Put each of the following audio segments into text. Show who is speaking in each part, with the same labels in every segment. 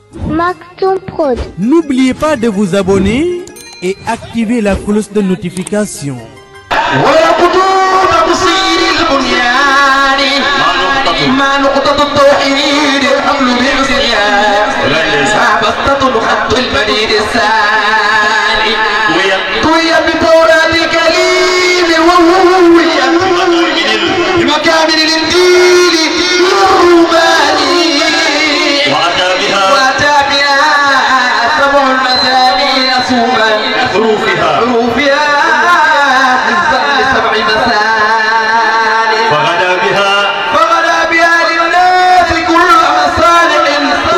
Speaker 1: Maktoum Prod.
Speaker 2: N'oubliez pas de vous abonner et activer la cloche de notification.
Speaker 3: ويقضون بصير البنيان ما نقطة التوحيد الحمل بالعصيان ما بسطة الخط المديد الثاني طوي بتوراة الكريم وهوية بمكامل الانجيل الروماني
Speaker 4: وأتى بها
Speaker 3: واتى بها سبع المثاني اصوبا
Speaker 4: حروفها
Speaker 3: حروفها حزبا لسبع مثاني
Speaker 4: وغدا بها
Speaker 3: فغدا بها للناس كل مصالح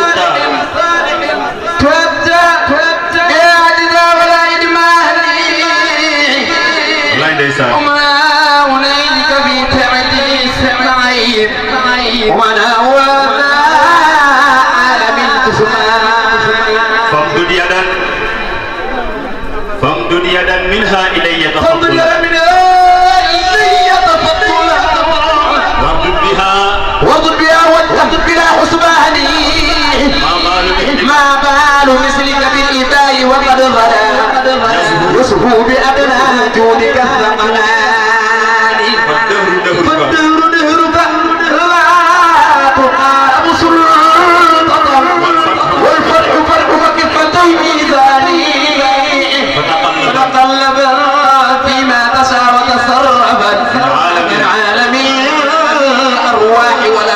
Speaker 3: تبدا يا عجزا ولا يدماني
Speaker 4: wallaay ndeysaan
Speaker 3: وما ونيلك في تعديس العيب ولا وما عالم الجسمان
Speaker 4: فامدد يدا فامدد يدا منها إلي
Speaker 3: فضل
Speaker 4: تفضلا
Speaker 3: من إلي تفضلا
Speaker 4: واردد بها
Speaker 3: واضرب بها واضرب بلا حسباني
Speaker 4: ما بال مثلك
Speaker 3: ما بال مثلك بالإباء وقد غلا يصفو بأدنى جودك الثمنان
Speaker 4: فالدهر دهرك
Speaker 3: فالدهر دهرك لا تقارب سلطة والفرح فرحك كفتي ميزاني
Speaker 4: فتقلب
Speaker 3: فتقلب فيما تشاء وتصرفت من عالم الأرواح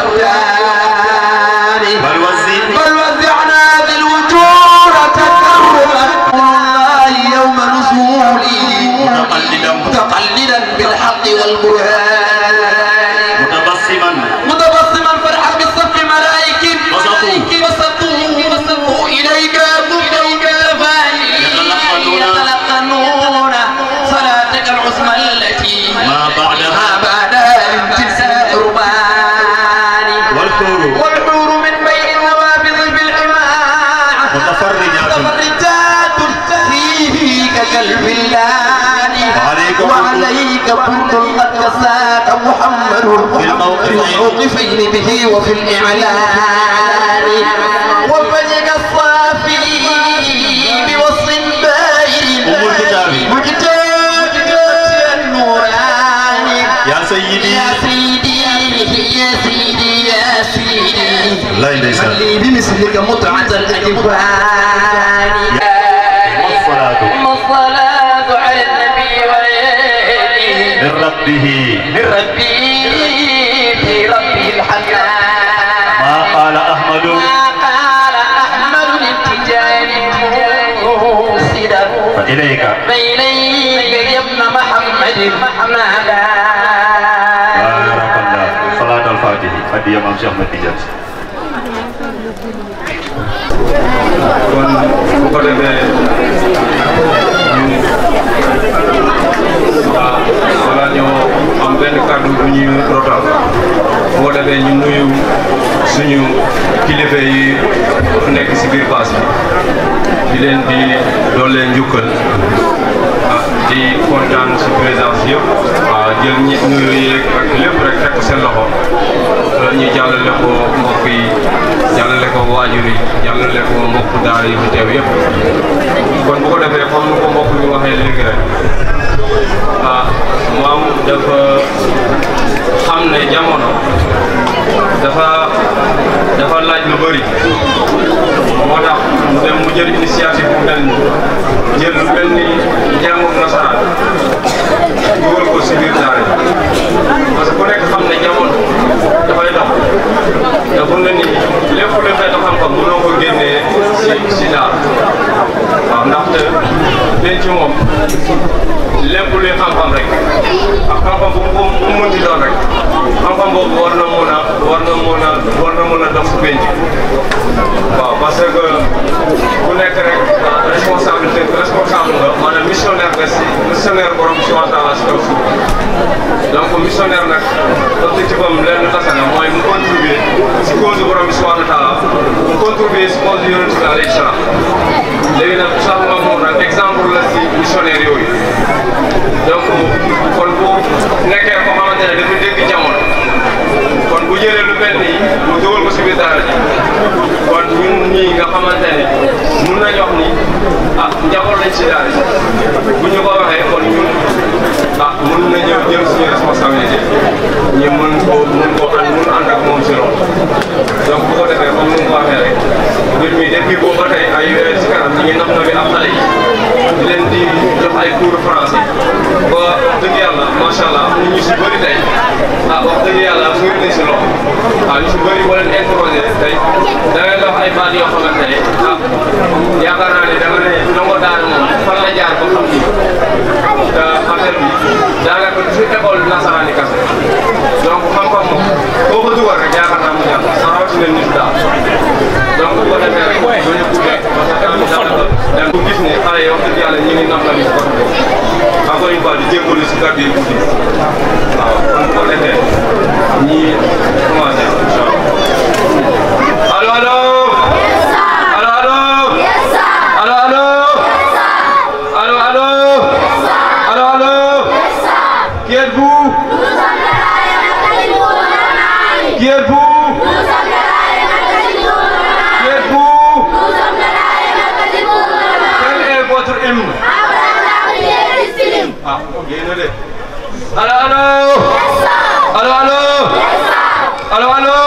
Speaker 3: والأبدان
Speaker 4: بل وزن
Speaker 3: بل وزعنا ذي الوجوه تكرما الله يوم نزولي
Speaker 4: متقلدا
Speaker 3: متقلدا بالحق والبرهان
Speaker 4: متبسما
Speaker 3: متبسما فرحا بالصف ملائك
Speaker 4: وسطوا.
Speaker 3: وسطوا وسطوا إليك إليك فاني
Speaker 4: يتلقنون.
Speaker 3: يتلقنون صلاتك العظمى التي
Speaker 4: ما بعدها
Speaker 3: ما بعد امتثال القربان
Speaker 4: والحور
Speaker 3: والحور من بين النوافذ بالحماع
Speaker 4: متفرجات
Speaker 3: متفرجات فيه كالفلان
Speaker 4: وعليك
Speaker 3: وعليك كنت قد كساك محمد
Speaker 4: في الموقفين.
Speaker 3: في الموقفين به وفي الإعلان وفجك الصافي بوصف باين
Speaker 4: أم الكتاب.
Speaker 3: مكتاب النوراني
Speaker 4: يا سيدي
Speaker 3: يا سيدي يا سيدي يا سيدي
Speaker 4: wallaay ndeysaan
Speaker 3: لي بمثلك متعة الأجفان
Speaker 4: والصلاة
Speaker 3: ثم الصلاة على النبي وآله
Speaker 4: من ربه
Speaker 3: من ربي في ربه الحنان
Speaker 4: ما قال أحمد
Speaker 3: ما قال أحمد التجاري موسدا
Speaker 4: فإليك
Speaker 3: بينيك يا ابن محمد محمدا
Speaker 4: بارك الله صلاة الفاتح هدية مام شيخ أحمد Tidiane
Speaker 5: kon bu ko defee ñu waaw wala ñoo am benn kàddu bu ñuy rotal bu ko defee ñu nuyu suñu kilifa yi nekk si biir paas bi di leen di doole njukkal ah di kontaan si présence yëpp waaw jël ñi nuyu yeeg ak lépp rek teg ko seen loxo ñu jàllale ko mbokk yi jàllale ko waajur yi jàllale ko mbokk daara yi fi teew yëpp kon bu ko defee comme nu ko mbokk bi waxee léegi rek ah moom dafa xam ne jamono dafa dafa laaj lu bëri moo tax mu dem mu jël initiative bu mel ni jël lu mel ni njàngum nasaraan dugal ko si biir daara yi parce que ku nekk xam ne jamono dafay dox dafa ne ni lépp lu xeetu xam-xam mënoo ko génnee si si daara waaw ndaxte denc moom lépp luy xam-xam rek ak xam-xam bu mu bu mu mënti doon rek xam-xam boobu war na mun a war na mun a war na mun a dox si penc waaw parce que ku nekk rek responsabilité responsable nga maanaam missionnaire nga si missionnaire borom si waxtaan la si kaw suuf donc missionnaire nag objectif am lenn kese la mooy mu contribuer si cause borom bi subhanahu wa taala mu contribuer si cause yonent bi alayhi salaam léegi nag sax moom moom nag exemple la si missionnaire yooyu donc kon bu nekkee ko xamante ne dafa dégg jamono kon bu jëlee lu mel nii mu dugal ko si biir daara ji kon ñun ñii nga xamante boobu mun ko ànd mun ànd ak moom si loolu donc bu ko defee comme ni mu ko waxee rek mbir mi depuis boobu ba tey ay weer si kanam ñu ngi napp na bi ak xale yi di leen di jox ay cours de français ba dëgg yàlla macha allah am na ñu si bëri tey ah wax dëgg yàlla bëri nañ si loolu waaw ñu si bëri boo leen interrogé tey da ngay wax ay baat yoo xamante ne ah yaakaar naa ne da nga ne ndongo daara moom fan la jaar ba xam ni te affaire bi daanaka du fi école nasaraan yi kese donc xam-xam moom boo ko dugal rek yaakaar naa mu ñàkk sa rawatina nit daal donc bu ko defee rek doo ñu guddee parce que tamit daanaka dem bu gis ne xale yi wax dëgg yàlla ñu ngi nam na li si côté boobu encore une fois di jégalu si kàddu yi guddi waaw kon bu ko defee ñi commencé incha allah allo allo allo allo allo allo allo allo allo allo qui êtes-vous qui êtes-vous qui êtes-vous quel est votre hymne ah yéen a de allo allo allo allo allo allo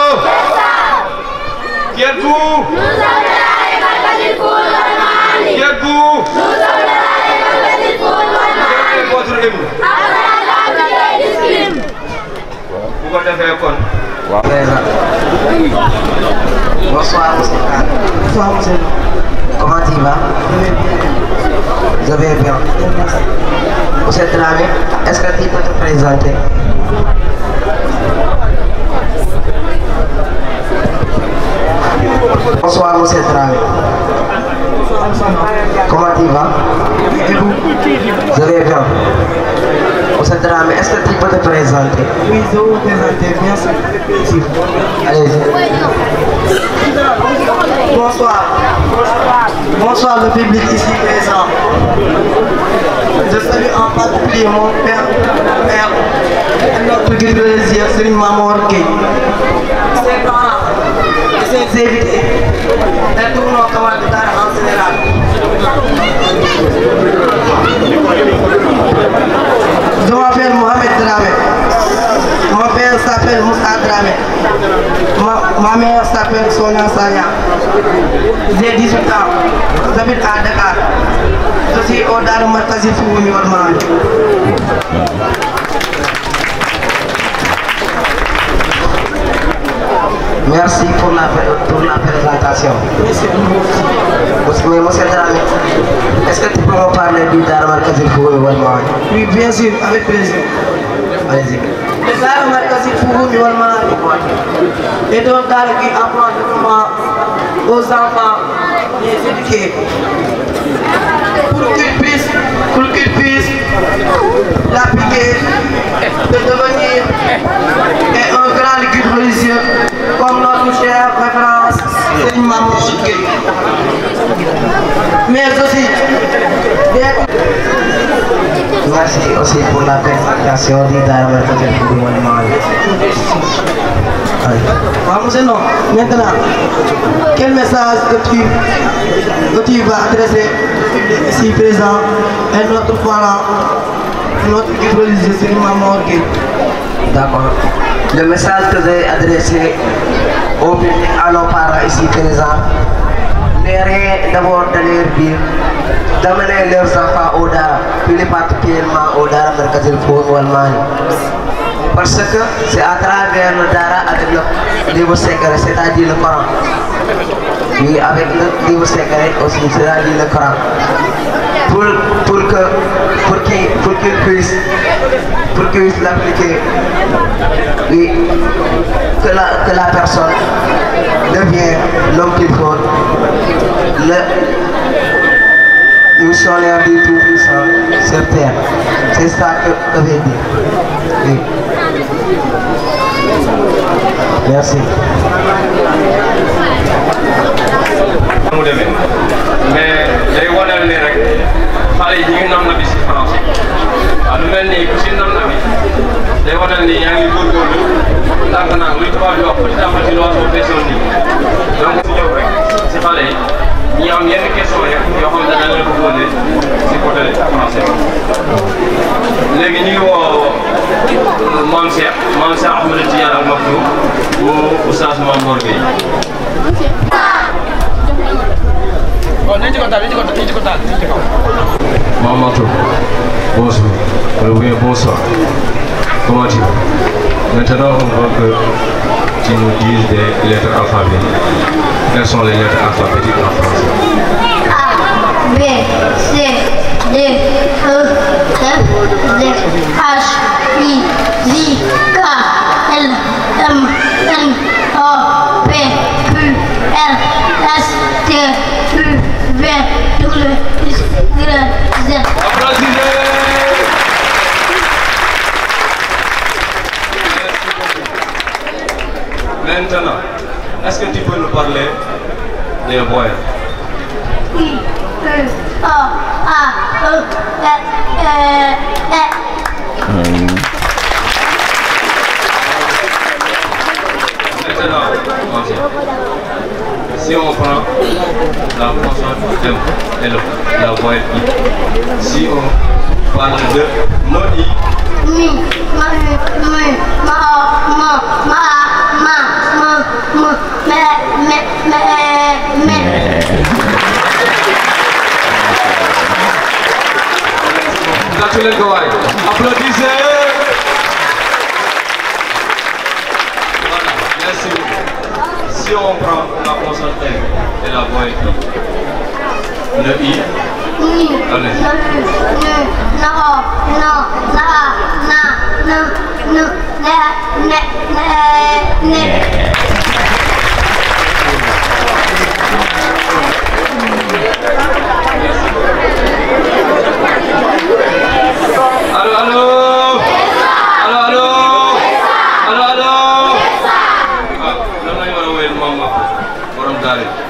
Speaker 5: qui êtes-vous qui êtes-vous quel est votre hymne bu ko defee kon
Speaker 1: Bonsoir, monsieur. Bonsoir, monsieur. Comment tu vas Je vais bien. Monsieur Dramé, est-ce que tu peux te présenter Bonsoir, monsieur Dramé. Comment tu vas Je vais bien. Monsieur Dramé, est-ce que tu peux te présenter
Speaker 6: Oui, je vais vous présenter, bien sûr.
Speaker 1: Allez-y.
Speaker 6: Bonsoir. Bonsoir le public ici présent. Je salue en particulier mon père, père et notre guide religieux, Serigne Mamour Gueye. Ses parents et ses invités et tous nos camarades d'art en général. Je m'appelle Mohamed Dramé. Mon père s'appelle Moussa Dramé. Ma, ma mère s'appelle Sonia Sanya. J'ai 18 ans. J'habite à Dakar. Je suis au Dar Markazi Fououmi Walmani.
Speaker 1: Merci pour la, pour la présentation. Monsieur, mais monsieur Dramé, est-ce que tu peux me parler du Dharma Kazil Foué Walmani
Speaker 6: Oui, bien sûr, avec plaisir.
Speaker 1: Allez-y.
Speaker 6: Le Dar Markazi Fououmi Walmani est un dar qui apprend vraiment aux enfants les éduquer pour qu'ils puissent, pour qu'ils puissent l'appliquer, de devenir et un grand guide religieux comme notre chère référence Serigne Mamour Gueye. Mais aussi d'être
Speaker 1: Merci aussi pour la présentation du Dharma Kazil Foué Walmani. Allez.
Speaker 6: Waaw monsieur non maintenant quel message que tu que tu vas adresser au public ici présent et notre parent notre guide religieux Serigne Mamour Gueye
Speaker 1: D'accord. Le message que j'ai adressé au public à nos parents ici présents n'est rien d'abord de leur dire d'amener leurs enfants au Dara, plus particulièrement au Dara Merkazil Foum Walmani. Parce que c'est à travers le Dara avec le livre secret, c'est-à-dire le Coran. Oui, avec le livre secret aussi, c'est-à-dire le Coran. Pour, pour que pour qu'ils pour qu'ils puissent pour qu'ils puissent l'appliquer oui que la que la personne devient l'homme qu'il faut le missionnaire du tout puissant sur terre c'est ça que que veut dire oui merci
Speaker 5: mu demee mais day wanal ni rek xale yi ñu ngi nam na bi si français waaw lu mel ni ku si nam na bi day wanal ni yaa ngi góorgóorlu ndànk-ndànk luy tubaab di wax petit à petit l'oiseau fait son nid donc si ñëw rek si xale yi ñi am yenn question rek yoo xam ne dañ leen ko posé si côté français léegi ñu ngi woo Mame Cheikh Mame Cheikh Ahmed Tidiane Al Maktoum bu Oustaz Mame Mor Gueye Mame Maktoum bonjour ou bien bonsoir comment tu vas maintenant on veut que tu nous dises des lettres alphabétiques quelles sont les lettres alphabétiques en français
Speaker 7: A, B, C, D, E, F, G, H, I, J, K, L, M, N, O, P, Q, R, S, T, U, V, W, X, Y, Z.
Speaker 5: Maintenant, est-ce que tu peux nous parler des voyelles
Speaker 7: I, U, O, A, E, E, E, E.
Speaker 5: Maintenant, Mansour, si on prend la consonne M et le- la voyelle I, si on parle de no I,
Speaker 7: Mi, ma, mi, mi, ma, o, ma, ma, a, ma, ma, ma, me, me, me, me.
Speaker 5: tàccu leen ko waay applaudissez voilà merci beaucoup si on prend la consonne M et la voyelle I le I
Speaker 7: Ni,
Speaker 5: Allez.
Speaker 7: na, nu, nu, na, o, no, na, a, na, nu, nu, ne, ne, ne, ne.
Speaker 5: Allô, allô Allô, allô Allô, allô ah lan lañu war a wéyal moom ma borom daara yi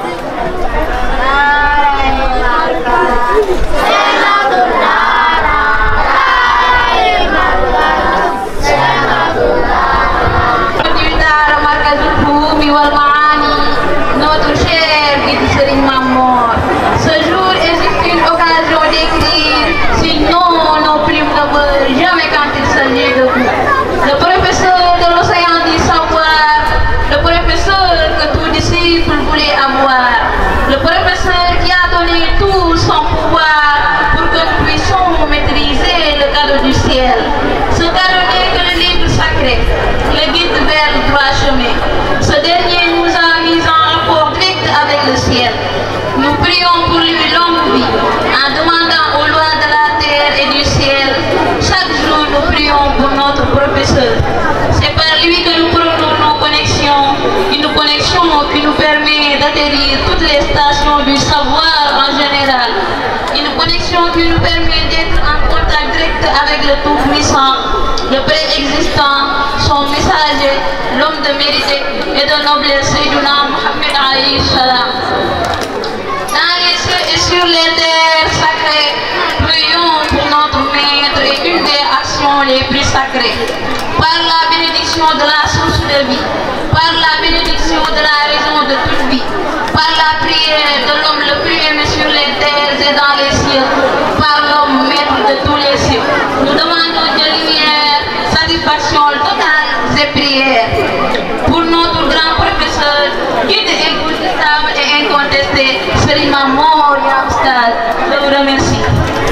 Speaker 8: Dara marca Zulfumi Walmani, notre cher guide Serigne Mamor. Ce jour est juste une occasion d'écrire, sinon nos plumes ne meurent jamais quand il s'agit de vous. Le professeur de l'océan du savoir, le professeur que tout disciple voulait avoir, le professeur qui a donné tout son pouvoir pour que nous puissions maîtriser le cadeau du ciel. Ce cadeau n'est que le livre sacré, le guide vers le droit chemin. Ce dernier nous a mis en rapport direct avec le ciel. Nous prions pour lui longue vie, en demandant aux lois de la terre et du ciel. Chaque jour, nous prions pour notre professeur. C'est par lui que nous prenons nos connexions, une connexion qui nous permet d'atterrir toutes les stations du savoir en général. Une connexion qui nous permet d'être en contact direct avec le Tout-Puissant, le préexistant, son messager, l'homme de mérite et de noblesse, Sayyiduna Muhammad alayhi salam. Dans les cieux et sur les terres sacrées, prions pour notre maître et une des actions les plus sacrées. Par la bénédiction de la source de vie, par la bénédiction de la raison de toute vie, par la prière de l'homme le plus aimé sur les terres et dans les cieux, par l'homme maître de tous les cieux. Nous demandons de lumière, satisfaction totale et prières. Pour notre grand professeur, guide incontestable et incontesté, Serigne Mamor Yabstad, je vous remercie.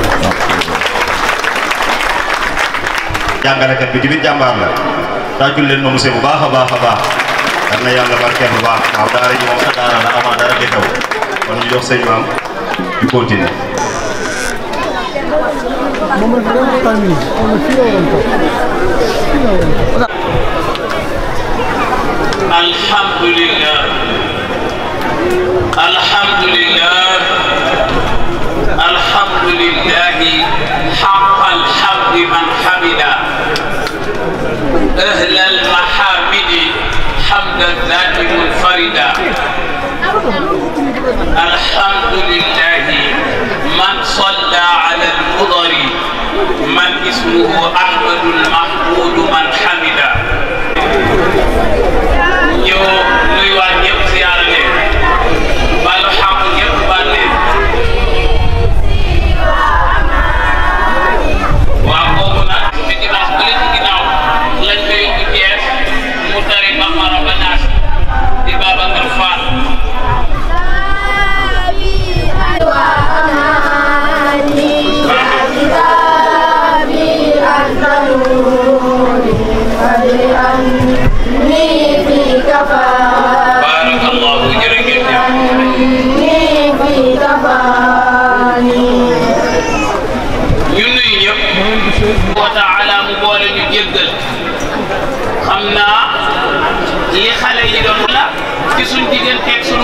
Speaker 4: jàngalekat bi tamit jàmbaar la tàccul leen ma monsieur bu baax a baax a baax yal na yàlla barkeel bu baax waaw daara ji moom sa daara la avant dara di xew kon ñu jox sëñ maam ñu continuer
Speaker 9: الحمد لله الحمد لله الحمد لله حق الحمد من حمد أهل المحامد حمد الذات منفردا الحمد لله من صلى على المضر من اسمه أحمد المحمود من حمده ñu nuyuwaat ñëpp ziyaara leen baalu xaq ñëpp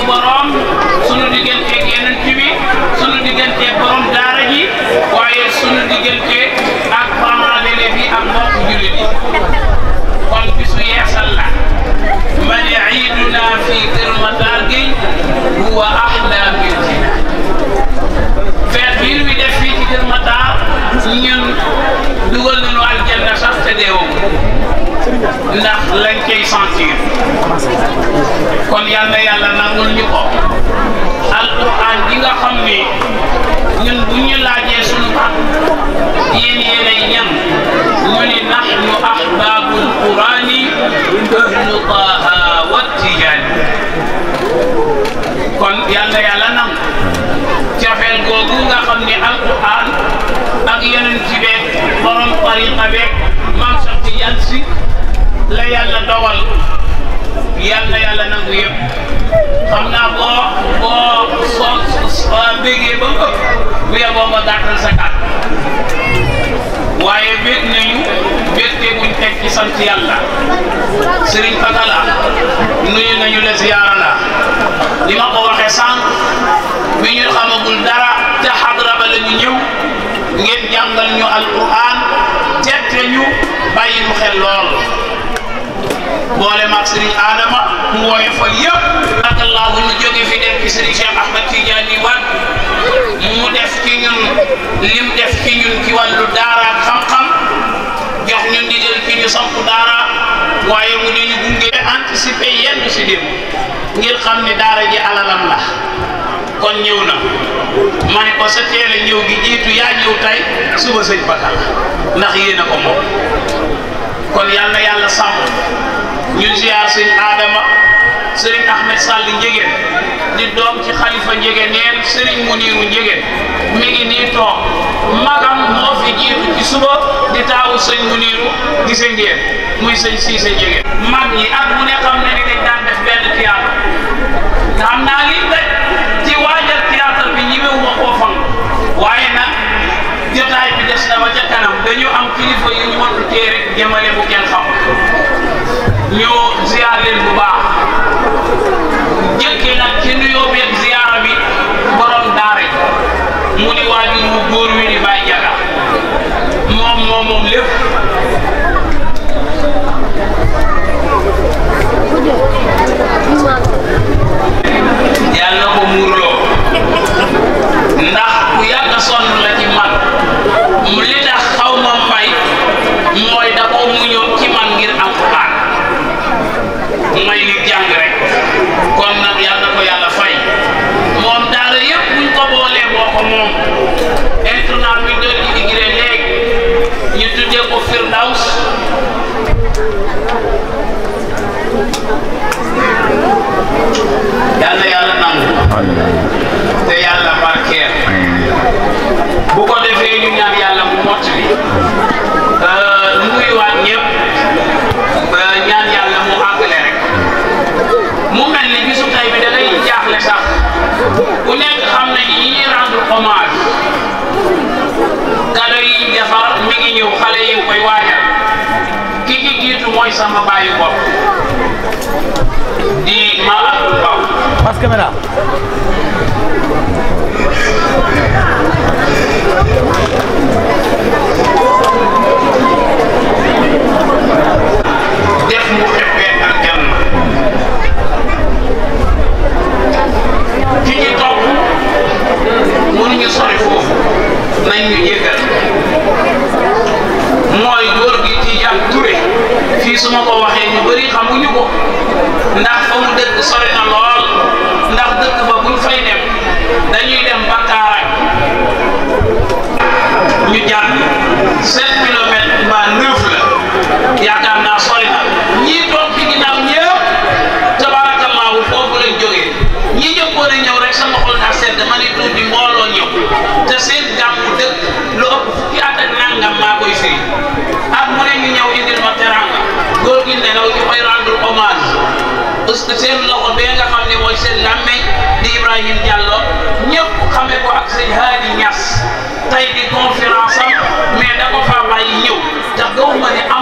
Speaker 9: borom sunu digganteeg yeneen bi sunu digganteeg borom daara ji waaye sunu diggante ak parents d'élèves yi ak mbokk jullit yi kon bisu yeesal la ma ne iiduna fi Kër Matar Gueye huwa ahla bil jinaan feet bii ñu def fii ci Kër Matar ñun dugal nañu aljanna sax te deewoo ndax lañ koy sentir kon yal na yàlla nangul ñu ko alquran ji nga xam ni ñun bu ñu laajee sunu baat yéen yéenay ñan ñu ni nahnu ahbabul qurani ahlu taha wa tijaani kon yal na yàlla nangu cofeel googu nga xam ni alquran ak yeneen ci beeg borom tariqa beeg maam Cheikh Tidiane si la yàlla dogal yal na yàlla nangu yëpp xam naa boo boo soo soo bégee ba mu ëpp bu yeboo nga gàttal sa kàtt waaye bég nañu bégte buñ teg ci sant yàlla Serigne Fatala nuyu nañu la ziyaara la li ma ko waxee sànq bi ñu xamagul dara te xadra ba la ñu ñëw ngeen jàngal ñu alquran tette ñu bàyyi mu xel lool boole maag Serigne Adama mu wooye fa yëpp barakallahu ñu jóge fi def ci Serigne Cheikh Ahmed Tidiane Wade mu def ci ñun lim def ci ñun ci wàllu daara ak xam-xam jox ñu ndigal ci ñu samp daara waaye mu ne ñu gunge anticiper yenn si dem ngir xam ne daara ji alalam la kon ñëw na ma ne ko sa teel a ñëw gi jiitu yaa ñëw tey suba sëñ Bakal ndax yéen a ko moom kon yal na yàlla sàmm ñu ziar sëñ Adama sëriñ Ahmed Sall Njegéen di doom ci xalifa Njegéen neen sëriñ Muniru Njegéen mi ngi nii toog magam moo fi jiitu ci suba di taawu sëñ Muniru gise ngeen muy sëñ Siise Njegéen mag ñi at mu ne xam ne ni dañ daan def benn théâtre nga xam naa li daj ci waajal théâtre bi ñi mewu ma koo fang waaye nag jotaay bi des na ba ca kanam dañu am kilifa yu ñu mënul tee rek jëmale bu kenn xam ñu ziar leen bu baax jëkkee nag ci nuyoo beeg ziara bi borom daara ji mu di waajur mu góor wi di bàyyi jaga moom moom moom lépp yàlla na ko muurloo ndax ku yàgg sonn la ci man mu li tax xaw ma may mooy da ko muñoon ci man ngir alquran may nit jàng rek kon nag yàlla na ko yàlla fay moom daara yëpp buñ ko boolee moo ko moom internat bi doon immigré léegi ñu tuddee ko Firdaws yàlla yàlla nangu te yàlla barkeel bu ko defee ñu ñaan yàlla mu mott bi nuyuwaat ñëpp ñaan yàlla mu àggale rek mu mel ni bisu tey bi da ngay jaaxle sax ku nekk xam ne ñi ñuy rendre hommage kado yi defar mi ngi ñëw xale yi koy waajal ki ci jiitu mooy sama baayu bopp di ma Abdou Mbaw
Speaker 2: Pass caméra.
Speaker 9: def mu xeppee aljanna ki ci topp mënuñu sori foofu nañ ñu jéggal mooy góor gi Tijaan Touré fii su ma ko waxee ñu bëri xamuñu ko ndax fa mu dëkk sori na lool ndax dëkk ba buñ fay dem dañuy dem ba Kaarang ñu jàpp 7 kilomètres mbaa 9 la yaakaar naa sori na ñii toog ci ginnaaw ñëpp tabaarakallaahu foofu lañ jógee ñi jëkkoon a ñëw rek sama xol daa sedd ma ne tuuti mbooloo ñëw te seen gàmmu dëkk lu ëpp fukki at ak nangam maa koy firi at mu ne ñu ñëw indil ma teranga góor gi ne naw ñu koy rendre hommage parce que seen loxo bee nga xam ne mooy seen làmmeñ di Ibrahima Diallo ñëpp xamee ko ak sëñ Hadi Niass tey di conférence am mais da ko faa bàyyi ñëw te gawuma ne am na lu ko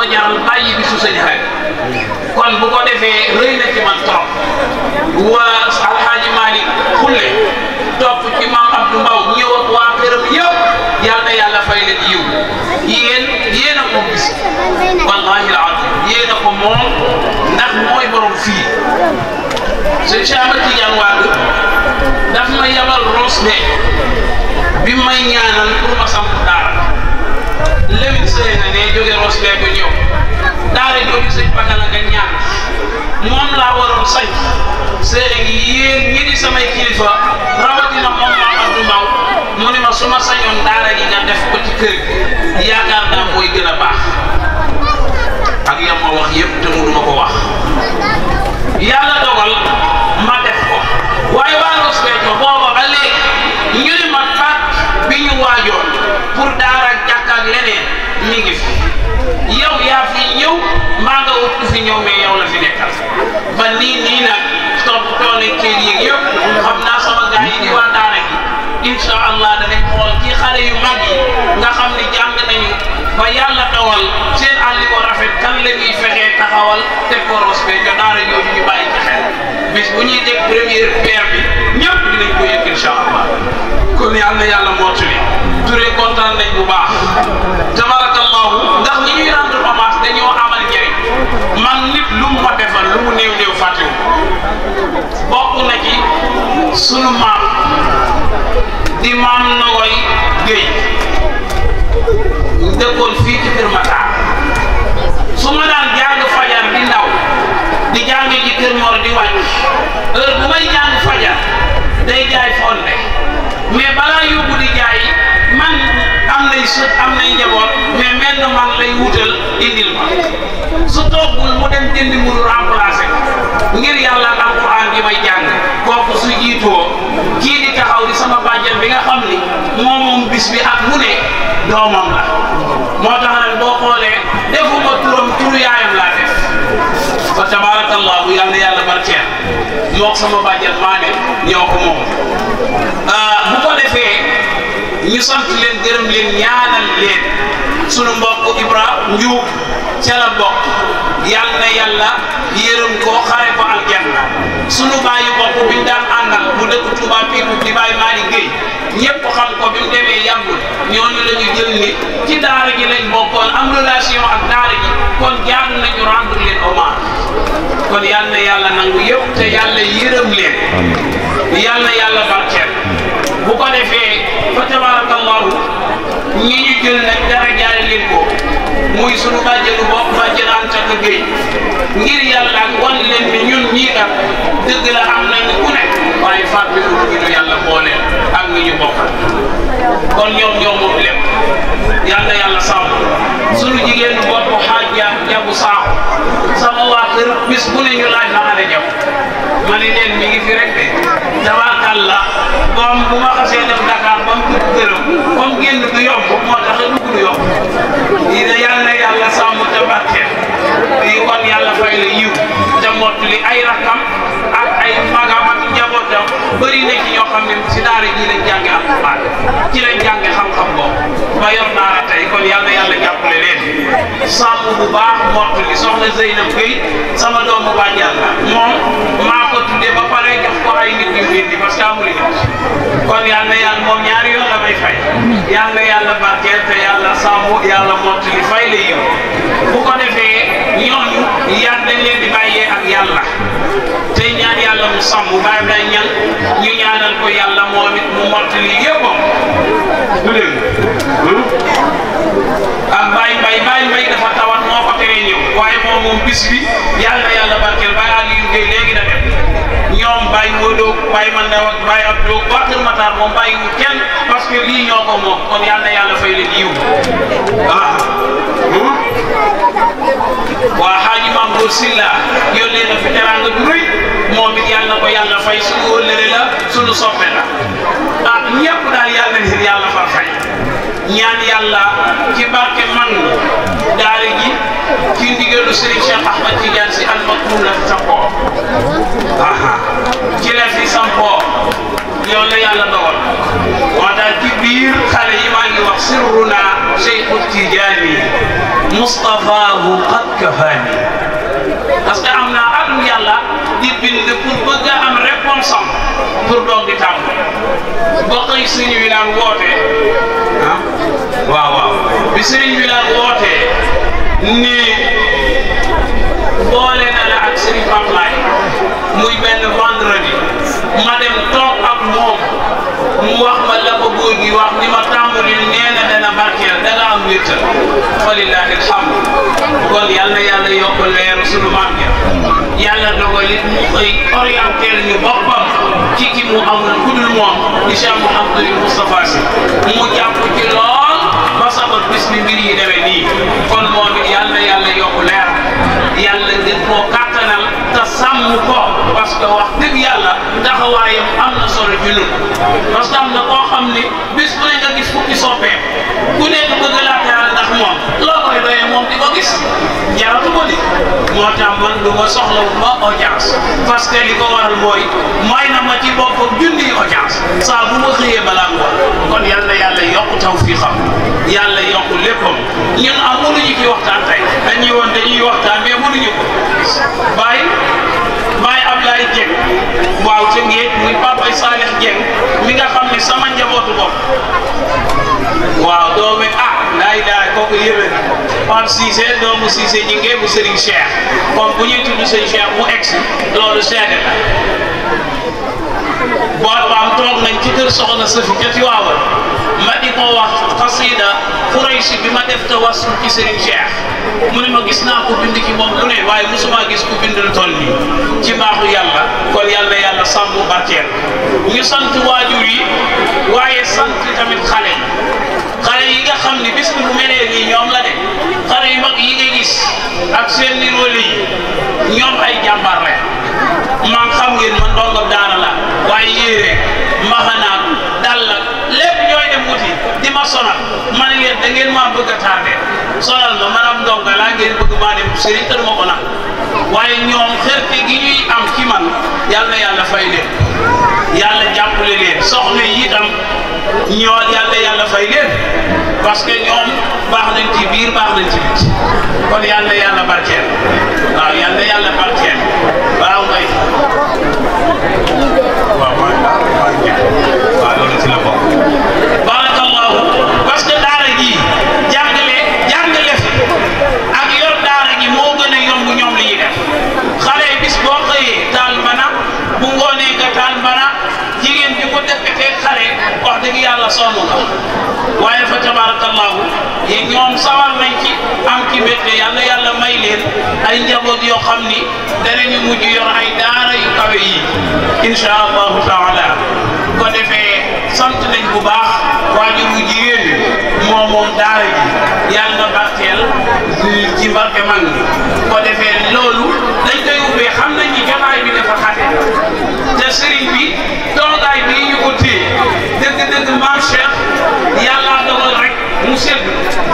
Speaker 9: ko jaral bàyyi bi su sëñ xel kon bu ko defee rëy na ci man trop waa alxaaji Malick xulle topp ci maam Abdou Mbaw ñëw ak waa këram yëpp yal na yàlla fay leen yiw yéen yéen a ko gis wallahi alazim yéen a ko moom ndax mooy borom fii sëñ Cheikh Ahmed Tidiane Wade daf ma yabal Ross de bi may ñaanal pour ma samp daara Lamine Seye na ne jóge Ross de ko ñëw daara jooju sëñ Pakala nga ñaan moom laa waroon sañ sëriñ yéen ñi di samay kilifa rawatina moom maam Abdou Mbaw mu ne ma su ma sañoon daara gi nga def ko ci kër gi yaakaar naa mooy gën a baax ak yam ma wax yëpp te mu duma ko wax yàlla dogal ma def ko waaye waa Ross Béthio booba ba léegi ñu ne ma faat bi ñu waajoon pour daara jàkk ak leneen mi ngi fi yow yaa fi ñëw maa nga wut ku fi ñëw mais yow la fi nekkal ba nii nii nag topp toole kër yi yëpp xam naa sama gars yi di waa daara gi incha allah danañ xool ci xale yu mag yi nga xam ni jàng nañu ba yàlla dawal seen àlli ko rafet kan la ñuy fexee taxawal te ko Ross Béthio daara jooju ñu bàyyi ci xel bis bu ñuy dégg première pierre bi ñëpp dinañ ko yëg incha allah kon yàlla na yàlla mottali Touré kontaan nañ bu baax tabarakallahu ndax li ñuy rendre hommage dañoo amal njëriñ man nit lu mu ma defal lu mu néew néew fàttewu bokk na ci sunu maam di maam Nogoy Géy dëkkoon fii ci Kër Matar su ma daan jàng fajar di ndaw di jàng ci Kër Mor di wàcc heure bu may jàng fajar day jaay fonde mais balaa yóbbu di jaay man am nay sët am nay njaboot mais mel na man lay wutal indil ma su toogul mu dem jëndi mu remplacé ngir yàlla ak alquran gi may jàng kooku su jiitoo kii di taxaw di sama bàjjen bi nga xam ni moom moom bis bi ak mu ne doomam la moo tax nag boo xoolee defuma turam turu yaayam laa def fa tabarakallahu yal na yàlla barkeel mook sama bàjjen maa ne ñoo ko moom bu ko defee ñu sant leen gërëm leen ñaanal leen sunu mbokk Ibra Njuub ca la bokk yal na yàlla yërëm ko xare ko aljanna sunu bàyyi bopp bi ñu daan àndal mu dëkk Touba Piitu di bàyyi Malick Gueye ñëpp xam ko bi mu demee yàggul ñooñu la ñu jël ni ci daara ji lañ bokkoon am relation ak daara ji kon jaar nañu rendre leen hommage kon yal na yàlla nangu yëpp te yàlla yërëm leen yal na yàlla barkeel bu ko defee fa tabarakallahu ñi ñu jël nag dara jaare leen ko muy sunu bàjjenu bopp bàjjen Anta Gueye ngir yàlla ak wan leen ni ñun ñii kat dëgg la am nañu ku nekk waaye fàtte ko ñu ñu yàlla booleel ak ñi ñu bokkal kon ñoom ñoo moom lépp yal na yàlla sàmm sunu jigéenu bopp xaaj ja jabu saaxu sama waa kër bis bu ne ñu laaj na xale jab ma ne leen mi ngi fi rek de tabaarkalla moom bu ma xasee dem Dakar ba mu dugg këram comme génn du yomb moo tax a dugg du yomb yi ne yal na yàlla sàmm te barkeel yi kon yàlla fay la yiw te mottali ay rakkam ak ay magam ak njabootam bëri na ci ñoo xam ne si daara ji lañ jànge alxuraan ci lañ jànge xam-xam boobu ba yor daara tey kon yal na yàlla jàppale leen sàmm bu baax mottali soxna Zeynab Gueye sama doomu bàjjan la moom maa ko tuddee ba pare jox ko ay nit yu indi parce que amul nit kon yal na yàlla moom ñaari yoon la may fay yal na yàlla barkeel te yàlla sàmm yàlla mottali fay la yiw bu ko defee ñooñu yar dañ leen di bàyyee ak yàlla te ñaan yàlla mu sàmm bàyyi day ñan ñu ñaanal ko yàlla moom it mu mottali yëppam du dégg ah Baye Mbaye Baye Mbaye dafa tawat moo ko teree ñëw waaye moom moom bis bi yàlla yàlla barkeel Baye Aliou Gueye léegi da dem ñoom Baye Modou Baye Mandaw ak Baye Abdou waa Kër Matar moom bàyyi wu kenn parce que lii ñoo ko moom kon yàlla yàlla fay leen yiw ah waa Xaaji Maam Góor Silla yónnee na fi teraanga du rëy moom it yàlla na ko yàlla fay suñu wëllëre la suñu soppe la ah ñëpp daal yàlla na leen yàlla far fay ñaan yàlla ci barke man daara ji ci ndigalu Serigne Cheikh Ahmad Tidiane si almaktum la fi sampoo aha ci la fi sampoo yow la yàlla dogal moo tax ci biir xale yi maa ngi wax sirruna Cheikhu Tidiane Mustafaahu qad kafaani parce que am naa atum yàlla di bind pour bëgg a am réponse am pour doog di tàmm ba xëy sëriñ bi naan woote ah waaw waaw bi sëriñ bi naan woote ni boole na la ak sëriñ Pamlaay muy benn vendredi ma dem toog ak moom mu wax ma la ko góor gi wax ni ma tàmbali nee na dana barkeel da nga am wéttal walillahi alhamdu kon yal na yàlla yokk leeru sunu maam ja yàlla dogal it mu xëy orienté ñu boppam ci ki mu amul ku dul moom di Cheikh Mouhamadou Moustapha Sy mu jàpp ci lool ba sabab bis bi mbir yi demee nii kon moom it yal na yàlla yokk leer yàlla gën koo kàttanal te sàmm ko parce que wax dëgg yàlla taxawaayam am na solo ci ñun parce que am na koo xam ni bis bu ne nga gis fukki soppeem ku nekk bëgg laa teral ndax moom loo koy doyee moom di ko gis jaratu ko di moo tax man du ma soxla wu ma audience parce que li ko waral mooy mooy na ma ci boppam junni audience saa bu ma xëyee balaa ngoon kon yal na yàlla yokk taw fii xam yàlla yokk léppam ñun am mënuñu ci waxtaan tey dañuy woon dañuy waxtaan mais mënuñu ko bàyyi bàyyi Ablaye Dieng waaw ca ngéej muy papay Salih Dieng mi nga xam ne sama njabootu bopp waaw doomi ah laay daay kooku yëwee Pape Cissé doomu Cissé ñi ngee bu Serigne Cheikh comme bu ñuy tudd Serigne Cheikh mu egsi loolu seede la boobaam toog nañ ci kër soxna Safi ca Tiwaawan ma di ko wax xasida Quraysh bi ma def tawassul ci Serigne Cheikh mu ne ma gis naa ko bind ci moom lu ne waaye musuma gis ku bind lu toll nii ci baaxu yàlla kon yàlla yàlla sàmm barkeel ñu sant waajur yi waaye sant tamit xale yi xale yi nga xam ni bis bi bu melee nii ñoom la de xale yu mag yi nga gis ak seen niroole yi ñoom ay jàmbaar rek man xam ngeen man ndongo daara la waaye yéere maxanaak dal ak lépp ñooy dem wuti di ma sonal ma ne leen da ngeen maa bëgg a tardé sonal ma man am ndongo laa ngeen bëgg maa dem sëriñ te duma ko nag waaye ñoom xerte gi ñuy am ci man yàlla na yàlla fay leen yàlla jàppale leen soxna yi itam ñoo yàlla yàlla fay leen parce que ñoom baax nañ ci biir baax nañ ci biti kon yàlla yàlla barkeel waaw yàlla yàlla barkeel waaw ngay waaw waaw waaw loolu ci la bokk barakallahu parce que daara gi jàngale jàngale fi ak yor daara gi moo gën a yomb ñoom li ñuy def xale yi bis boo xëyee taal mbana bu ngoonee nga taal mbana jigéen bi ko defetee xale wax dëgg yàlla sonn nga waaye fa tabarakallahu yi ñoom sawar nañ ci am ci mbégte yàlla yàlla may leen ay njaboot yoo xam ni danañu mujj yor ay daara yu kawe yi insha allahu taala ko defee sant nañ bu baax waajur bu jigéen ñi moom moom daara ji yàlla na barkeel ci barke mag ñi ko defee loolu dañ koy ubbee xam nañ ni jotaay bi dafa xate te sëriñ bi toogaay bii ñu ko téye dëgg-dëgg maam Cheikh yàlla dogal rek mu sedd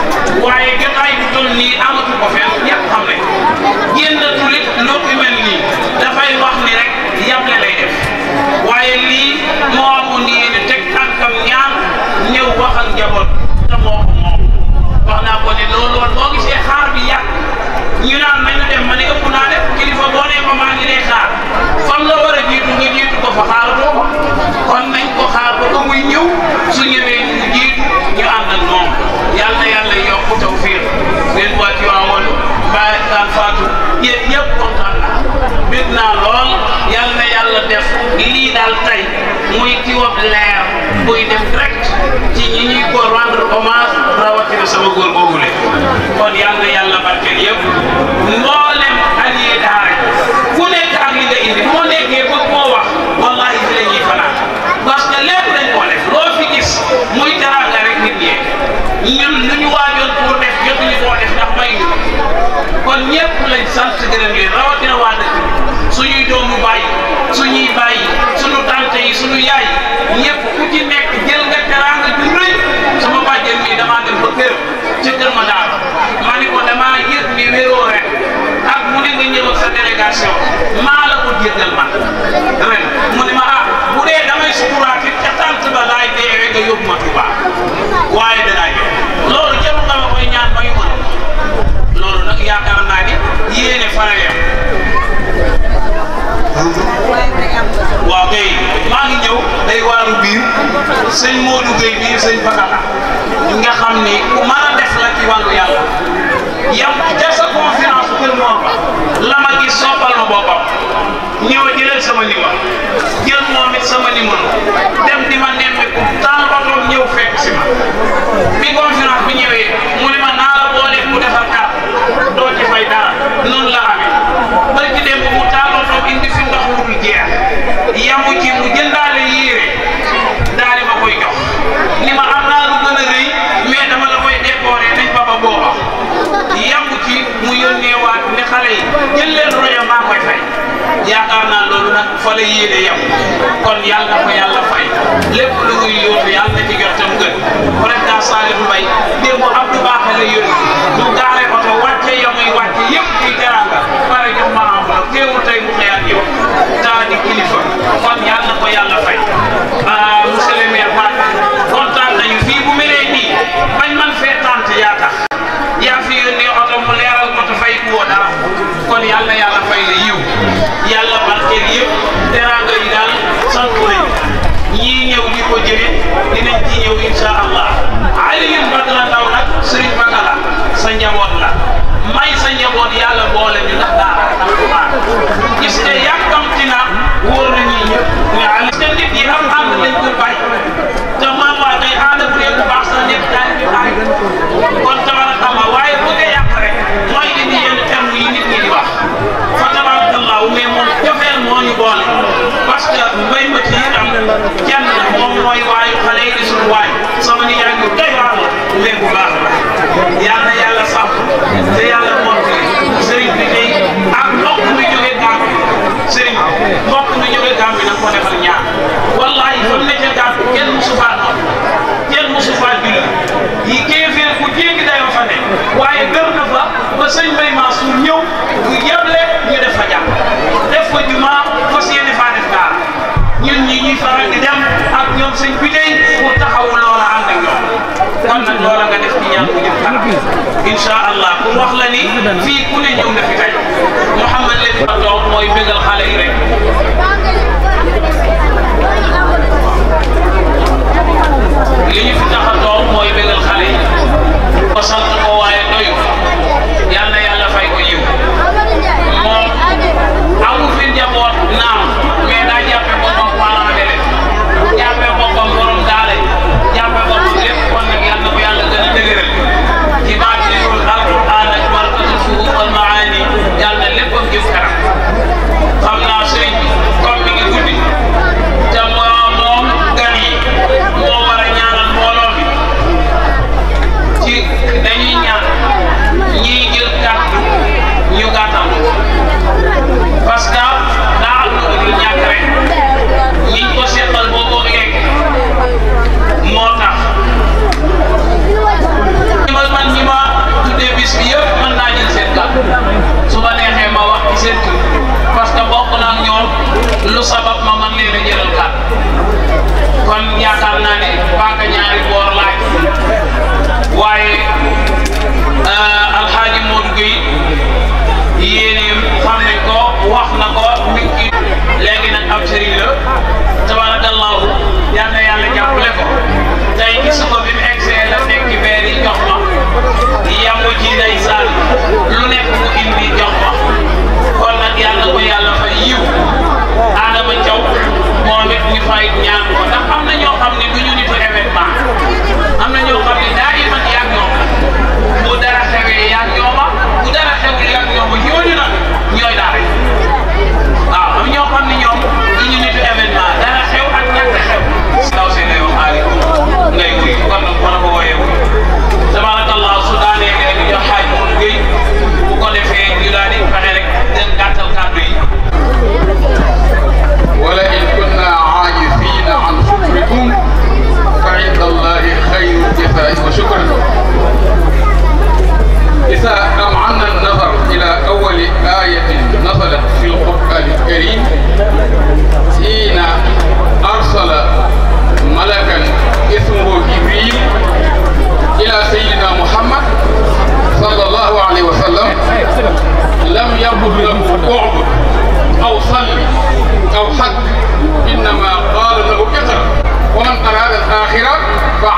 Speaker 9: waaye jotaay bi toll nii amatu ko fenn ñëpp xam nañ génn tulit loo fi mel nii dafay wax ni rek yàble lay def waaye lii moo amoon ni yéen teg tànkam ñaan ñëw wax ak njaboot te moo ko moom wax naa ko ne loolu woon boo gisee xaar bi yàgg ñu naan nañu dem ma ne ëpp naa def kilifa boo nee ko maa ngi lay xaar fam la war a jiitu nga jiitu ko fa xaaratoo ko kon nañ ko xaar ba ba muy ñëw su ñëwee ñu jiitu ñu ànd ak moom yal na yàlla yokk tawfiq leen waa ci waawoon mbaa daan faatu yéen ñëpp kontaan naa bég naa lool yal na yàlla def lii daal tey muy kiwab leer buy dem direct ci ñi ñuy ko rendre hommage rawatina sama góor googule kon yal na yàlla barkeel yëpp mboolem allié daara ku nekk ak li nga indi bu ma nekkee bëgg moo wax wallahi fi la ñuy fanaan parce que lépp dañ koo def loo fi gis muy teraanga rek nit ñee ñun lu ñu waajoon pour def jotuñu koo def ndax may ñu kon ñëpp lañ sant gërëm leen rawatina waa dëkk bi suñuy doomu bàyyi suñuy bàyyi suñu tante yi suñu yaay ñëpp ku ci nekk jël nga teraanga ju rëy sama bàjjen mi damaa dem ba kër ci kër ma daal ma ni ko damaa yëg ni wéroo ren ak mu ne nga ñëw ak sa délégation maa la ko jéggal man ren mu ne ma ah bu dee damay sukuraat it ca tant ba laay deewee nga yóbbu ma Tuubaa waaye danaa ñëw loolu jarul nga ma koy ñaan ba ñu mën biir sëñ Modou Gueye bii sëñ Bakala nga xam ni ku mën a def la ci wàllu yàlla yow ca sa conférence kër moom ba la ma gis soppal ma boppam ñëw jëlal sama numéro jël moom it sama numéro dem di ma nemmeeku taal otoom ñëw fekk si ma bi conférence bi ñëwee mu ne ma naa la boole mu defar kàr doo ci fay dara noonu la amee bari ci dem mu taal otoom indi fi ndox mu dul jeex yamu ci mu jëndaale yéere daal di ma koy jox ni ma am naa lu gën a rëy mais dama la koy décorer nañ ba ba booba yamu ci mu yónnee waat ne xale yi jël leen royo maa koy fay yaakaar naa loolu nag fa la yéene yem kon yàlla na ko yàlla fay lépp lu muy yóotu yàlla na ci jot tam gën président Salif Mbaye démb Abdou Bakhe la yónni mu gaare oto wàcce ya muy wàcce yëpp ci teranga pare jox ma enveloppe teewul tey mu xëyaat yow taa di kilifa kon yàlla na ko yàlla fay ah monsieur le maire Fatou kontaan nañu fii bu melee nii bañ man fee tànt yaa tax yaa fi yónnee oto mu leeral ko te fay ku woo dara kon yàlla yàlla fay la yiw yàlla barkeel yëpp teranga yi daal sant nañu ñii ñëw di ko jëlee dinañ ci ñëw insha allah Alioune Badara Ndaw nag Serigne Bakala sa njaboot la may sa njaboot yàlla boole ñu ndax daara alquran gis nga yàkkamti na wóor na ñii ñëpp mais Aliou te nit yi am ànd lañ ko bàyyi te man waa tey ànd bu dee bu baax sax nekk daal di bàyyi kon tabarakallah waaye bu nga yàq rek mooy indi yenn terme yi nit ñi di wax fa tabarakallah mais moom jofeel moo ñu boole parce que mbay ma ci am kenn moom mooy waayu xale yi di suñu waay sama nijaay ñu doy waar la mais bu baax la yal na yàlla sàmm te yàlla mottali sëriñ bi tey ak mbokk mi jógee Gàmbi sëriñ mbokk mi jógee Gàmbi nag ko defal ñaar wallahi fa mu ne ca Gàmbi kenn musu faa noonu kenn musu faa julli yi kéeféer ku jéggi dayoo fa ne waaye gër na fa ba sëñ Bay Mansour ñëw bu yeble ñu def fa jàpp def fa jumaa fas yéene faa def daara ñun ñi ñuy faral di dem ak ñoom sëñ bi tey pour taxawu loola ànd ak ñoom kon nag loola nga def ci ñaan bu jëm kanam incha allah pour wax la ni fii ku ne ñëw na fi tey Mouhamed Lamine Ba toog mooy bégal xale yi rek li ñu fi tax a toog mooy bégal xale yi ko sant ko waaye doyu yal na yàlla fay ko yiw moom amul fi njaboot naam mais daa jàppe boppam parent d'élève jàppe boppam borom daara jàppe boppam lépp kon nag yal na ko yàlla gën a dëgëral ci baatinul alquran ak barkatul fuhum wal maani yal na léppam jëm kanam xam naa sëriñ bi comme mi ngi guddi te moo moom gan yi moo war a ñaanal mbooloo mi ci dañuy ñaan ñiy jël kàddu ñu gàttal parce que daa am lu dul ñàkk rek ñiñ ko seqal boobu léeg moo tax ñi ma man ñi ma tuddee bis bi yëpp mën naa jël seen kàddu su ma neexee ma wax ci seen tur parce que bokk naa ak ñoom lu sabab ma man leen a jëlal kàddu kon yaakaar naa ne paaka ñaari boor laaj waaye alxaaji Modou Gueye yéeneem xam nañ ko wax na ko mi ngi léegi nag ab sëriñ la tabarakallahu yal na yàlla jàppale ko tey gis ko bi mu egsee la nekk beer yi jox ma yamu ci ndeysaan lu nekk mu indi jox ma kon nag yàlla ko yàlla fay yiw Adama Thiaw moom it ñu fay ñaan ko ndax am na ñoo xam ne du ñu nitu événement am na ñoo xam ne daa iman yàgg ñoom bu dara xewee yàgg ñooma bu dara xewul yàgg ñooma ñooñu nag ñooy daara waaw am ñoo xam ne ñoom du ñu nitu événement dara xew ak ñàkk xew ndaw si ngay wax aalikum ngay wuy kon nag mën a ko wooyee wuy tabarakallah su daanee léegi jox xaaj mu géy bu ko defee ñu daal di fexe rek dem gàttal kàddu yi
Speaker 10: ولئن كنا عاجزين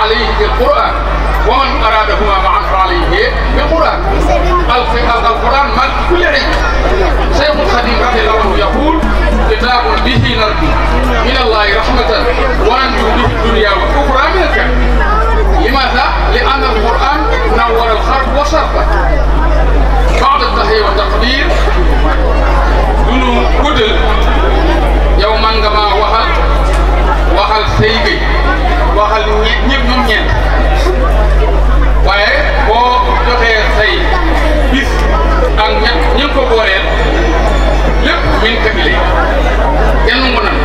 Speaker 10: عليه بالقرآن ومن أرادهما معا فعليه بالقرآن القرآن مال كل علم شيخ الخديم رضي الله عنه يقول كتاب به نرجو من الله رحمة وننجو به الدنيا والأخرى من الكهف لماذا؟ لأن القرآن نور الخلق وصرفه بعد التحية والتقدير دونو قدل يوما كما وحل وحل سيبي وحل ñepp ñom ñent waaye boo joxee say bis ak ñett ñi ko booleel lépp min kabile kenn mu nan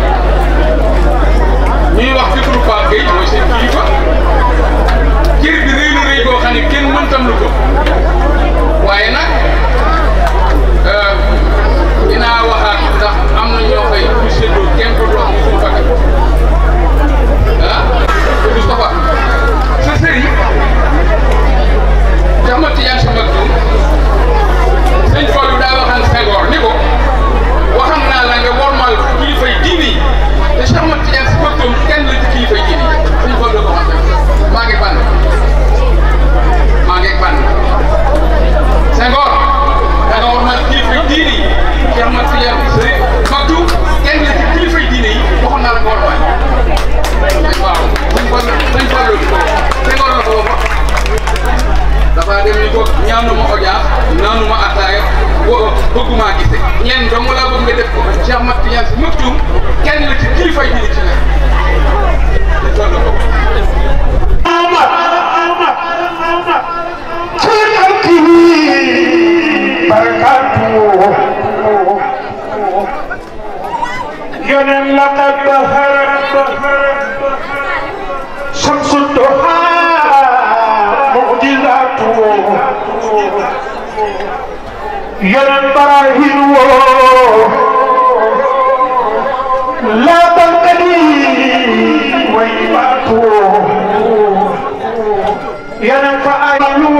Speaker 10: ñuy wax ci turu Pape Gueye mooy seen kilifa cër bi rëy na rëy boo xam ne kenn mëntam lu ko waaye nag dinaa waxaat ndax am na ñoo koy ñu séddoo kenn ko doon suñu fakkat ah Moustapha sa sëriñ Cheikh Ahmad Tidiane Sy Maktoum sëñ Fallou daa waxan Senghor ni ko waxam naa la nga wormal kilifay diini yi te Cheikh Ahmad Tidiane Sy Maktoum kenn la ci kilifay diini yi sëñ Fallou ko xam maa ngi bànn maa ngi bànn Senghor da nga wormal kilifay diini yi Cheikh Ahmad Tidiane Sy Maktoum kenn la ci kilifay diini yi waxoon naa la nga wormal waaw sëñ Fallou sëñ Fallou Senghor la ko wax dafa dem ni ko ñaanu ma audience naanu ma ataaya bëgguma gise ñeen dong laa bëgg nga def ko Cheikh Ahmad Tidiane Sy Maktoum kenn la ci kilifay diini ci nekk dañ toll ko
Speaker 11: يونن لقد بهرت شمس الضحى معجزاته يونن براهين لا تنقلي ويباته يونن فأيلو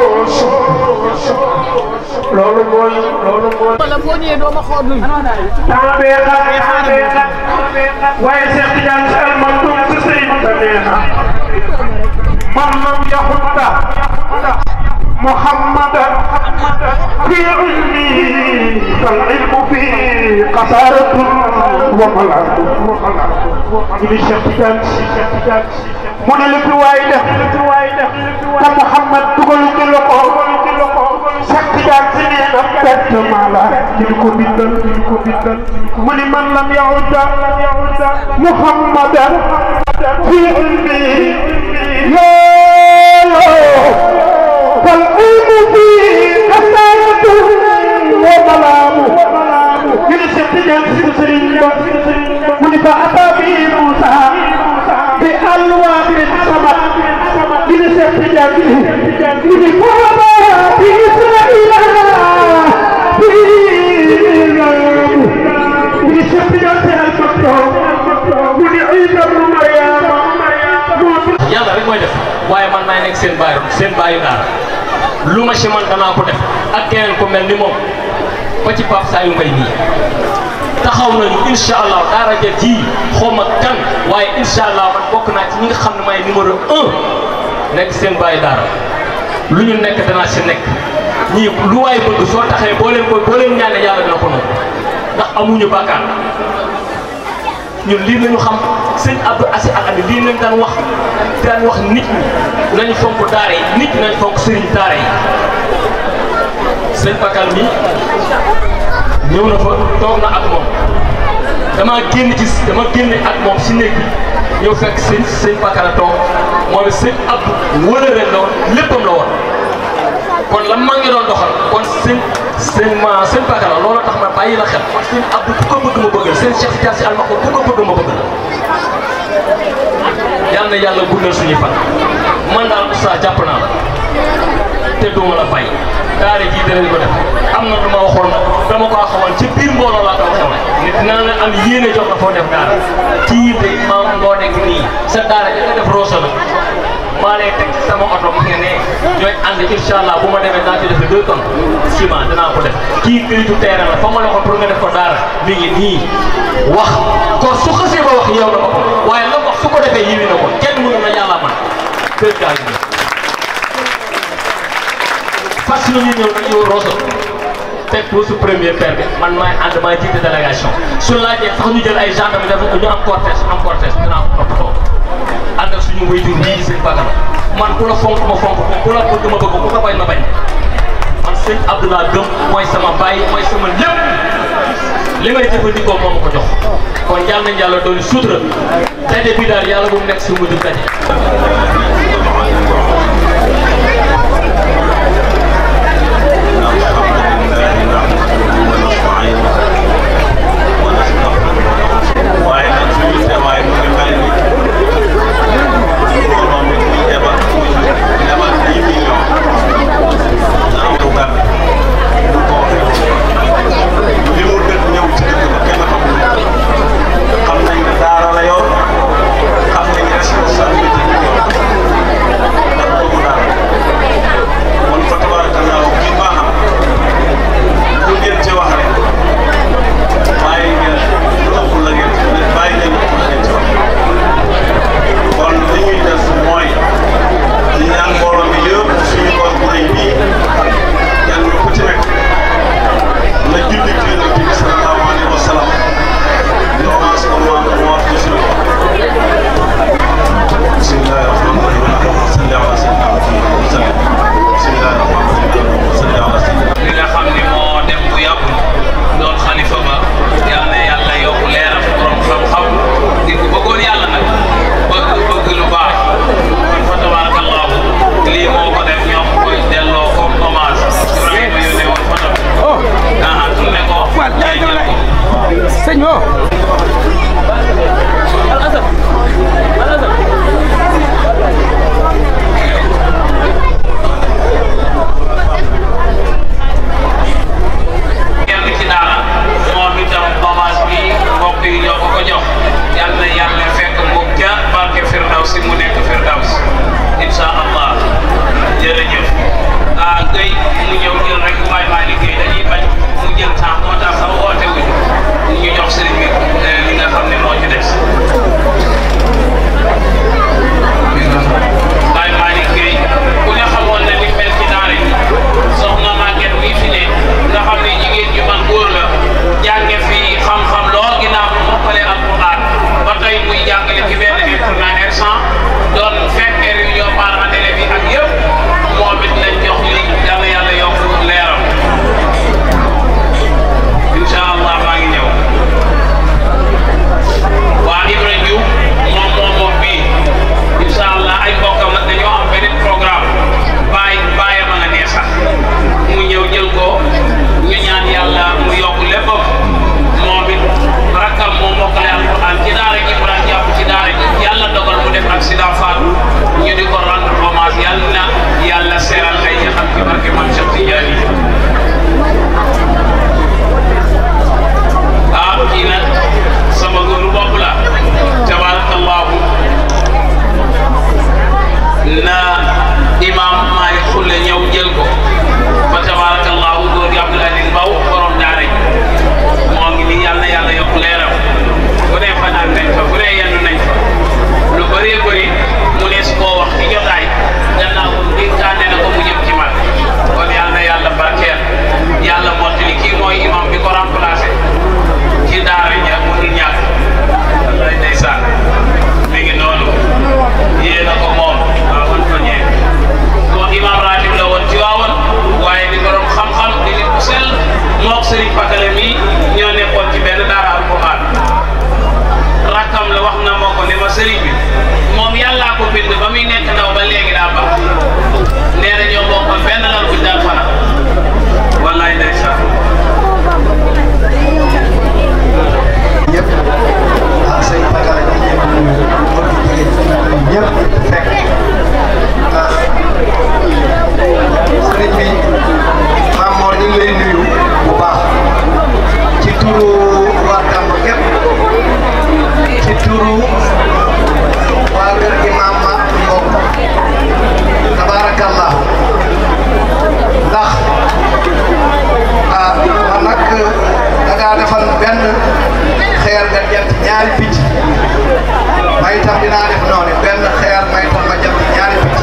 Speaker 11: loolu mooy loolu mooy.
Speaker 12: wala boo ñëwee doo ma xool nuyu.
Speaker 11: temps bee xam bee xam waaye Cheikh Tidiane Sy Al Maktoum si sëy ta nee na man lam yaxutta محمدا في علمي فالعلم فيه قصارة وملعب من الشيخ Tidiane Sy mu ne li fi waay def te Mouhamad dugal ci loxo Cheikh Tidiane Sy nee na pertement la ci li ko bindal ci li ko bindal mu ne man lam yahuda Mouhamadan fi ilmi yoo فالعلم فيه قصارة وملام من الشيخ Tidiane Sy Serigne Ba mu ne fa أتى به موسى بألواح السماء من الشيخ Tidiane Sy من فهما بإسرائيل بإسرائيل من الشيخ Tidiane Sy Al Maktoum mu ne عيسى بن مريم
Speaker 13: yàlla rek mooy def waaye man maay nekk seen baayu seen baayu daara lu ma si man danaa ko def ak keneen ku mel ni moom ba ci Pape Sayou Mbaye nii taxaw nañu incha allah daara ja ji xaw ma kan waaye incha allah man bokk naa ci ñi nga xam ne maay numéro un nekk seen baayu daara lu ñu nekk danaa si nekk ñii lu waay bëgg soo taxee boo leen ko boo leen ñaanee yàlla dina ko nangu ndax amuñu bàkkaar ñun lii nañu xam sëñ Abdou Assis Al Amine lii lañ daan wax daan wax nit ñi nañu fonk daara yi nit ñi nañu fonk sëriñ daara yi sëñ Bakal mi ñëw na fa toog na ak moom dama génn ci dama génn ak moom si néeg bi ñëw fekk sëñ sëñ Bakal toog moom it sëñ Abdou wëlëre la woon léppam la woon kon la ma ngi doon doxal kon sëñ sëñ ma sëñ Bakal loolu tax ma bàyyi la xel kon sëñ Abdou ku ko bëgg ma bëggal sëñ Cheikh Tidiane Sy Al Maktoum ku ko bëgg ma bëggal yal na yàlla guddal suñu fan man daal oustaz jàpp naa la te duma la fay daara ji danañ ko def am na lu ma waxoon dama ko xamal ci biir mbooloo laa ko xamal nit dina la am yéene jox la foo def daara kii de maam moo nekk nii sa daara ji nga def roosa la maa lay teg ci sama oto mu ngi ne ñooy ànd incha allah bu ma demee naa ci def deux tonnes ciment danaa ko def kii këyitu terrain la fa ma la waxoon pour nga def ko daara mi ngi nii wax kon su xasee ba wax yow na ko waaye la wax su ko defee yiwi na ko kenn mënu na yàlla kër gaa ngi nii fas ñu ñëw nag ñëw Rosso teg pour su premier père bi man maay ànd maay jiite délégation su laajee sax ñu jël ay gendarme def ñu am cortège am cortège dinaa ko toppatoo ànd ak suñu wayjur bii di sëñ Bagala man ku la fonk ma fonk ko ku la bëgg ma bëgg ku ko bañ ma bañ man sëñ Abdoulaye Gëm mooy sama baay mooy sama lépp li may jëfandikoo moo ma ko jox kon yàlla nañ yàlla doon sutura daje bi daal yàlla bu mu nekk si mujj daje
Speaker 12: waaye nag suñu teewaay mu ngi mel ni mbooloo mi muy ebal ebal dix millions na am lu gàtt lu ko li mu dëkk ñëw ci dëkk ba kenn xamul xam nañ ne daara la yor xam nañ responsabilité bi yor ndax boobu daal kon fa tabarakallahu kii baaxam lu ngeen ci wax rek bàyyi ngeen lu ëpp la ngeen bàyyi ngeen lu ëpp la ngeen ci wax kon li ñuy def mooy di ñaan mbooloo mi yëpp suñu koor bu rëy bii kenn ku ci nekk na julli ci yonent bi sallallahu alayhi wa sallam ñu commencé ko maam mu wax ci suñu ko bismillahi rahmani rahim allahumma salli ala sayyidina muhammad wa sallim bismillahi rahmani rahim allahumma salli ala sayyidina
Speaker 9: li nga xam ni moo dem bu yàggul doon xalifa ba yal na yàlla yokk leeram borom xam-xam di ko bëggoon yàlla nag bëgg bëgg lu baax kon fa tabarakallahu lii moo ko def ñoo ko koy delloo comme hommage Ibrahima yónnee woon photo bi aha tourné ko jël ko
Speaker 14: sëñ wo
Speaker 9: kenn ci daara moom itam hommage bi mbokk yi ñoo ko ko jox yal na yàlla fekk mu ca barke Firdawsi mu nekk Firdaws incha allah jërëjëf ah Guèye mu ñëw jël rek waay maa liggéey dañuy bañ mu jël temps moo tax sax woote wuñu ñu jox sëriñ bi li nga xam ne moo ci des. waay maa liggéey ku ne xamoon na ni mel ci daara yi soxna Maguette mii fi ne nga xam ne jigéen ju man góor la jànge fi xam-xam lool ginnaaw bu mokkalee alquran ba tey muy jàngale ci benn internat R100 doon fekkee réunion parents d'élèves yi ak yëpp moom it lañ jox li yàlla yàlla yokk leeram incha allah maa ngi ñëw waa Ibra Diouf moom moom moom bii incha allah ay mbokkam nag dañoo am beneen programme bàyyi bàyyi ma nga nee sax mu ñëw jël ko ñu ñaan yàlla mu yokk léppam moom it rakkam moo mokkale alquran ci daara ji mu daan jàpp ci daara ji yàlla dogal mu def accident faatu ñu di ko rendre hommage yàlla na yàlla seeral ay yaxam ci barke Mame Cheikh Tidiane ah kii nag sama góoru bopp la tabarakallahu na imam Malick Xulle ñëw jël ko fa tabarakallahu góor gi Abdoul Aziz Mbaw borom daara ji moo ngi nii yàlla na yàlla yokk leeram bu ne fanaan nañ fa bu ne yendu nañ fa lu bëree bëri mu ne su koo wax ci jotaay gannaaw dénkaane na ko mu jëm ci man kon yàlla na yàlla barkeel yàlla mottali kii mooy imam bi ko remplacé ci daara ja mënul ñàkk wallaay ndeysaan mi ngi noonu yéen a ko moom waaw wan ko ñee kon imam ratib la woon ci waawoon waaye di borom xam-xam di nit ku sell mook Serigne Pakale mi ñoo nekkoon ci benn daara alquran rakkam la wax na moo ko ne ma Serigne bi moom yàllaa ko bind ba muy nekk ndaw ba léegi daa baax nee na ñoo bokkoon benn lal buñ daan fana wallaay ndeysaan
Speaker 1: ñëpp ak sëñ Bakara ñi ñëpp mbokki jigéen ñëpp fekk ah sëriñ bi Maam Mor ñu ngi lay nuyu bu baax ci turu waa Tamba gépp ci turu waa kër Imam ma mbokk tabarakallah ndax ah man nag da ngaa defal benn xeer nga jant ñaari picc may tam dinaa def noonu benn xeer may tam ma jant ñaari picc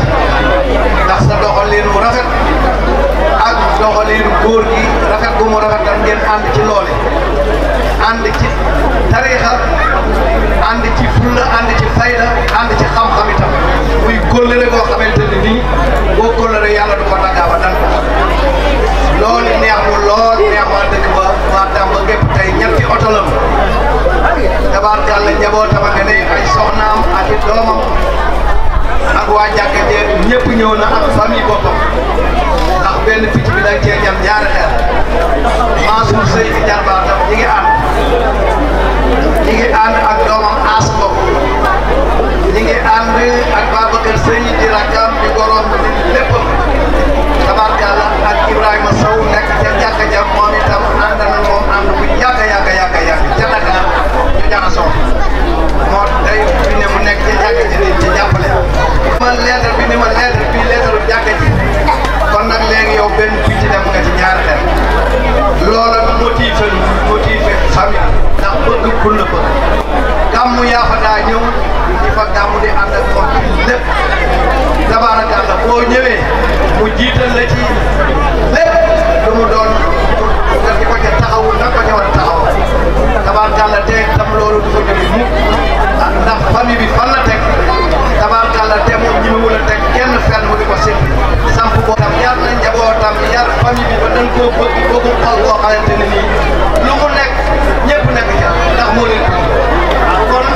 Speaker 14: njabootam ak ne ay soxnaam ak i doomam ak waa jàkka je ñëpp ñëw na ak famille boppam ndax benn picc bi dañ cee jam ñaari xeer Mansour Sey di jarbaatam ñi ngi ànd ñi ngi ànd ak doomam aas bopp ñi ngi ànd ak Babacar Sey di rakkam di gorom di léppam tabarkalla ak Ibrahima Sow nekk ca jàkka ja moom itam ànd na moom ànd bu yàgg yàgg yàgg yàgg ca Dakar ñu jaxasoo moo day fi ne mu nekk ca jàkka ji di ci jàppale ma lettre bi ni ma lettre bi lettre jàkka ji kon nag léegi yow benn picc dem nga ci ñaari xel loola motivé motivé famille ndax bëgg pour la bëgg gàmmu yaa fa daa ñëw di fa gàmmu di ànd ak moom lépp tabaarakàlla boo ñëwee mu jiital la ci lépp lu mu doon nga di ko ca taxawu na ko ca war a taxaw tabaarakàlla te tam loolu du ko jóge mukk ndax famille bi fan la teg tabaarakàlla te moom ñi mu la teg kenn fenn mu di ko simpi samp boo tam yar na njabootam yar famille bi ba dañ koo bëgg bëggu xol boo xamante ne nii lu mu nekk ñëpp nekk ca ndax moo leen ah kon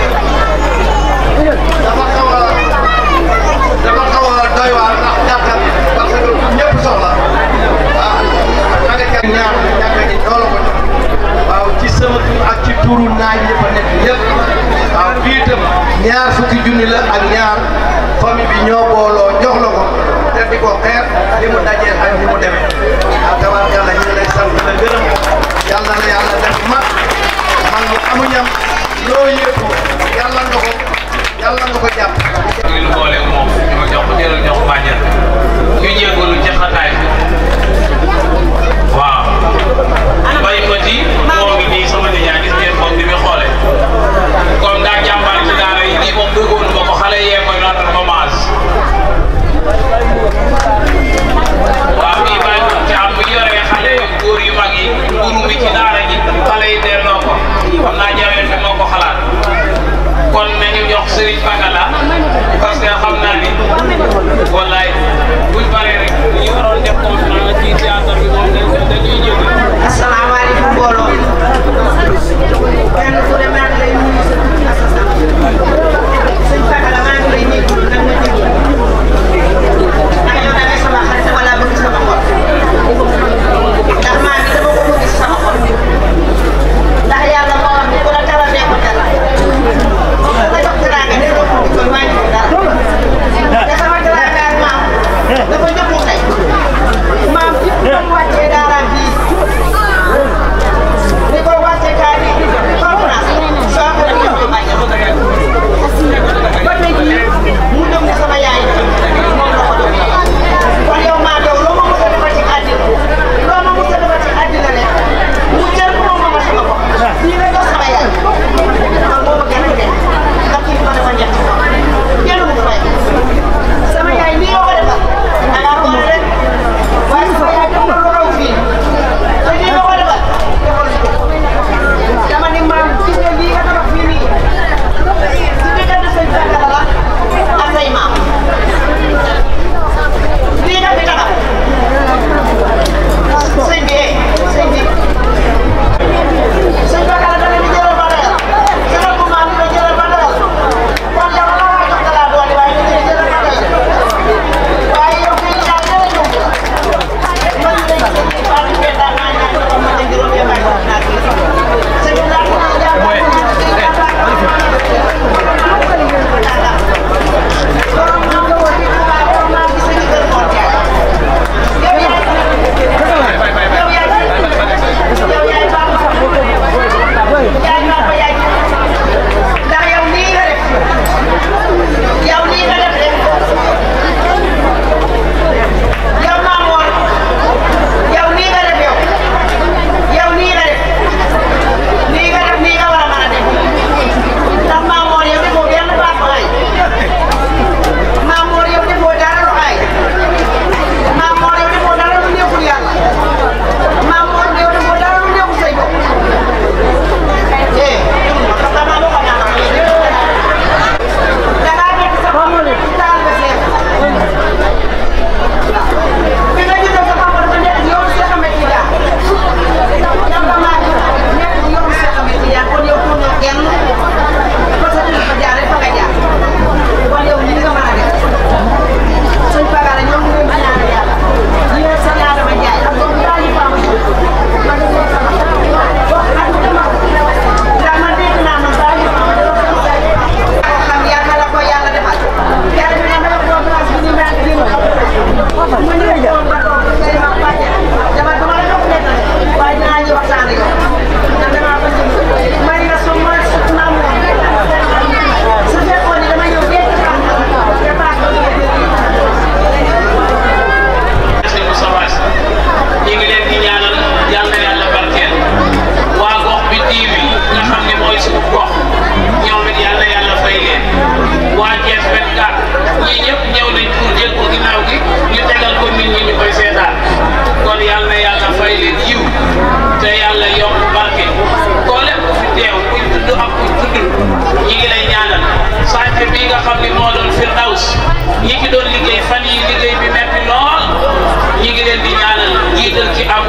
Speaker 14: dafa xaw a dafa xaw a doy waar ndax gàttal parce que ñëpp soxla ah da nga ca ñaar ñàkk ji loolu ko waaw ci sama tur ak ci turu naaj yi fa nekk yëpp waaw bii itam ñaar fukki junni la ak ñaar famille bi ñoo booloo jox la ko te di ko xeer li mu dajee ak ni mu demee ah tabaarkalla ñu ngi lay sant la gërëm yàlla na yàlla def mag man mu amuñam loo yëpp yàlla nga ko yàlla nga ko jàpp.
Speaker 9: ñu ngi boole moom ñu jox ko jëral jox bàjjen ñu jégalu ci xataay bi waaw bay ma ci moo ngi nii sama nijaay gis ngeen moom ni muy xoole comme daa jàmbaar ci daara yi lii moom bëggoon ma ko xale yee koy rendre hommage waaw bii bàyyi ko ci am bu yoree xale yu góor yu mag yi guru mi ci daara ji xale yi delloo ko xam naa jaween bi moo ko xalaat kon nañu jox Serigne Pakala parce que xam naa ni wallaay buñ paree rek ñu waroon def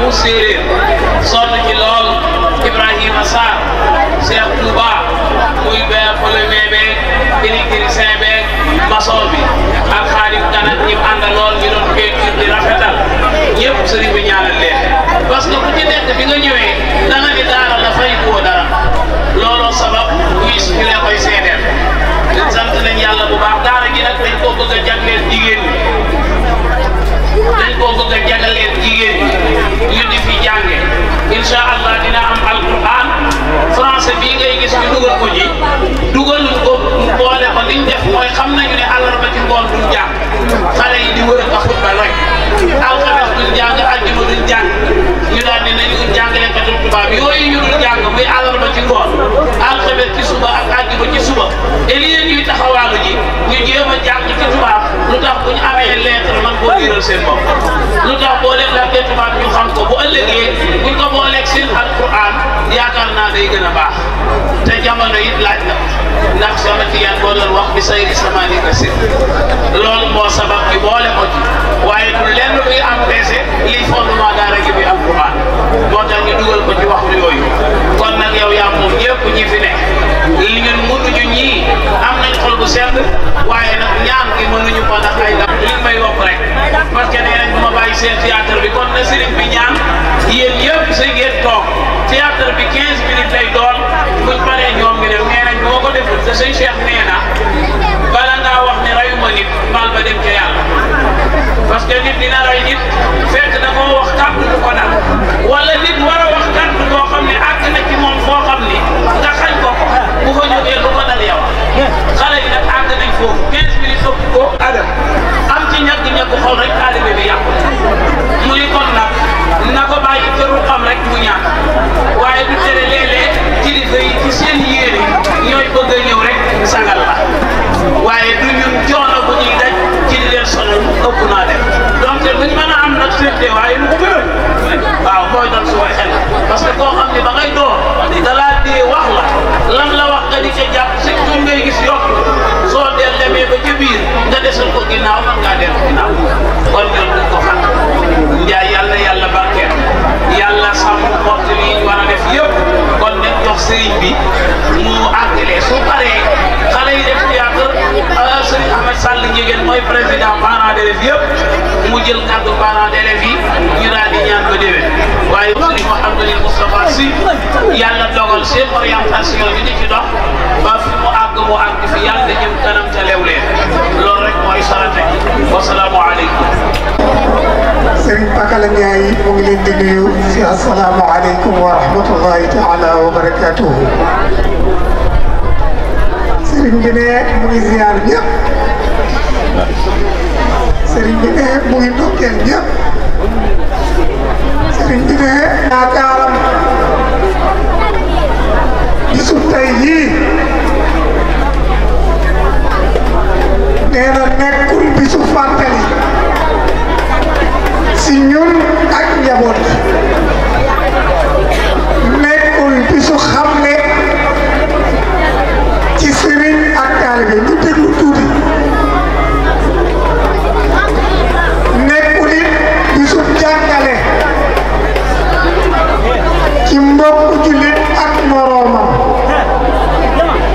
Speaker 9: bu séeréer sonn ci lool Ibrahima Sarr Cheikh Touba muy bee premier beeg électricien beeg maçon bi ak xaalis ganat ñi ànda lool ñu doon peinture di rafetal ñëpp sëriñ bi ñaanal leen parce que ku ci nekk bi nga ñëwee da nga ni daara la fay koo dara looloo sabab ñuy ñu leen koy seedeel di sant nañ yàlla bu baax daara gi nag dañ koo bëgg a jagleel jigéen ñi dañ koo bëgg a jagleel jigéen ñi ñu di fi jànge incha allah dina am alquran français bii ngay gis ñu dugal ko ji dugaluñ ko boole ko liñ def mooy xam nañu ne àllarba ci ngoon duñ jàng xale yi di wër a football rek alxames duñ jàng àjjuma duñ jàng ñu daal ne nañu jàngalekatu tubaab yooyu ñu dul jàng muy àllarba ci ngoon alxames ci suba ak àjjuma ci suba et lii ñuy taxawaalu ji ñu jéem a jàng ci tubaab lu tax bu ñu amee lettre man koo liiral seen bopp lu tax boo leen laajtee tubaab ñu xam ko bu ëllëgee buñ ko booleeg seen alquran yaakaar naa day gën a baax te jamono it laaj na ndax sama tiyaan boo doon wax bi say samaani ka si loolu moo sabab bi boole ko ci waaye du lenn luy empêché lii fondement daara gi bi alquran moo tax ñu dugal ko ci waxtu yooyu kon nag yow yaa moom ñëpp ñi fi ne li ñun mënuñu ñii am nañ xol bu sedd waaye nag ñaan gi mënuñu ko ndax ay dam li may wax rek parce que nee nañ bu ma bàyyi seen théâtre bi kon na sëriñ bi ñaan yéen yëpp sa ngeen toog théâtre bi 15 minutes lay doon buñ paree ñoom ñu dem nee nañ boo ko deful te sëñ Cheikh nee na bala ngaa wax ne rayuma nit baal ba dem ca yàlla parce que nit dina ray nit fekk da koo wax kàddu du ko dal wala nit war a wax kàddu boo xam ne àgg na ci moom foo xam ni nga xañ ko ko bu fa jógee lu ko dal yow xale yi nag àgg nañ foofu 15 minutes ëpp ko adam am ci ñàkk ñàkk xol rek taalibe bi yàqu mu ni kon nag na ko bàyyi këru xam rek mu ñaan waaye du tere léeg-léeg kilifa yi ci seen yéene ñooy bëgg a ñëw rek sagal la waaye du ñun coono bu ñuy daj ci di leen sonal ëpp naa def donc duñ mën a am nag seen teewaay lu ko gën waaw mooy doon su xel parce que koo xam ne ba ngay door da laa dee wax la lan la wax nga di ca jàpp si tur ngay gis yokk soo del demee ba ci biir nga desal ko ginnaaw man ngaa dellu ginnaaw kon ñoom duñ ko xam njaay yàlla yàlla barkeel yàlla sàmm waxtu yi ñu war a def yëpp kon nañ jox sëriñ bi mu àggalee su paree xale yi def théâtre sëriñ Ahmed Sall Ndiéguène mooy président parents d'élèves yëpp mu jël kàddu parents d'élèves yi ñu daal di ñaan ba déwén waaye sëriñ Mouhamadou Moustapha Sy yàlla dogal seen orientation ñu di ci dox ba fi mu àgg mu àgg fi yàlla da jëm kanam ca lew leen loolu rek mooy sarate gi wasalaamu aleykum
Speaker 15: Serigne Pakala Ndiaye mu ngi leen di nuyu si asalaamaaleykum wa rahmatullahi taala wa barakatuhu Serigne bi ne mu ngi ziar ñëpp Serigne bi ne mu ngi ndokkeel ñëpp Serigne bi ne yaakaaram bisu tey yii nee na nekkul bisu fàttali si ñun ak njaboot nekkul bisu xamle ci sëriñ ak taalibe ñu déglu tuuti nekkul it bisu jàngale ci mbokk jullit ak moroomam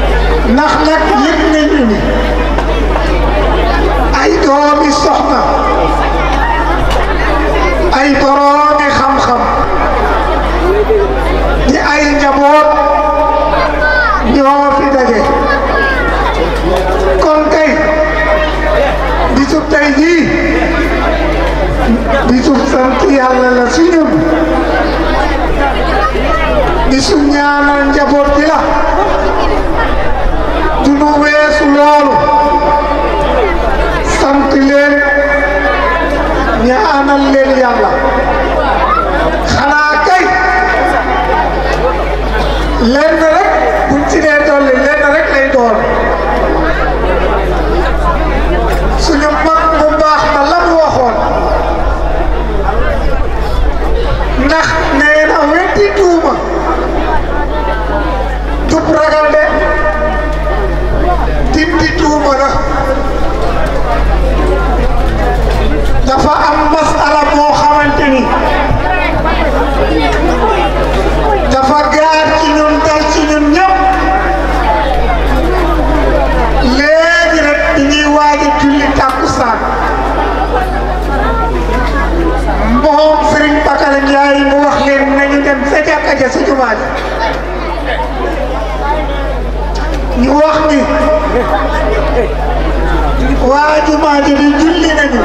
Speaker 15: waa jumaa ji di julli nañu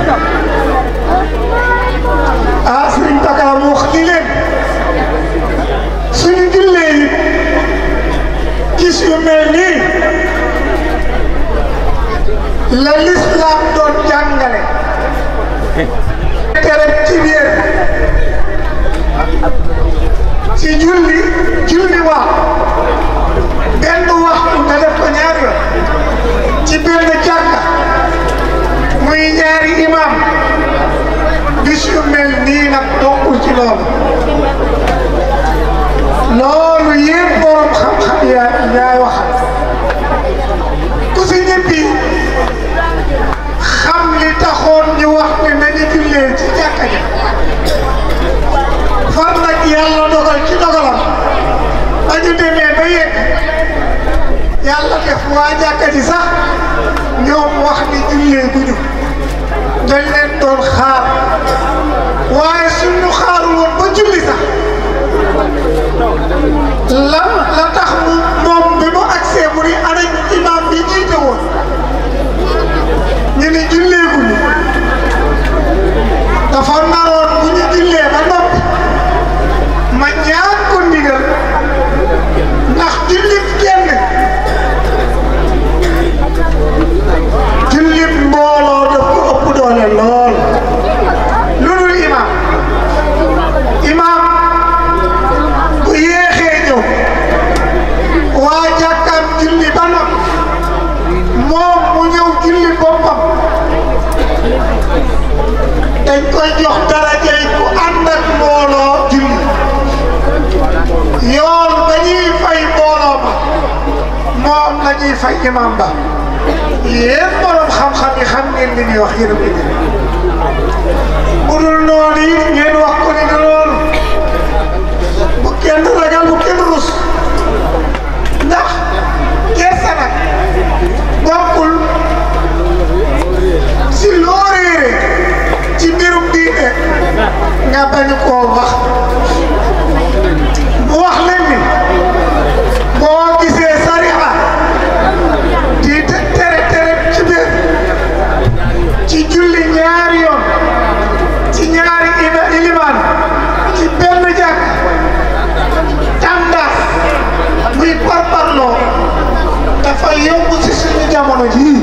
Speaker 15: ah sëriñ Bakar mu wax li leen suñu jullee yi gis yu mel nii la lislaam doon jàngale tere ci biir ci julli julli wax benn waxtu nga def ko ñaari yoon ci benn jàkka muy ñaari imam bis yu mel nii nag bokkul ci loolu loolu yéen borom xam-xam yaa yaay waxal ku si ñibbi xam li taxoon ñu wax ne nañu jullee ci jàkka ja far nag yàlla dogal ci dogalam ba ñu demee ba yegg yàlla def waa jàkka ji sax ñoom wax ni jullee guñu dañ leen doon xaar waaye suñu xaarul woon ba julli sax la la tax mu moom bi mu agsee mu ni ana imam bi jiite woon ñu ni julleeguñu dafa naroon bu ñu jullee ba noppi ma ñaan ko ndigal ndax jullit kenn jullit mbooloo daf ko ëpp doole lool lu dul imam imam bu yéexee ñëw waa jàkkaam julli ba noppi moom mu ñëw julli boppam dañ koy jox darajay ku ànd ak mbooloo julli yoon ba ñuy fay mbooloo ma moom la ñuy fay imam ba yéen borom xam-xam yi xam ngeen li ñuy wax yéen a ko jël bu dul noonu it ngeen wax ko ni du noonu bu kenn ragal bu kenn rus ndax kersa nag bokkul si loo réere ci mbirum diine nga bañ koo wax mu wax leen ni boo gisee sariya di tere tere ci biir ci julli ñaari yoon ci ñaari ima ilimaan ci benn jàkk tàndaas muy parparloo dafa yomb ci suñu jamono jii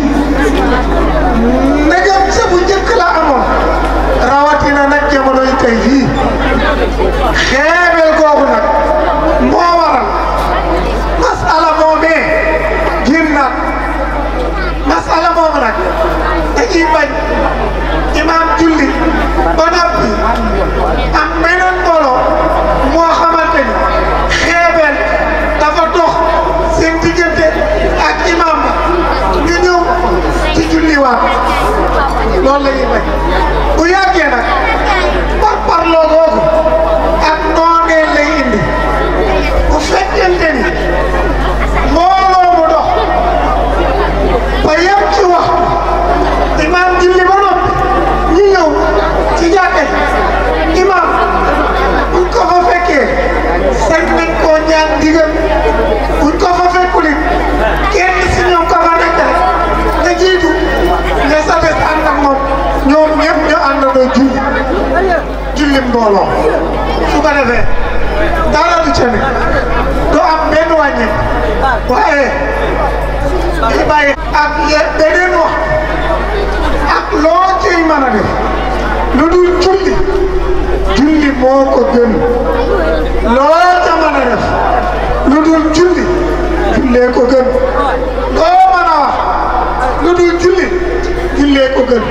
Speaker 15: ndegam sa bu njëkk la amoon rawatina nag jamono yi tey jii xeebel googu nag moo waral masala moomee génnaat masala moomu nag dañuy bañ imaam julli ba noppi am meneen mbooloo moo xamante ni xeebel dafa dox seen diggante ak imaam ba ñu ñëw ci julliwaat loolu la ñuy bañ bu yàggee nag par parloo googu ak noonee lay indi bu fekkente ni mbooloo mu dox ba yem ci waxtu imaam julli ba noppi ñu ñëw ci jàkka ji imaam buñ ko fa fekkee sañ nañ koo ñaan digal buñ ko fa fekkulit kenn si ñoom ko fa nekk rek nga jiitu ne sa des ànd ak moom ñoom ñëpp ñu àndandoo julli julli mbooloo su ko defee dara du ca ne du am benn wàññi waaye di bàyyi ak ye beneen wax ak loo ciy mën a def lu dul julli julli moo ko gën loo ca mën a def lu dul julli jullee ko gën loo mën a wax lu dul julli jullee ko gën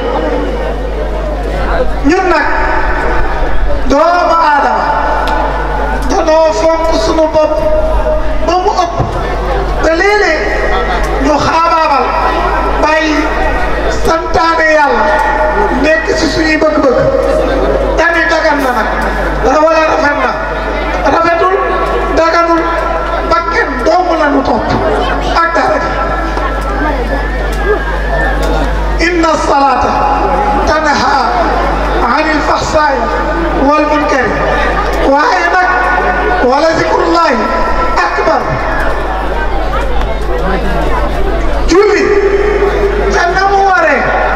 Speaker 15: ñun nag doomu aadama danoo fonk sunu bopp ba mu ëpp ba léeg-léeg ñu xaabaabal bàyyi santaane yàlla nekk ci suñuy bëgg-bëgg dani dagan na nag dara wala rafet na rafetul daganul bakken doomu la nu topp ak dara inna salata tanha anil faxsaay wal munkari waaye nag wala zikrullahi akbar julli ca na mu waree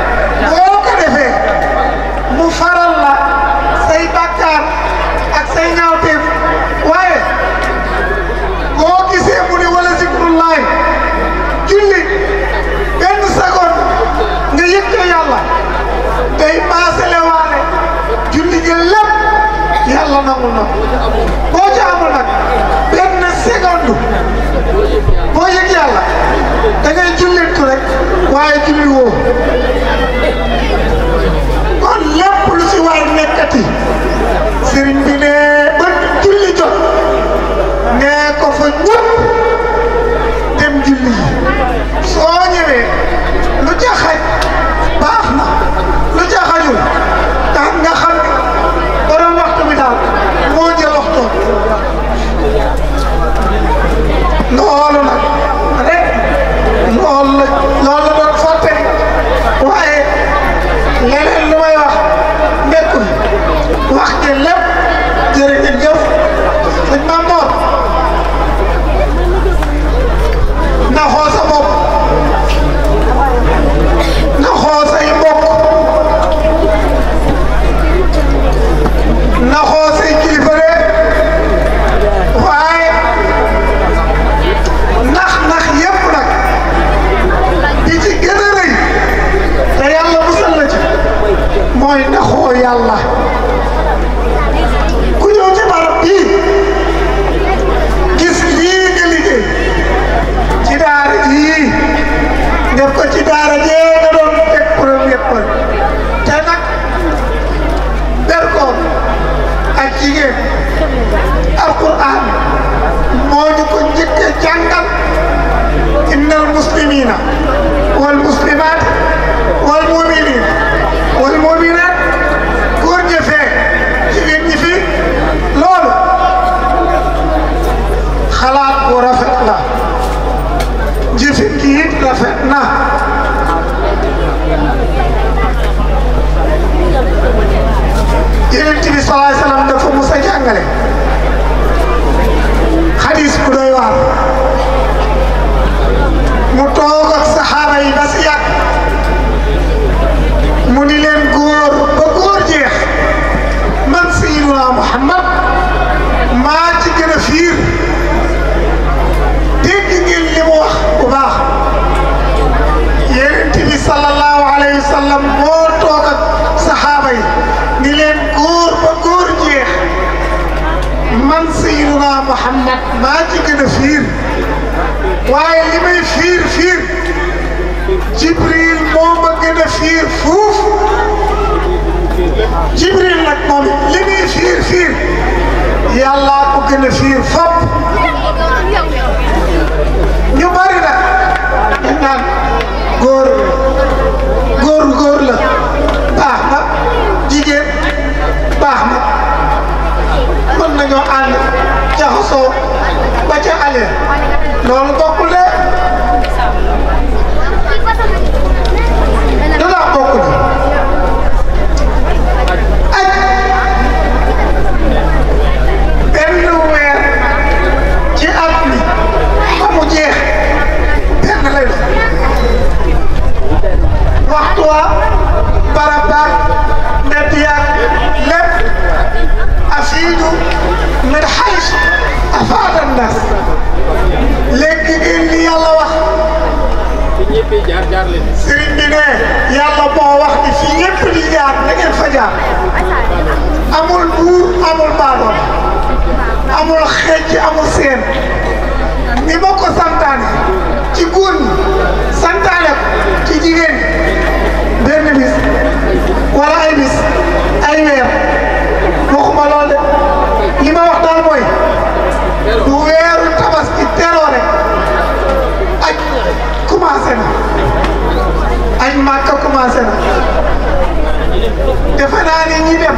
Speaker 15: jigéen alquran moo ñu ko njëkk a jàngal innal muslimina wal muslimat wal muminin wal muminat góor ñi fee jigéen ñi fi loolu xalaat bu rafet la jëfin gi it rafet na yonent bi salaay salaam dafa mus a jàngale xadis bu doy waar mu toog ak saxaaba yi ba si yàgg mu ni leen góor ba góor jeex man sayyiduna Muhammad maa ci gën a fiir dégg ngeen li mu wax bu baax yonent bi sallallahu alayhi wa sallam moo toog ak saxaaba yi ni leen góor ba góor jeex man sayyiduna Muhammad maa ci gën a fiir waaye li may fiir fiir Jibril moo ma gën a fiir fuuf Jibril nag moom li muy fiir fiir yàlla ko gën a fiir fopp ñu bari nag dañ naan góor góor góor la baax na jigéen baax na mën nañoo ànd jaxasoo ba ca alee loolu bokkul de lu tax bokkul aj benn weer ci at mi ba mu jeex benn lay doon waxtu wa barab baag mbedd yaag lépp afiidu min xaysu afaada nnas léegi ngeen li yàlla wax sëriñ bi ne yàlla moo wax ni fi ñëpp di jaar na ngeen fa jaar amul buur amul baadoon amul xeej amul seen ni ma ko santaane ci góor ñi santaane ko ci jigéen ñi benn bis wala ay bis ay weer waxuma lool de li ma wax daal mooy du weeru tabaski teroo rek aj commencé na aj màkka commencé na defe naa ni ñi dem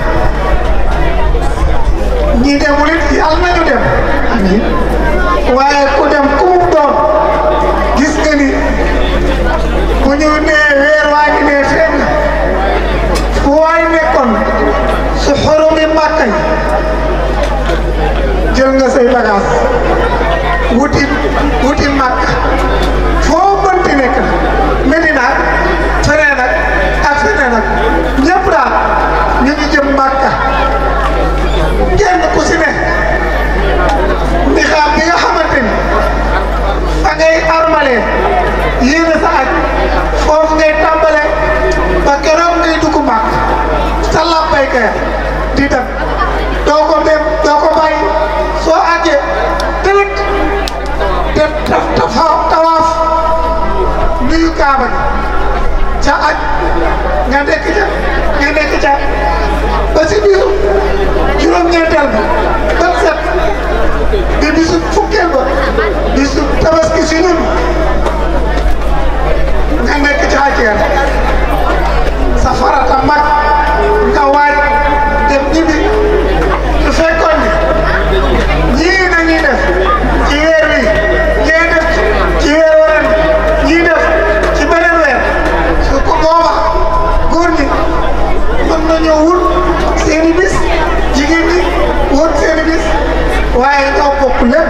Speaker 15: ñi demul it yàlla nañu dem amiin waaye ku dem ku mu doon gis nga ni bu ñu nee weer waa ngi nee feeñ na fu waay nekkoon su xorumi màkka yi jël nga say bagage wuti wuti màkk foo mënti nekk na Medina feneen ak ak feneen ak ñëpp daal ñu ngi jëm màkka kenn ku si ne ndi xam bi nga xamante ni fa ngay armalee yéene sa aj foofu ngay tàmbale ba keroog ngay dugg màkk sa làmbay kaya di dem doo ko dem doo ko bàyyi soo àggee direct dem taf tafa tawaaf nuyu kaaba gi ca aj nga nekk ca nga nekk ca ba si bisu juróom-ñeenteel ba ba set di bisu fukkeel ba bisu tabaski si ñun nga nekk ca ajjeer sa farata mag nga waaj dem ñibbi su fekkoon ni ñii nañuy def ci weer wi ñee def ci weer waren ñii def ci beneen weer su ko booba góor ñi mën nañoo wut seeni bis jigéen ñi wut seeni bis waaye ñoo bokk lépp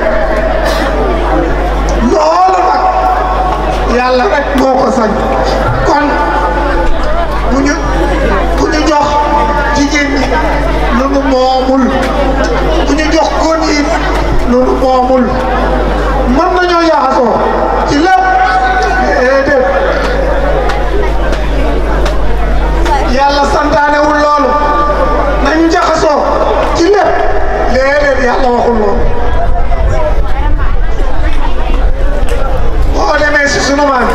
Speaker 15: loolu nag yàlla rek moo ko sañ kon bu ñu bu ñu jox jigéen ñi lu nu moomul bu ñu jox góor ñi lu nu moomul mën nañoo jaxasoo ci lépp déedéet yàlla santaanewul loolu nañu jaxasoo ci lépp déedéet yàlla waxul loolu boo demee si sunu maam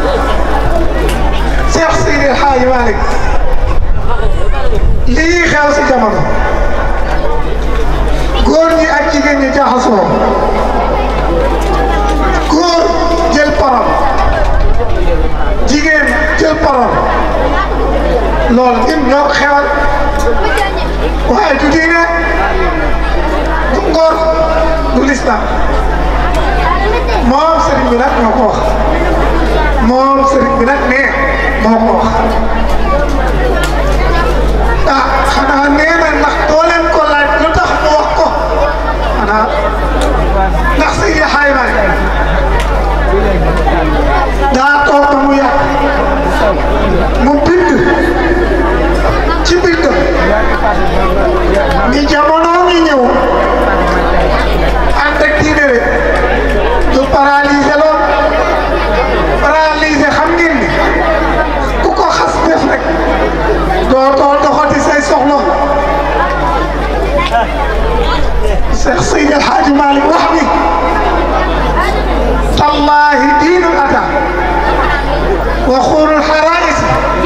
Speaker 15: Cheikh Sidi El Hadji Malick lii xew si jamono jaxasoo góor jël parole jigéen jël parole loolu ñun ñoo ko xewal waaye du diine du ngor du lislam moom sëriñ bi nag moo ko wax moom sëriñ bi nag nee moo ko wax ah xanaa nee na ndax doo leen ko laaj lu tax mu wax ko xanaa ndax Seydi Xaay Maalik daa toog ba mu yàgg mu bind ci bind ni jamono ngi ñëw ànd ak diine rek du paralysé lool paralysé xam ngeen ni ku ko xas def rek doo doo doxati say soxla Cheikh Seydi El Hadji Malick wax ni tallahi diinul ata wa xuurul xaraïs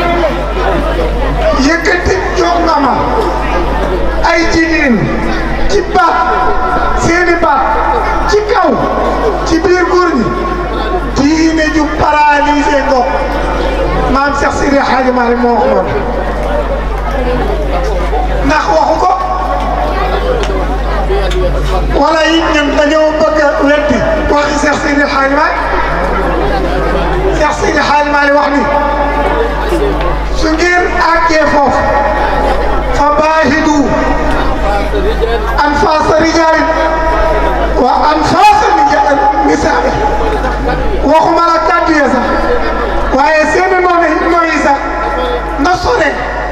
Speaker 15: yëkkati jongama ay jigéen ci baat seeni baat ci kaw ci biir góor ñi diine ju paralysé ngoog maam Cheikh Seydi El Hadji Malick moo wax loolu ndax waxu ko wala it ñun dañoo bëgg a weddi waxi Cheikh Seydi El Hadji Malick Cheikh Seydi El Hadji Malick wax ni su ngeen àggee foofu fa baahidu anfaasa rijaali wa anfaasa nisaa waxuma la kàddu ya sax waaye seen noonu nooyi sax na sore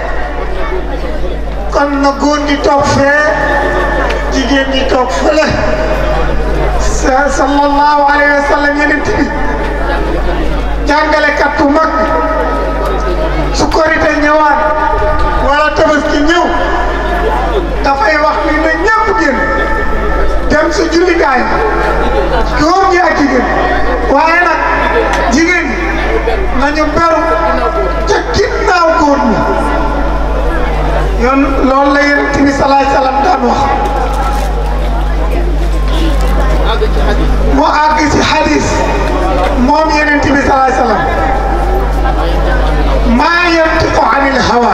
Speaker 15: kon na góor ñi toog fee jigéen ñi toog fële sa sallallahu alayhi wa sallam yeneen bi jàngalekat bu mag su korite ñëwaat wala tabaski ñëw dafay wax ni na ñëpp génn dem sa jullikaay góor ñi ak jigéen waaye nag jigéen ñi nañu beru ca ginnaaw góor ñi yoon loolu la yonent bi salaay salaam daan wax mu àgg ci xadis moom yonent bi salaay salaam maa yantiqu anil hawa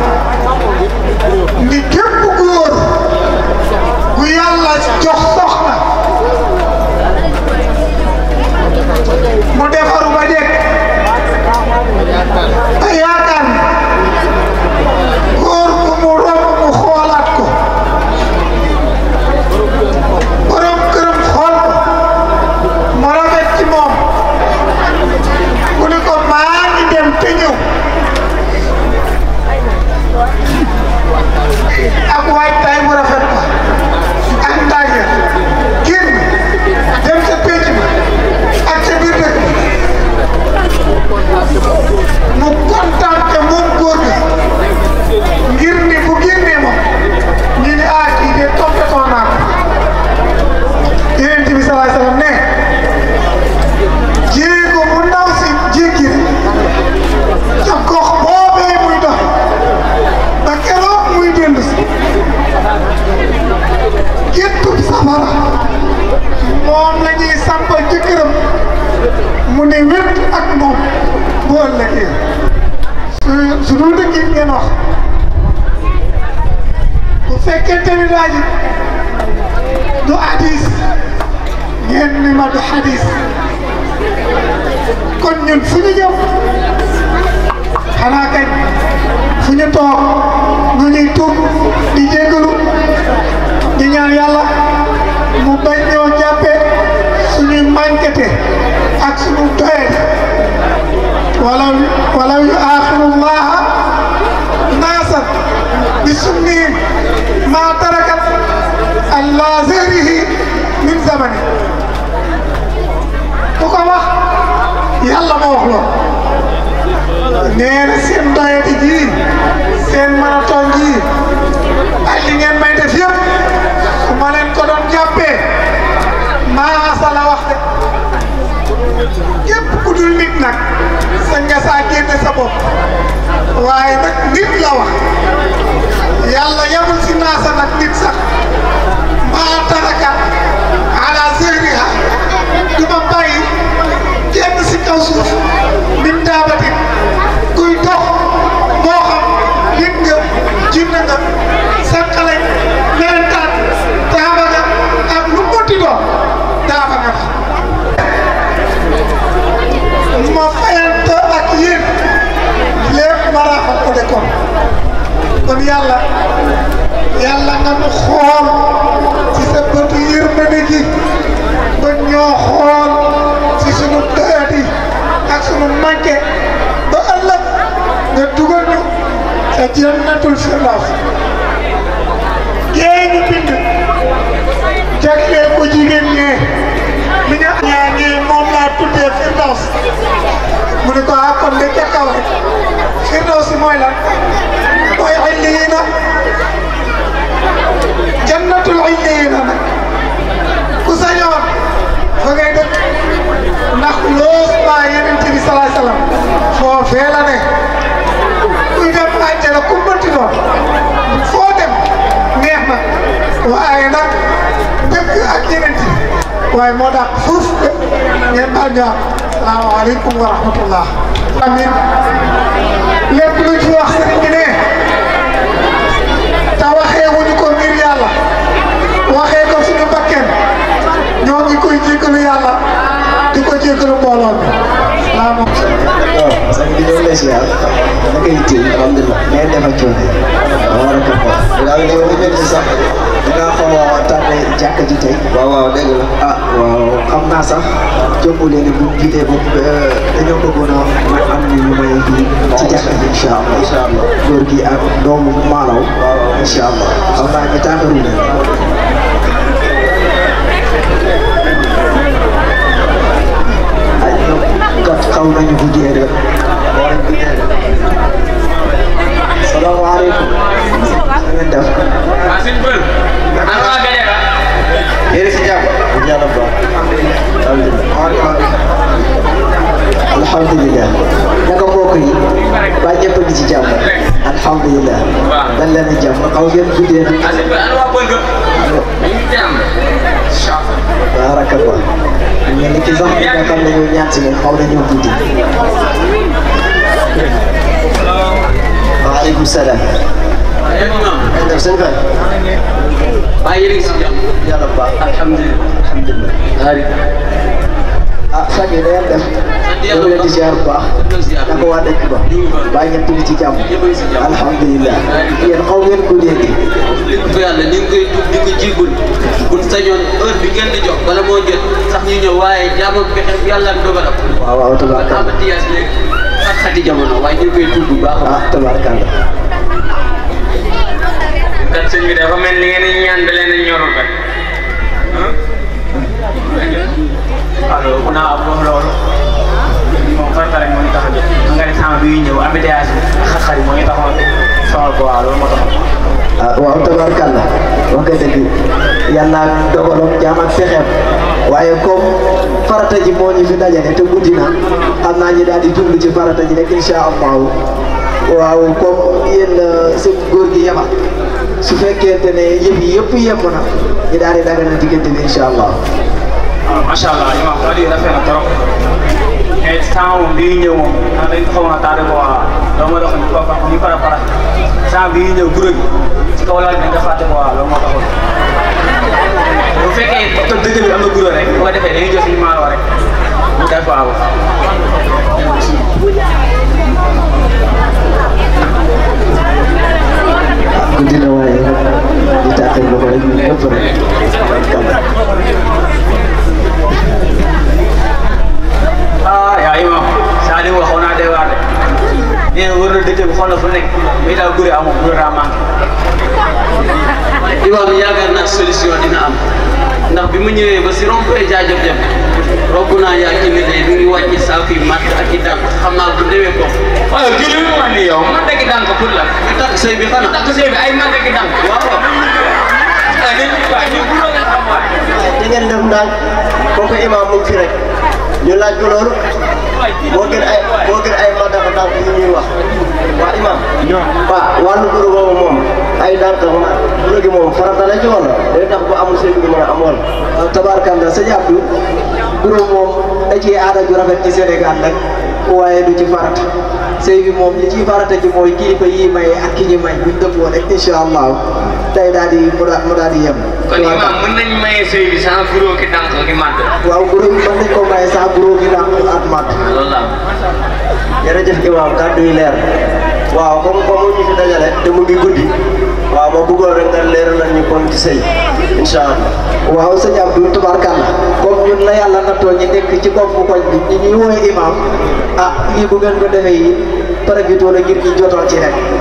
Speaker 15: ni képp góor gu yàlla jox soxna mu defaru ba jekk ba yaakaar góor gu mu romb mu xoolaat ko borom këram xool ko mu rafet ci moom mu ni ko maa ngi dem te ñëw ak waay tay mu rafet ba ak ndànge génn dem ca pénc ba ak ca biir dëkk mu kontaan te moom góor gi ngir ni bu génnee moom ñu ne ah kii de toppatoo naa ko Yonent bi salaay salaam ne jéego bu ndaw si jéggi ca gox boobee muy dox ba keroog muy dellu si géttub safara moom la ñuy sampal ci këram mu ne wét ak moom bu ëllëgee su su dul dëgg it ngeen wax bu fekkente ni laaj du hadis ngeen ni ma du hadis kon ñun fu ñu jëm xanaa kañ fu ñu toog ñu ñuy tuub di jégalu di ñaan yàlla mu bañ ñoo jàppe suñuy manquete ak suñu doyet wala wala yu aaxiru llaha naasan bi sunnihim ma tarakat allah zerihi min zamani ku ko wax yàlla ma wax lool nee na seen doyati ji seen marathon ji ak li ngeen may def yëpp su ma leen ko doon jàppee maasa la wax de képp ku dul nit nag sa nga saa génne sa bopp waaye nag nit la wax yàlla yamul si naasa nag nit sax maa tarakat te jannatul firdaws yee ñu bind jagleel ko jigéen ñee li nga ñaa ngi moom laa tuddee firdaws mu ne ko ah kon de ca kaw rek firdaws si mooy lan mooy illiina jannatul illiina nag ku sañoon fa ngay dëkk ndax loos baa yeneen bi salaay salaam foofee la ne kuy dem àjjana ku mënti doon foo dem neex na waaye nag dëkk ak yeneen waaye moo tax fuuf ngeen baal ñu am salaamaaleykum wa rahmatullah amin lépp lu ci wax sëriñ bi ne te waxee wuñu ko ngir yàlla waxee ko suñu bakken ñoo ngi koy jéggalu yàlla di ko jéggalu mbooloo mi salaamaaleykum
Speaker 16: waaw sang bi ñëw na si yàlla naka yitte yi alhamdulilah ngeen def ak coono yi waaw war a ko xool daal yow li mel ni sax dinaa xaw a tardé jàkka ji tey waaw waaw dëgg la ah waaw xam naa sax jombu leen bu jugee ba dañoo bëggoon a am ni lu may kii ci jàkka ji incha allah incha allah góor gi ak doomu maalaw incha allah xam naa ñu tàmbaru leen kat xaw nañu guddee de war nañ guddee de salaamaaleykum na ngeen def
Speaker 3: Asin Peul. Ano nga ganyan ka?
Speaker 16: yéen si jàmm yàlla ba alhamdulilah naka mbokk yi ba ñëpp a ngi ci jàmm alhamdulilah dan leen a jàmm xaw ngeen guddee nag
Speaker 3: Asin Peul, ano nga bëgg? Yung jam. Shop.
Speaker 16: barakallah ngeen ni ki sax ñi nga xam ne ñoo ñaan si moom xaw nañoo guddi waaleykum salaam def seen fan
Speaker 3: Bàyyi rin si jam.
Speaker 16: yàlla baax alhamdulilah alhamdulilah
Speaker 3: Hari.
Speaker 16: ah fan yi da ngeen def ñu leen di ziar bu baax naka waa dëkk ba baa ñëpp ngi ci jàmm alhamdulilah yéen xaw ngeen guddee di
Speaker 3: Lig fa yàlla ni nga koy tuub di ko jégul buñ sañoon heure bi ngeen di jox bala moo jot sax ñu ñëw waaye jaamam pexe yàlla ak dogalam
Speaker 16: waaw waaw tabaarkalla
Speaker 3: ama tiyaas léegi ak xati jamono waaye ñu ngi koy tuub bu baax a
Speaker 16: ah
Speaker 3: baax
Speaker 16: tabaarkalla
Speaker 3: kat sëñ bi dafa mel ni ngeen di ñaan da leen a ñorul kat
Speaker 17: alors ku naa wax loolu moom farata rek moo ñu tax a jóg nga ne temps bii ñëw embouteillage bi xar-xar yi moo ñu taxoon sonal ko waaw loolu moo tax
Speaker 16: ah waaw tabaarkalla wax nga dëgg yàlla dogaloon jaam ak fexeem waaye comme farata ji moo ñu fi dajale te guddi na xam naa ñu daal di jublu ci farata ji rek incha allahu waaw comme yéen seen góor gi yema su fekkente ne yëf yi yëpp yemb na ñu daal di dagal na diggante bi incha allah.
Speaker 17: waaw macha allah li ma wax dëgg rafet na trop mais temps moom bii ñëw moom ah dañ ko xawoon a tardé ko waa loolu moo taxoon ñu ko ñu para para temps bii ñëw guro gi ci kaw laal dañ ko fàtte ko waa loolu moo taxoon bu fekkee te dëgg bi am na guro rek bu ko defee dañuy jël suñu maalo rek mu def waaw
Speaker 16: guddi na waaye di tàkkal ba ko rek ñu ñëpp rek
Speaker 17: ah yaa imam Salim waxoon naa day waar de nee na wër na dëkk bi xool na fu nekk mais daal gure amul gure daa manqué
Speaker 3: imaam yaakaar naa solution dina am ndax bi mu ñëwee ba si rond-point jaajëf jëm romb naa yaa kii ne mi ngi wàcc saako yi matt ak i dànk xam naa bu demee ko waaw kii li mu wax nii yow man dëgg dànk pour la ñu takk sëy bi xanaa takk sëy bi ay man dëgg dànk waaw waaw ah dañ waaw ñu bu loolu xam waay
Speaker 16: da ngeen def ndànk kooku imam mu ngi fi rek ñu laaj ko loolu moo gën ay moo gën ay ma dafa ndànk yi ñuy wax waa imam waaw wàllu guro boobu moom ay ndànk ma guro gi moom farata la ci wala day tax bu amul sëy bi mën a am wala tabaarkalla sëñ Abdou guro moom da ciy aada ju rafet ci Sénégal nag waaye du ci farata sëy bi moom li ciy farata ji mooy kilifa yi maye ak ki ñi may buñ dëppoo rek incha allah day daal di mu daal mu daal di yem.
Speaker 3: kon imaam mën nañ maye sëy bi sans guro ki dànk ki màtt
Speaker 16: waaw guro bi mën nañ ko maye sax guro gi dànk ak mat.
Speaker 3: loolu la
Speaker 16: jërëjëf imam kàddu yi leer waaw comme comme ñu fi dajale te mu ngi guddi waaw ma bëggoon rek nga leeral nañ ñu kon ci sëy incha allah. waaw sëñ Abdou tubaarkàlla comme ñun la yàlla nattoo ñi nekk ci boppu koñ bi ñi ñuy woowee imam ah lii bu ngeen ko defee yi profité la ngir ñu jotoo ci rek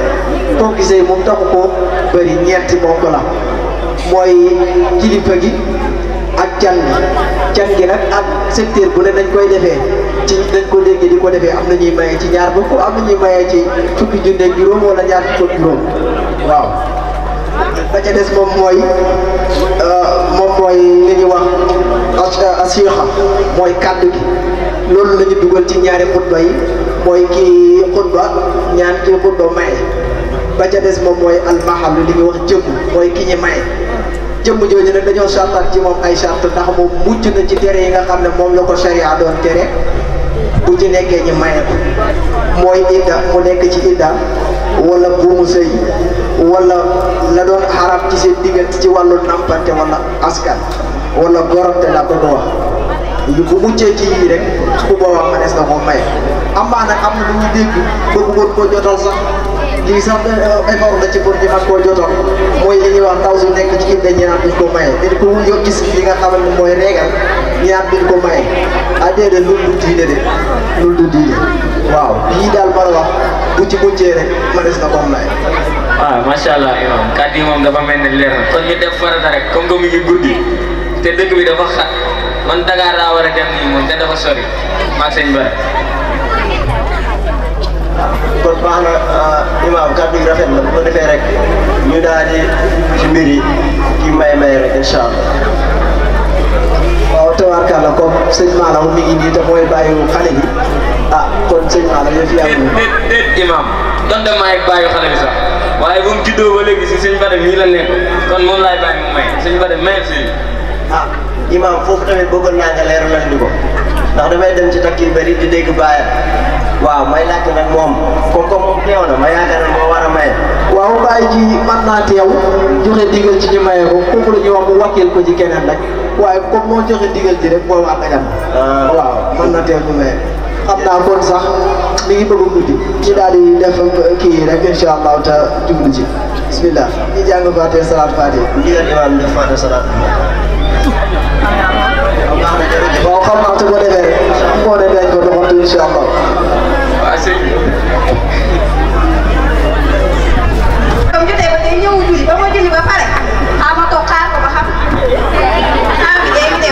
Speaker 18: koo gisee moom taxu ko bëri ñeenti ponk la mooy kilifa gi ak can gi can gi nag ak secteur bu ne dañ koy defee ci dañ ko dégg di ko defee am na ñuy maye ci ñaar fukk am na ñuy maye ci fukki junne ak juróom wala ñaar fukk ak juróom waaw ba ca des moom mooy moom mooy li ñuy wax asiixa mooy kàddu gi loolu la ñu dugal ci ñaari xutba yi mooy kii xutba ñaan kii xutba maye ba ca des moom mooy almahallu li ñuy wax jëmm mooy ki ñi maye jëmm jooju nag dañoo sartal ci moom ay sart ndax moom mucc na ci tere yi nga xam ne moom la ko sharia doon tere bu ci nekkee ñi maye ko mooy idda mu nekk ci idda wala buumu sëy wala la doon xarab ci seen diggante ci wàllu nampante wala askan wala gorante la bëgg a wax yu bu muccee ci yii rek bu boobaa ma des na ko maye amaa nag am na lu ñu dégg bëgg woon koo jotal sax lii sax effort la ci pour ñu mën koo jotal mooy li ñuy wax ndaw su nekk ci idda ñi naan duñ ko maye dañ ko yo gis li nga xamal ne mooy régal ñi naan duñ ko maye ah déedéet loolu du diine de loolu du diine waaw yii daal ma la wax bu ci muccee rek ma des na ko maye
Speaker 13: waaw macha allah imam kàddu yi moom dafa mel ne leer na kon ñu def farata rek comme que mu ngi guddi te dëkk bi dafa xat man Dakar daa war a dem nii moom te dafa sori maag sëñ Bara
Speaker 16: kon baax na imaam kàddu gi rafet na bu ko defee rek ñu daal di ci mbir yi kii may may rek incha allah.
Speaker 18: waaw tabaarkalla comme sëñ Maala mi ngi nii te mooy bàyyi xale bi ah kon sëñ Maala yëf yaa ngi
Speaker 13: déet déet imam donte maay bàyyi xale bi sax waaye bu mu juddoo ba léegi si sëñ Bara mii la nekk kon moom laay bàyyi mu may sëñ Bara may si
Speaker 16: ah imaam foofu tamit bëggoon naa nga leeralal ñu ko ndax damay dem ci takk yu bëri di dégg baayam waaw may laajte nag moom comme comme moom teew na ma yaakaar ne moo war a maye.
Speaker 18: waaw bàyyi ji mën naa teew joxe digal ci ñu maye ko kooku la ñuy wax mu wakkil ko ci keneen rek waaye comme moo joxe digal ji rek moo wax dajam waaw mën na teew ñu maye xam naa kon sax mi ngi bëgg a guddi ñu daal di def kii rek incha allah te jublu ci bismillah ñu jàng Faatiha salaat Faatiha
Speaker 16: ndigal imaam def Faatiha salaat
Speaker 18: waaw xam naa su ko defee rek moo ne dañ ko doxantu incha allah
Speaker 13: waaw sëñ bi
Speaker 8: comme jotee ba tey ñëw julli ba ma julli ba pare ah ma toog xaar ko ba xam ah bi day dem.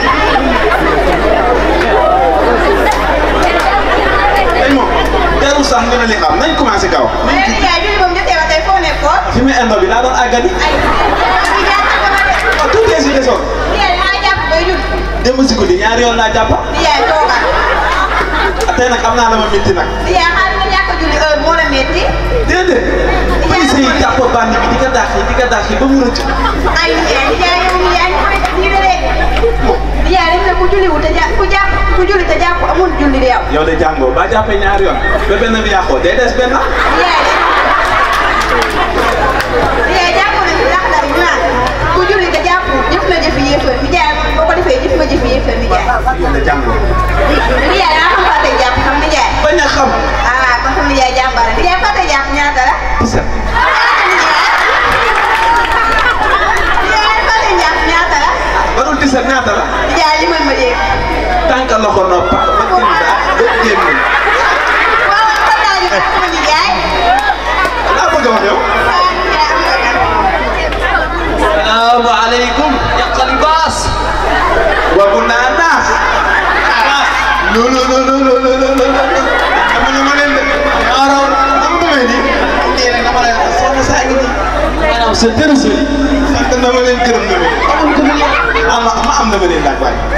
Speaker 12: dañ moom jarul sax nga ne li xam nañ commencé kaw.
Speaker 8: mais li yaay julli ba mu jotee ba tey foo nekkoon.
Speaker 12: fi mu endo bi daa doon àggali.
Speaker 8: bi ñaata nga ma def.
Speaker 12: waaw tuutee si desoon.
Speaker 8: li yaay maa jàpp bay julli.
Speaker 12: démb si guddi ñaari yoon laa jàpp.
Speaker 8: li yaay toogal.
Speaker 12: tey nag am naa la ma métti nag.
Speaker 8: li yaay xaaral nga ñàkk a julli heure moo la métti.
Speaker 12: déedéet. may sëy jàpp bandi bi di ko dàq di ko dàq ba mu rëcc.
Speaker 8: ay li yaay li yaay yow li yaay ñu koy def nii de de. li yaay dañ ne ku julli wu te jàpp ku jàpp ku julli te jàpp amul julli de yow.
Speaker 12: yow de jàngoo ba jàppee ñaari yoon ba benn bi yàqoo day des benn.
Speaker 8: li yaay li yaay jàpp nañu ndax dara ñu naan ku julli te jàpp jëf na jëfi yéefar mi jaay boo ko defee jëf nga jëfi yéefar mi jaay.
Speaker 12: yow de jàngoo.
Speaker 8: li yaay daa xam fàtte jàpp xam ni jaay.
Speaker 12: bañ a xam.
Speaker 8: ah kon xam ni jaay jàmbaare li yaay fàtte jàpp ñaata la. li yaay fàtte jàpp ñaata la.
Speaker 12: barul di set ñaata la.
Speaker 8: li yaay li mën ma dégg.
Speaker 12: tànk loxo nopp ba kenn daa ba génn.
Speaker 8: waaw kon daal di ko ni jaay.
Speaker 12: laa bëgg a wax yow.
Speaker 3: salaamu aleykum yàqal baas
Speaker 12: wagu naa naas. non non non non non non non non dama ne ma leen de. araw am nga may nii. lii rek dama leen soxna saa ngi nii.
Speaker 3: maanaam sa dërë sëri
Speaker 12: sant na ma leen gërëm na leen. am ma am na ma leen laaj waay.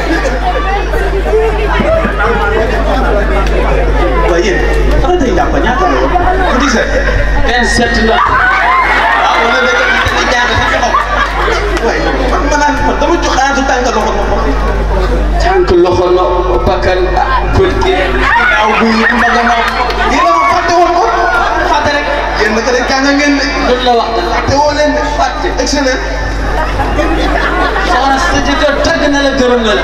Speaker 12: waaye yéen xanaa tey jàpp ñaata la yow. bu di set.
Speaker 3: vingt sept la
Speaker 12: ah wala da nga da nga jàng sa xelam. waaye man ma naan man dama jox xaatu tànk loxo nopp.
Speaker 3: tànk loxo no bakkan bët gee
Speaker 12: ginnaaw bu ñu mbaga nopp. yéen a ma fàtte woon ko. fàtte rek. yéen naka de jàng ngeen de.
Speaker 3: loolu la wax
Speaker 12: fàtte woo leen de. fàtte excellent.
Speaker 3: soxna sa jëkkër tàgg na la gërëm na la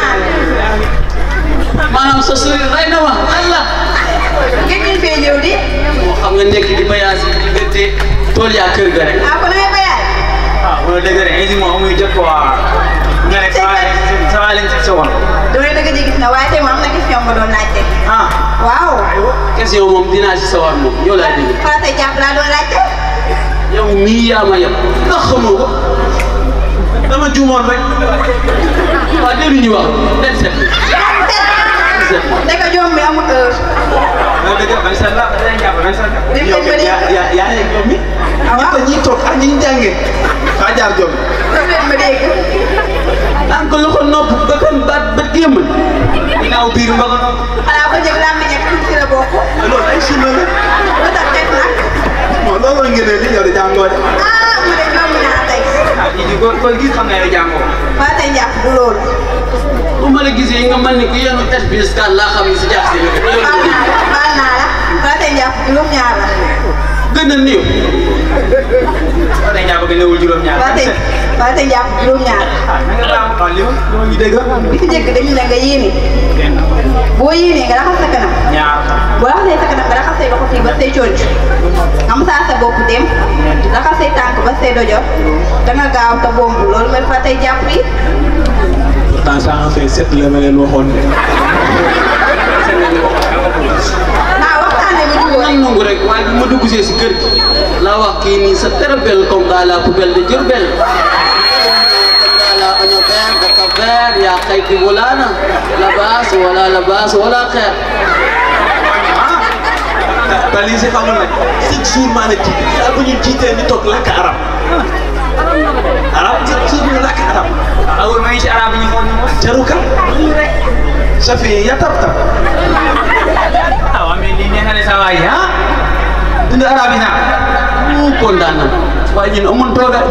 Speaker 3: maanaam sa sori rey na ma Allah
Speaker 8: ngeen ñu fee ñëw di.
Speaker 3: moo xam nga nekk di bayaas yi diggante tool yaa kër ga rek
Speaker 8: ah kon damay bayaat.
Speaker 17: ah wala dëgg rek indi moom amuy jot quoi nga ne saa saa leen ci sa woon.
Speaker 8: damay dëgg ji gis na waaye tey moom am na question ma doon laajte.
Speaker 17: ah
Speaker 8: waaw.
Speaker 3: question moom dinaa si sawar moom yow laay dégg
Speaker 8: farata jàpp laa doon laajte.
Speaker 3: yow mii yaa ma yem ndax xamoo ko
Speaker 19: dama juumoon rek
Speaker 3: waaw déglu ñu wax den set
Speaker 8: Ndeka joom mi amul heure.
Speaker 19: waaw dëgg man sa la dañ jàpp man sa
Speaker 8: Dem
Speaker 19: yow
Speaker 8: leen ba de.
Speaker 19: yaa yaa yaa ngi joom mi ñett ñi toog ak ñi ñu jàngee faa jaar joom
Speaker 8: Def leen ma dégg.
Speaker 3: an ko loxo nopp ba kan baat ba gémmal ginnaaw biir mbaga
Speaker 8: xanaa ba njëg laa meññee tuuti ci la bokk.
Speaker 19: loolu ay sunna la
Speaker 8: lu tax teg nag.
Speaker 19: bon loolu la ngeen li yow de jàngoo de
Speaker 8: ah mu ne ñoom naa tey.
Speaker 17: ah di ko ko gis xam ne yow jàngoo
Speaker 8: waa tey njàpp du loolu.
Speaker 3: bu ma la gisee nga mel ni ku yenu SBS kan laa xam ne si jaax si
Speaker 8: baal naa la baal naa la waa tey njàpp juróom-ñaar la.
Speaker 3: gën a néew
Speaker 17: waa tey jàpp gën a wul juróom-ñaar
Speaker 8: waa tey waa tey njàpp juróom-ñaar la.
Speaker 17: na nga baax waaw li ma li ma ñu dégg
Speaker 8: bi ci njëkk dañu ne nga yéene. boo yéenee nga raxas sa kanam.
Speaker 17: ñaar
Speaker 8: boo raxasee sa kanam nga raxas say loxo fii ba say conc am saa sa bopp dem raxas say tànk ba say dojor da nga gaaw te bomb loolu mooy fa tey jàpp yi
Speaker 19: pourtant ça en fait sept la ma leen waxoon de
Speaker 8: ah waxtaane ba jubóo
Speaker 3: nan nangu rek waaye bu ma dugg see si kër gi la wax kii nii c'est très belle comme dans la poubelle de Diourbel comme dans la oignon vert de Cap-Vert yaa xay di walaana la baas wala la baas wala xeer
Speaker 19: te lii si xamul nag chaque jour maa la ji saa bu ñu jiitee ni toog lakk arab arab chaque jour ñu lakk arab
Speaker 17: awul may ci arab yi ñu xool ñu mos
Speaker 19: jaru ka safi ya tab tab
Speaker 17: ah waa mais lii nee nga ne sa waay ah dund arab yi naa
Speaker 3: mu kontaan na waaye ñun amun toogal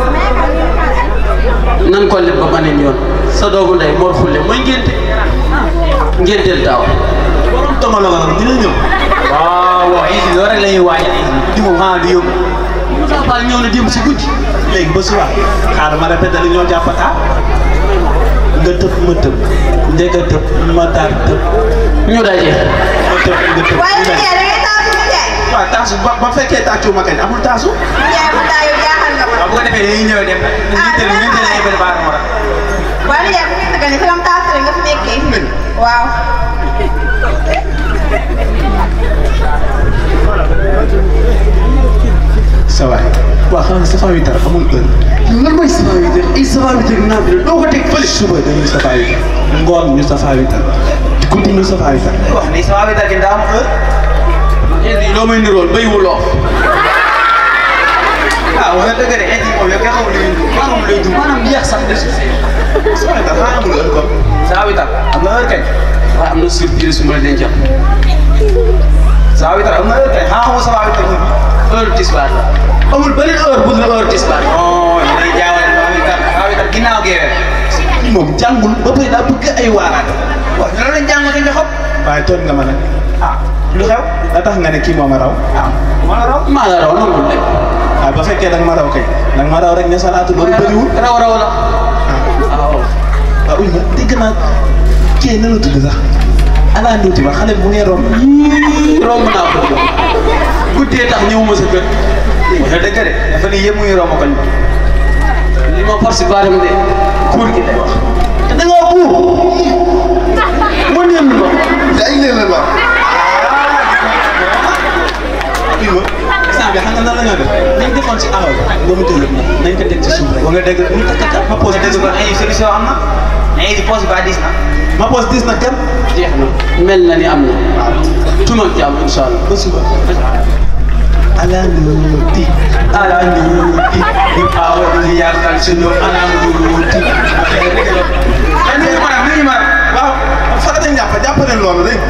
Speaker 3: nan ko leb ba beneen yoon sa doomu ndey Mor Xulle mooy ngénte ngénteel taaw
Speaker 19: borom tomalo nga nag dina ñëw
Speaker 17: waaw waaw indi loolu rek la ñuy waajal di moom xanaa di yóbbu
Speaker 3: Moussa Fall ñëw na dem si guddi
Speaker 19: léegi ba suba xaaral ma répété la ñoo jàppataa nga tëb ma tëb njëkk a tëb ma taar tëb
Speaker 3: ñu daje
Speaker 19: ma tëb nga tëb
Speaker 8: waaye
Speaker 19: ñu
Speaker 8: su
Speaker 19: daje.
Speaker 8: dee da ngay taasu mu jaay
Speaker 19: waaw taasu ba ba fekkee tàccu ma kañ amul taasu
Speaker 8: mu jaay mu taa yow jaaxal nga ma
Speaker 17: waaw bu ko defee dañuy ñëw dem ñu teel ñu teel ay bëri baax moo tax
Speaker 8: waaye yaay bu gis nga ni sagam taas rek nga fi nekkee waaw
Speaker 19: sa waay waaw xam nga sa faa witar amul heure
Speaker 3: lan mooy sama witar ay sama witar naa bi doo ko teg fële
Speaker 19: suba dañuy sa faa witar ngoon ñu sa faa witar guddi ñu sa faa witar
Speaker 17: wax ni sa waa bi dagg daa am heure
Speaker 3: indi loo may nirool béy wu loof
Speaker 17: ah wax nga dëgg de indi moom yow kenn xamul lu ñuy dund xamul lu ñuy dund
Speaker 3: maanaam yeex sax de
Speaker 19: sa waay dafa amul heure kon
Speaker 17: sa waa bi tag am na heure kañ
Speaker 3: waaye am na surprise su ma la dencal
Speaker 17: sa waa bi tag am na heure kañ xanaa xamoo sa waa bi tag ñu
Speaker 3: heure tisbaar la amul beneen heure bu dul heure tisbaar
Speaker 17: non ñu lay jaawale sa waa bi tag sa waa bi tag ginnaaw geewee
Speaker 19: kii moom jàngul ba pare daa bëgg ay waaraat
Speaker 17: waaw ñu la leen jàng dañ xam
Speaker 19: waaye toon nga ma nag
Speaker 17: ah lu xew
Speaker 19: la tax nga ne kii moo ma raw
Speaker 17: ah ma la raw
Speaker 3: maa la raw nangul de
Speaker 19: waaw ba fekkee da nga ma raw kay da nga ma raw rek ne salaatu loolu bëriwul
Speaker 3: raw raw la waaw
Speaker 19: waaw uy ma dégg naa kii na la tudd sax ala nduuti ba xale bu ngeen romb
Speaker 3: romb naa ko de guddee tax ñëwuma sa kër
Speaker 17: wax nga dëgg de dafa ni yëpp muy romb koñ
Speaker 3: li ma force baaram de kuur gi lay wax te da ngaa buur mu nem ma
Speaker 19: day leen la wax uy ma instant bi xam nga nan la ñoo def nañ defoon si awa ba nga mu jël nañ ko teg ci suuf rek
Speaker 17: wax nga dëgg
Speaker 19: ñu takk takk ma pose
Speaker 17: dëgg kon ay solution am na ay di poste ba dis na
Speaker 19: ma pose dis na kenn
Speaker 3: jeex na mel na ni am na tuma ak jàmm incha allah
Speaker 19: ba suba ala nduuti ala nduuti ñu awa di yaakaar suñu ala nduuti
Speaker 17: ni ñu mara ni ñu mara
Speaker 19: waaw farata njàpp jàpp leen loolu rek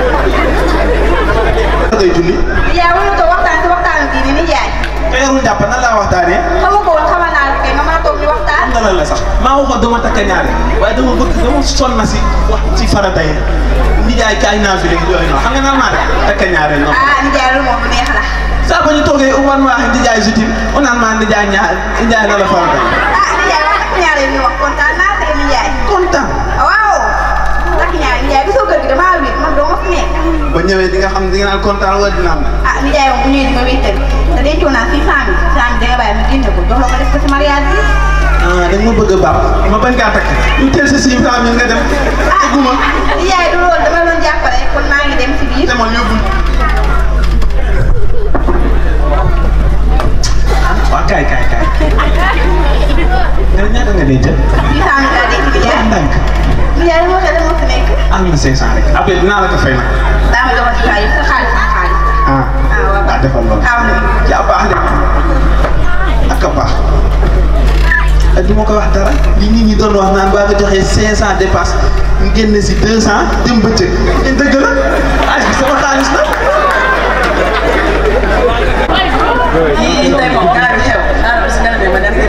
Speaker 19: day julli
Speaker 8: yaa mënu toog waxtaan si waxtaan bii ni jaay
Speaker 19: ka yarul jàpp nan laa waxtaanee
Speaker 8: xamu ko woon xamal naa la kay nga mën a toog ñu waxtaan
Speaker 19: xam nga lan la sax maa waxoon dama takk ñaare waaye dama bëgg dama sonn si wax ci farata yi nijaay kaay naa fi léegi yooyu noonu xam nga nan maa def takk ñaare noonu
Speaker 8: ah ni jaay lu moom bu neex la
Speaker 19: saa ba ñu toogee uman ma wax nijaay jutim on naan maa nijaay ñaar nijaay na la farata yi
Speaker 8: ah ni jaay wax takk ñaare ñu wax kontaan naa tey ni jaay
Speaker 19: kontaan
Speaker 8: waaw takk ñaare ni jaay gisoo kër gi damaa wéet man doo ma fi nekk
Speaker 19: ba ñëwee di nga xam di nga naan kontaan wala dina am
Speaker 8: ah ni jaay moom bu ñëwee di ma wéetal te dencoo naa six cent mille six cent mille da nga bàyyi ma génne ko jox la ko def ko si mariage bi
Speaker 19: ah da nga ma bëgg a baax ma bañ kaa takk ñu teel sa six cent mille nga dem
Speaker 8: ah ni jaay du loolu dama la doon jàppale kon maa ngi dem si biir
Speaker 19: demal yóbbul 500 rek après dinaa la ko fay nag
Speaker 8: daa ma jox ci xaalis sa xaalis sa xaalis
Speaker 19: ah ah defal loolu
Speaker 8: xaaw na
Speaker 19: yaa baax de ak a baax ak du ma ko wax dara li nit ñi doon wax naan baa nga joxee 500 dépasse ñu génne si 200 dem bëccëg te dëgg la xaalis bi sama xaalis la
Speaker 6: yii tey moom gars bi xew xaaral si kanam ma dem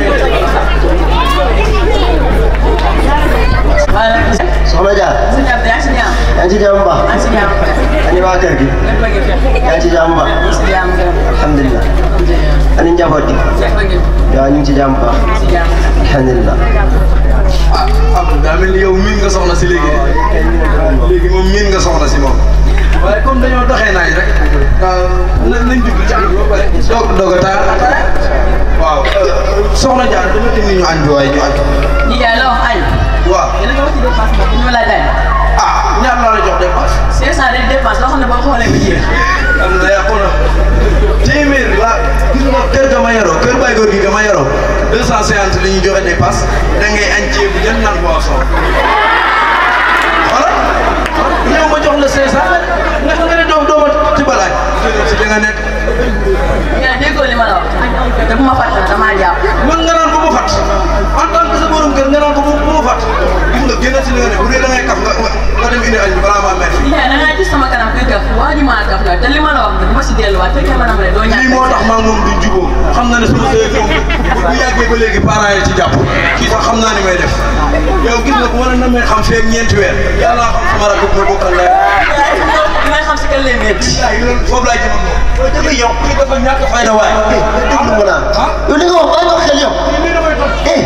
Speaker 16: soxna Dia.
Speaker 6: si jàmm yaa ngi si jàmm.
Speaker 16: yaa ngi ci jàmm ba.
Speaker 6: yaa ngi si jàmm.
Speaker 16: ani waa kër gi. yaa ngi ci jàmm ba.
Speaker 6: si jàmm
Speaker 16: alhamdulilah. ani njaboot gi. waaw ñu ngi ci jàmm ba.
Speaker 6: si jàmm.
Speaker 16: alhamdulilah.
Speaker 14: ah Abdou daa mel ni yow miin nga soxna si léegi de léegi moom miin nga soxna si moom waaye comme dañoo doxee naaj rek na nañ jublu ci añ ba pare doog doog a taal waaw soxna Diar dama indi ñu añ bi waaye ñu añ
Speaker 6: ñi jaay la wax añ.
Speaker 14: waaw
Speaker 6: yéen a ngi wax ci dépense bi ñu ma laaj añ.
Speaker 14: ah ñaar laa la jox dépense
Speaker 6: 500 de dépense loo xam ne boo xoolee bu jeex.
Speaker 14: am na yàqu na téeméer la gis nga kër ga ma yoroo kër bay góor gi ga ma yoroo 250 li ñuy joxe dépense da ngay añ ceebu jën naan boisson voilà ñëw ma jox la 500 nga nga ne doom dooma ci balaaj si li nga nekk
Speaker 6: yaa déggoo li ma la wax. te bu ma fàtte na damaa jàpp.
Speaker 14: man nga naan ko bu fat en tant que sa borom kër nga naan ko bu bu fat gis nga génn si li nga ne bu dee da ngay kaf nga nga dem indi añ bi balaa maa mer
Speaker 6: yaa da ngaa gis sama kanam kuy gaf waa ji maa gaf la te li ma la wax nag bu ma si delluwaat fekkee ma nam ne doo ñàkk
Speaker 14: lii moo tax maa moom duñ jubóo xam na ne sama sëy moom bu yàggee ba léegi parents yi ci jàpp kii sax xam naa ni may def yow gis nga bu ma la namee xam feeg ñeenti weer yàlla xam sama rakk bu ma bokkal leer
Speaker 6: dinañ xam si kan lay métti
Speaker 14: foofu laay jëmal moom dëgg yow kii dafa ñàkk fayda waay
Speaker 16: déglu ma naan. yow li nga wax bàyyi wax xel yow. eh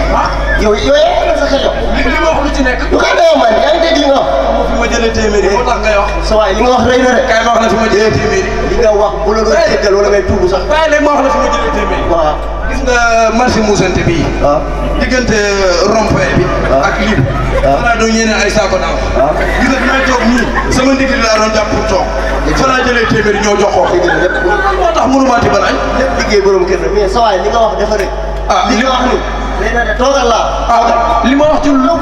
Speaker 16: yow yow yaa ngi sa xel yow.
Speaker 14: li ma wax lu ci nekk
Speaker 16: lu koy doyoo man yaa ngi dégg li nga wax.
Speaker 14: fi ma jëlee téeméeri moo tax ngay wax
Speaker 16: sa waay li nga wax rëy na de.
Speaker 14: kay ma wax la fi ma jëlee téeméeri
Speaker 16: li nga wax bu la doon jéggal wala ngay tuubu sax.
Speaker 14: waaye léegi ma wax la fi ma jëlee téeméeri
Speaker 16: waaw.
Speaker 14: gis nga marché muusante bii diggante rond-point bi ak lii falaa doon ñeneen ay saako daaw gis nga bi may toog nii sama ndigg laa doon jàpp pour toog falaa jëlee téeméeri ñoo jox ko moo tax mënumaa tibal añ
Speaker 16: lépp liggéey borom kër la mais sa waay li nga wax dafa rëy.
Speaker 14: ah
Speaker 16: li nga wax ni rëy na de toogal laa.
Speaker 14: ah li ma wax ci lu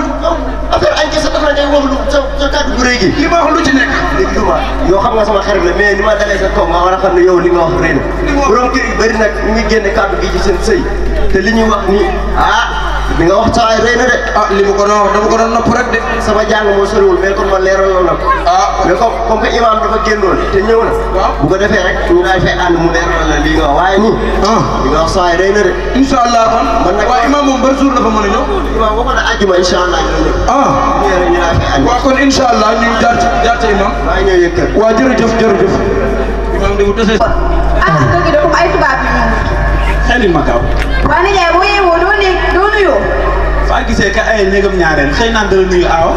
Speaker 16: affaire añ kese dafa la ngay wax lu sa sa kàddu gu rëy gi.
Speaker 14: li ma wax lu ci nekk
Speaker 16: dégg ma yow xam nga sama xarit la mais ni ma dalee sa kaw nga war a xam ne yow li nga wax rëy na borom kër yi bëri nag ñu ngi génne kàddu gi ci seen sëy te li ñuy wax nii ah li nga wax saa yi rëy na de.
Speaker 14: ah li ma ko doon wax dama ko doon nopp rek de.
Speaker 16: sama jàng moo soriwul mais kon ma leeral na ko.
Speaker 14: ah
Speaker 16: mais comme comme que imam dafa génnoon te ñëw na. bu ko defee rek ñu daal fay ànd mu leeral la lii nga wax waaye nii. li nga wax saa yi rëy na de.
Speaker 14: incha allah kon
Speaker 16: man nag
Speaker 14: waaye imam moom ban jour dafa mën a ñëw.
Speaker 16: imam waxoon na àjjuma incha allah ñu ñëw.
Speaker 14: ah
Speaker 16: ñu ñëw rek ñu daal fay ànd.
Speaker 14: waaw kon incha allah ñu jaar ci jaar ci imam.
Speaker 16: maa ngi ñëw yëg kër.
Speaker 14: waaw jërëjëf jërëjëf. imam de bu desee.
Speaker 8: ah kër gi de comme ay tubaab yu ñëw.
Speaker 19: xelil ma gaaw
Speaker 8: waa nijaay boo yeewoo doo ne doo nuyoo.
Speaker 19: faa gisee ka ay néegam ñaareel xëy naan dara nuyu aawa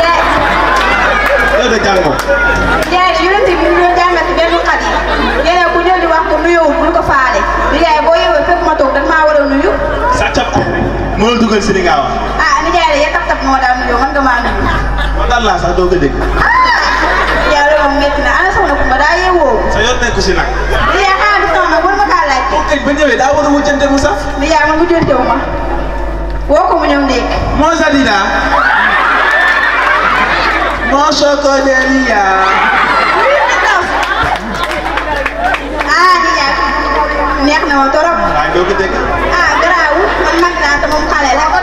Speaker 19: yow de jàngoo
Speaker 8: nijaay de yonent bi ñu doon jàngal ci benn xat yi yeneen ku ñëw di wax ko nuyoo bul ko faale nijaay boo yeewoo fekk ma toog dañ maa war a nuyu.
Speaker 19: sàccab ko mënul dugal si li nga wax
Speaker 8: ah nijaay de ya tap tap moo daan nuyoo man nga maa nuyu.
Speaker 19: man daal laa sax doo ko dégg
Speaker 8: nijaay loolu moom métti na ana soxna Kumba daa yeewoo.
Speaker 19: sa yoon nekku si nag
Speaker 8: nijaay xanaa du soxna war ma kaa laajte.
Speaker 19: kay ba ñëwee daa war a wujjante mu saf
Speaker 8: nijaay man wujjante wu ma woo ko mu ñëw ndékki.
Speaker 19: moo sadida moo sokodelia
Speaker 8: ah nijaay neex na ma torop.
Speaker 19: waaye doo ko dégg
Speaker 8: ah garaawul man mag naa te moom xale la.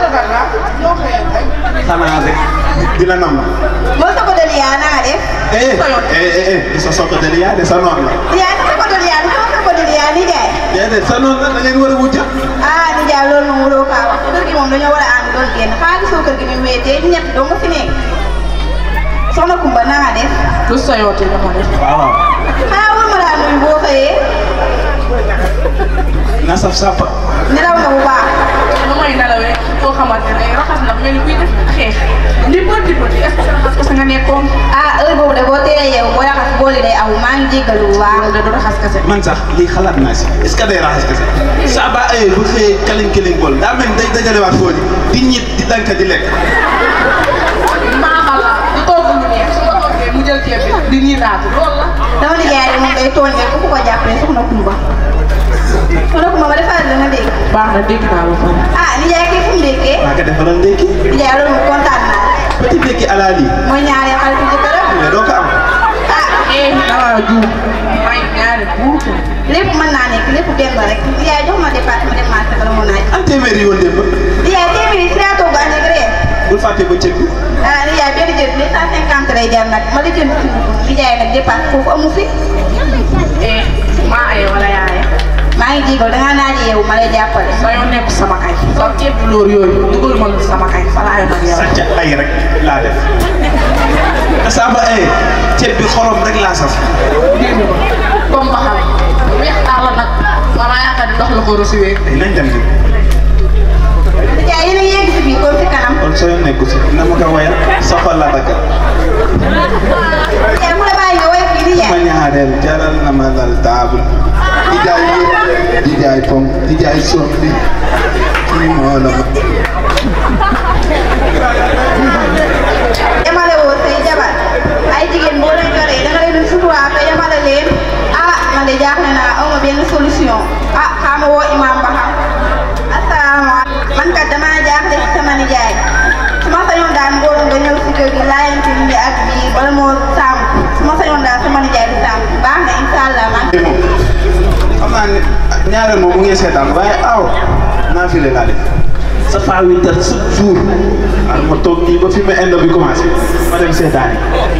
Speaker 19: xanaa rek di la nam
Speaker 8: moo sa ko deli yaa na nga def.
Speaker 19: eh eh eh di sa sokodelia de sa noon la
Speaker 8: yaa sa ko deli yaa sama sa ko deli yaa nijaay.
Speaker 19: déedéet sa noon la da ngeen war a wujja
Speaker 8: ah nijaay loolu moom wuloo kaa wax kër gi moom dañoo war a ànd doon génn xanaa gisoo kër gi ni mu wéetee ñett doo nga fi nekk. soxna Kumba na nga def. lu soyooti la ma def.
Speaker 19: waaw waaw
Speaker 8: xanaa war ma laa nuyu boo xëyee.
Speaker 19: na saf sàppa
Speaker 8: nelaw nga bu baax.
Speaker 20: nu may nelawee koo xamante ne raxas na mel ni kuy def xeex di bët di bët est-ce que raxas kese nga nekkoon.
Speaker 8: ah heure boobu de boo teelee yeewu boo raxas bool yi day aw maa ngi jéggalu bu baax.
Speaker 20: loolu de du raxas kese.
Speaker 19: man sax lii xalaat naa si est-ce que day raxas kese saa ba ayee bu xëyee kaliñ kaliñ bool daa mel ni day dajalewaat foo di di ñit di danka di lekk
Speaker 20: maa xalaat di togg lu neex su ma toggee mu jël ceeb bi di nii naatu loolu la.
Speaker 8: dama nijaay de moom day tooñ rek ku ko jàppee soxna Kumba. soxna Kumba ma defaral la nga dégg.
Speaker 20: baax na dégg naa ba pare.
Speaker 8: ah nijaay kii fu mu déggee.
Speaker 19: maa ko defaral ndékki
Speaker 8: nijaay loolu moom kontaan naa.
Speaker 19: petit bekki alali
Speaker 20: mooy ñaari xaritu jëkkëram
Speaker 19: mais doo ko am
Speaker 20: ah eh dama juum may ñaari buur lépp mën naa nekk lépp benn la rek yaay jox ma dépasse ma dem marché bala mu naaj
Speaker 19: an téeméeri yoon démb
Speaker 20: yaay téeméeri si laa togg añ ak reer
Speaker 19: bul fàtte ba cëg bi
Speaker 20: ah li yaay benn jël deux cent cinquante lay jar nag ma la jënd li jaay nag dépasse foofu amu fi eh maa ay wala yaay maa ngi jégal dangaa naaj yow ma lay jàppale sa yoon nekk sama kay sa ceeb bi lóor yooyu dugal ma sama kay fa laa yoon ak yow
Speaker 19: sàcc ay rek laa def asaaba ay ceeb bi xorom rek laa saf
Speaker 20: comme ba xam weex taal la nag wala yaakaar ni ndox la ko recevoir
Speaker 19: nañ dem ni
Speaker 20: li jaay yéen a ngi yegg si fii kon si kanam
Speaker 19: kon soo yoon nekku si na ma ko wayal soxal la daggal
Speaker 20: yaay mu la bàyyi nga woy fii di
Speaker 19: ma
Speaker 20: jaay
Speaker 19: ñaareel jaral na ma dal table di jaay yëpp di jaay pom di jaay sotti kii moo la ma
Speaker 20: yamale woo say jabar ay jigéen boo leen yoree da nga leen di suturaa te yamale leen ah man de jaaxle naa aw ma benn solution ah xaama woo imam ba xam asalaamaaleykum man kat damaa jaaxle ci sama nijaay su ma sañoon daal ngóorum nga ñëw si kër gi laayante ni ak bii bala moo saamu su ma sañoon daal sama nijaay di saamu baax na incha allah man
Speaker 19: xam naa ne ñaareel moom mu ngi seetaan waaye aw naa fi le laa def sa faa winter chaque jour waaw ma toog nii ba fi ma indo bi commencé ma dem seetaan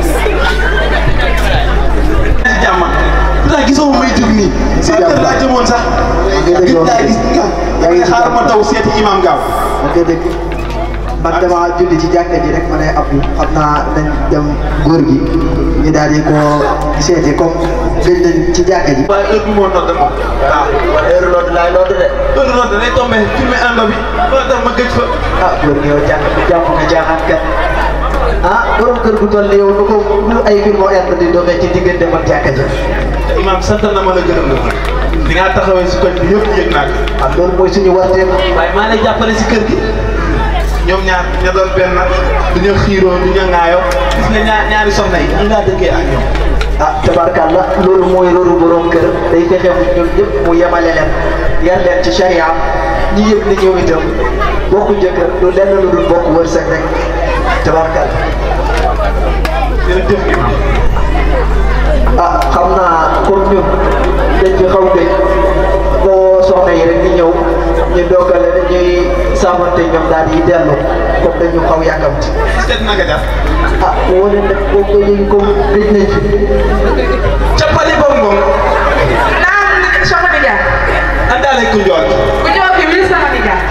Speaker 19: yi jàmm pourtant gisoo may jóg nii si kër laa jëmoon sax gis naa gis nga yaa ngi xaar ma daw seeti imam gaaw
Speaker 18: ok dëgg man dama julli ci jàkka ji rek ma ne Abdou xam naa nañ dem góor gi ñu daal di ko seeti comme gëj nañ ci jàkka ji.
Speaker 19: waaye heure bi moo nodd moom waaw heure nodd laay nodd de heure nodd day tombé filmé indo bi loolu tax ma gëj fa
Speaker 18: ah góor gi yow jàkk jàpp nga jaaxaan kat ah borom kër gu toll yow nu ko nu ay film inde di doxee ci diggante man jàkka ji.
Speaker 19: imam sant na ma la gërëm la di nga taxawee si koñ bi yëpp yëg naa ko
Speaker 18: ah loolu mooy suñu warteef.
Speaker 19: waaye maa lay jàppale si kër gi ñoom ñaar ña doon benn du ñu xiiroo du ñu ŋaayoo gis nga ñaar ñaari soxna yi ñu laa dëkkee ak ñoom
Speaker 18: ah tabarkàlla loolu mooy loolu borom kër day fexe mu ñoom ñëpp mu yemale leen yar leen ci charia ñi yëg ni ñoom itam bokku jëkkër du lenn lu dul bokk wërsëg rek tabarkàlla
Speaker 19: jërëjëf imam
Speaker 18: ah xam naa comme ñun dañ fi xaw gëj boo soxna yi rek di ñëw ñu doggale ñuy saafante ñoom daal di dellu comme dañu xaw yàkkamti
Speaker 19: seet naka def
Speaker 18: ah woo leen nag boo ko léegi comme gëj nañ fi
Speaker 19: cappali bom bom
Speaker 20: naam sama nijaay
Speaker 19: andaale ku njool
Speaker 20: ku ñëw fi wii sama nijaay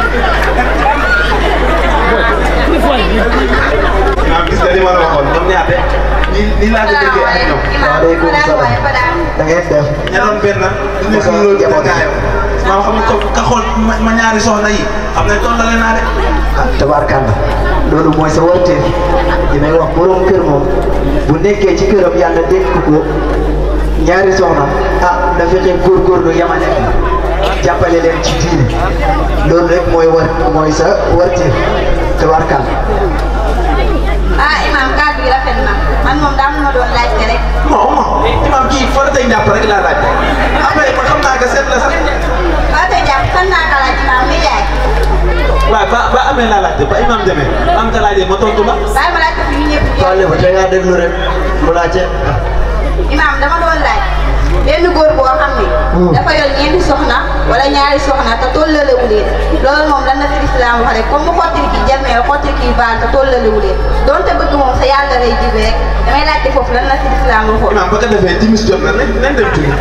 Speaker 19: imam gis nga li ma la waxoon ñoom ñaar de ni ni laa ko dëkkee ak ñoom
Speaker 18: waaleykum salaam da ngeen def
Speaker 19: ña doon benn du ñu xiiroo du ñu ŋaayoo maa xam ne ko ka xool ma ma ñaari soxna yi xam ne tollale naa de
Speaker 18: ah tabarkàlla loolu mooy sa warteef li may wax borom kër moom bu nekkee ci këram yàlla dénk ko ñaari soxna ah na fexe góorgóorlu yamale jàppale leen ci diine loolu rek mooy war mooy sa warteef tabarkàlla
Speaker 20: ah imam kàddu gi rafet na man moom daa ma doon laajte rek
Speaker 19: non non imam kii faratay njàpp rek laa laaj après man xam naa que seet la sax
Speaker 20: waa tey jàpp san naa ka laaj imam nijaay
Speaker 19: waaw ba ba amee laa laajte ba imam demee am ka laajee ma tontu la
Speaker 20: bàyyi ma laajte fi ñu ñëpp
Speaker 18: Wale ba tey ngaa déglu rek mu laajte
Speaker 20: imam dama doon laaj benn góor boo xam ne dafa yor ñeenti soxna wala ñaari soxna te tollalewu leen loolu moom lan la fi islam wax rek comme mu xottili kii jarmeel xottili kii baal te tollalewu leen donte bëgg moom sa yàlla lay jibe rek damay laajte foofu lan la fi islam waxoon
Speaker 19: imam ba ko defee timis jot na nañ nañ dem julli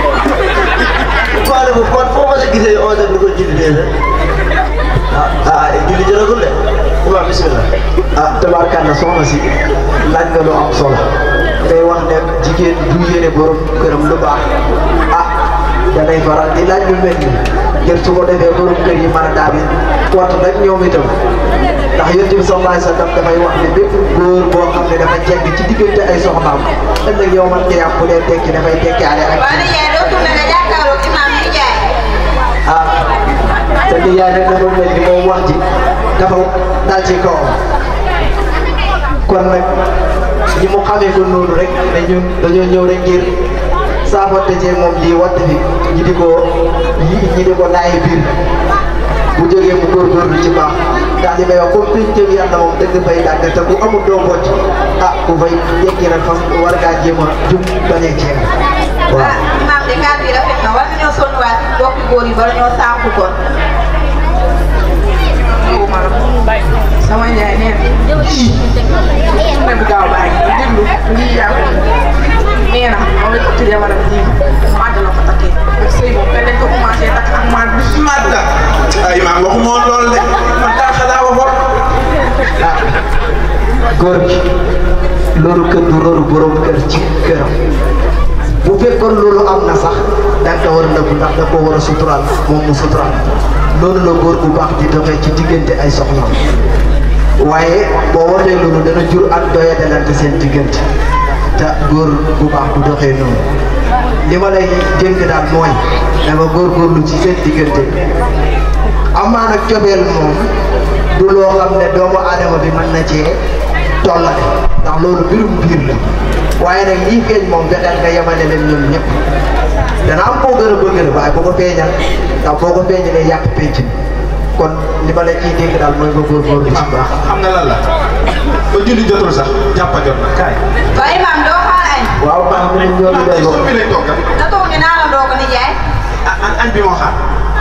Speaker 16: Wale bu kon foo ma sa gisee on dem di ko julli dee la ah ah julli jërëgul de imam bismillah
Speaker 18: ah tabarkàlla soxna si laaj nga lu am solo day wax ne jigéen du yéene borom këram lu baax ah danay faral di laaj lu mel ni ngir su ko defee borom kër yi mën a daal di wat nag ñoom itam ndax yonent bi sallallahu alayhi wa sallam dafay wax ne bépp góor boo xam ne dafa jegg ci diggante ay soxnaam ëllëg yow man kii am bu dee tekki dafay tekkaale ak
Speaker 20: waa nijaay doo tourné nga jàkkaarloo imam nijaay
Speaker 18: ah te ni yaay nag dafa mel ni moom wax ji dafa dal ci kawam kon nag ñi mu xamee ko noonu rek ne ñun dañoo ñëw rek ngir saafante cee moom lii watt fi ñi di ko ñi di ko laay biir bu jógee mu góorgóorlu ci baax ndax li may wax comme pencam yàlla moom dëgg fay dàgg te bu amul doo bocc ah ku fay yegg rek fam war ngaa jéem a jub bañee ceeb waaw
Speaker 20: imaam de kàddu yi rafet na war nañoo sonnuwaat bokki góor yi bala ñoo sànku kon
Speaker 6: sama njaay nee na ii ne bu gaaw baa ngi déglu lii yaa ko nee na moom la ko tuddee wala ji màgg la ko takkee ak sëy moom kenn dañ ko commencé takk ak màgg
Speaker 19: màgg ay imaam waxuma woon loolu de man daal xanaa waxoon
Speaker 18: góor gi loolu kër du loolu borom kër ci këram bu fekkoon loolu am na sax da nga ko war a nëbbu ndax da koo war a suturaal moom mu suturaal loolu la góor bu baax di doxee ci diggante ay soxna waaye boo waxee loolu dana jur ak doya dalante seen diggante te góor bu baax du doxee noonu li ma lay dénk daal mooy dama góorgóorlu ci seen diggante amaa nag cobeel moom du loo xam ne doomu aadama bi mën na cee tollale ndax loolu mbirum biir la waaye nag lii feeñ moom fexeel nga yemale leen ñoom ñëpp dana am koo gën a bëgg la waaye boo ko feeñal ndax boo ko feeñalee yàq penc mi kon li ma la ciy dégg daal mooy nga góorgóorlu ci baax
Speaker 19: xam nga lan la ba julli jotul sax jàppa jot na kaay
Speaker 20: waaye imaam doo xaar añ
Speaker 18: waaw baax na ñoo ngi doy
Speaker 19: bi lañ toggal
Speaker 20: na toog ñu naa la doo ko nijaay
Speaker 19: añ añ bi moo xaar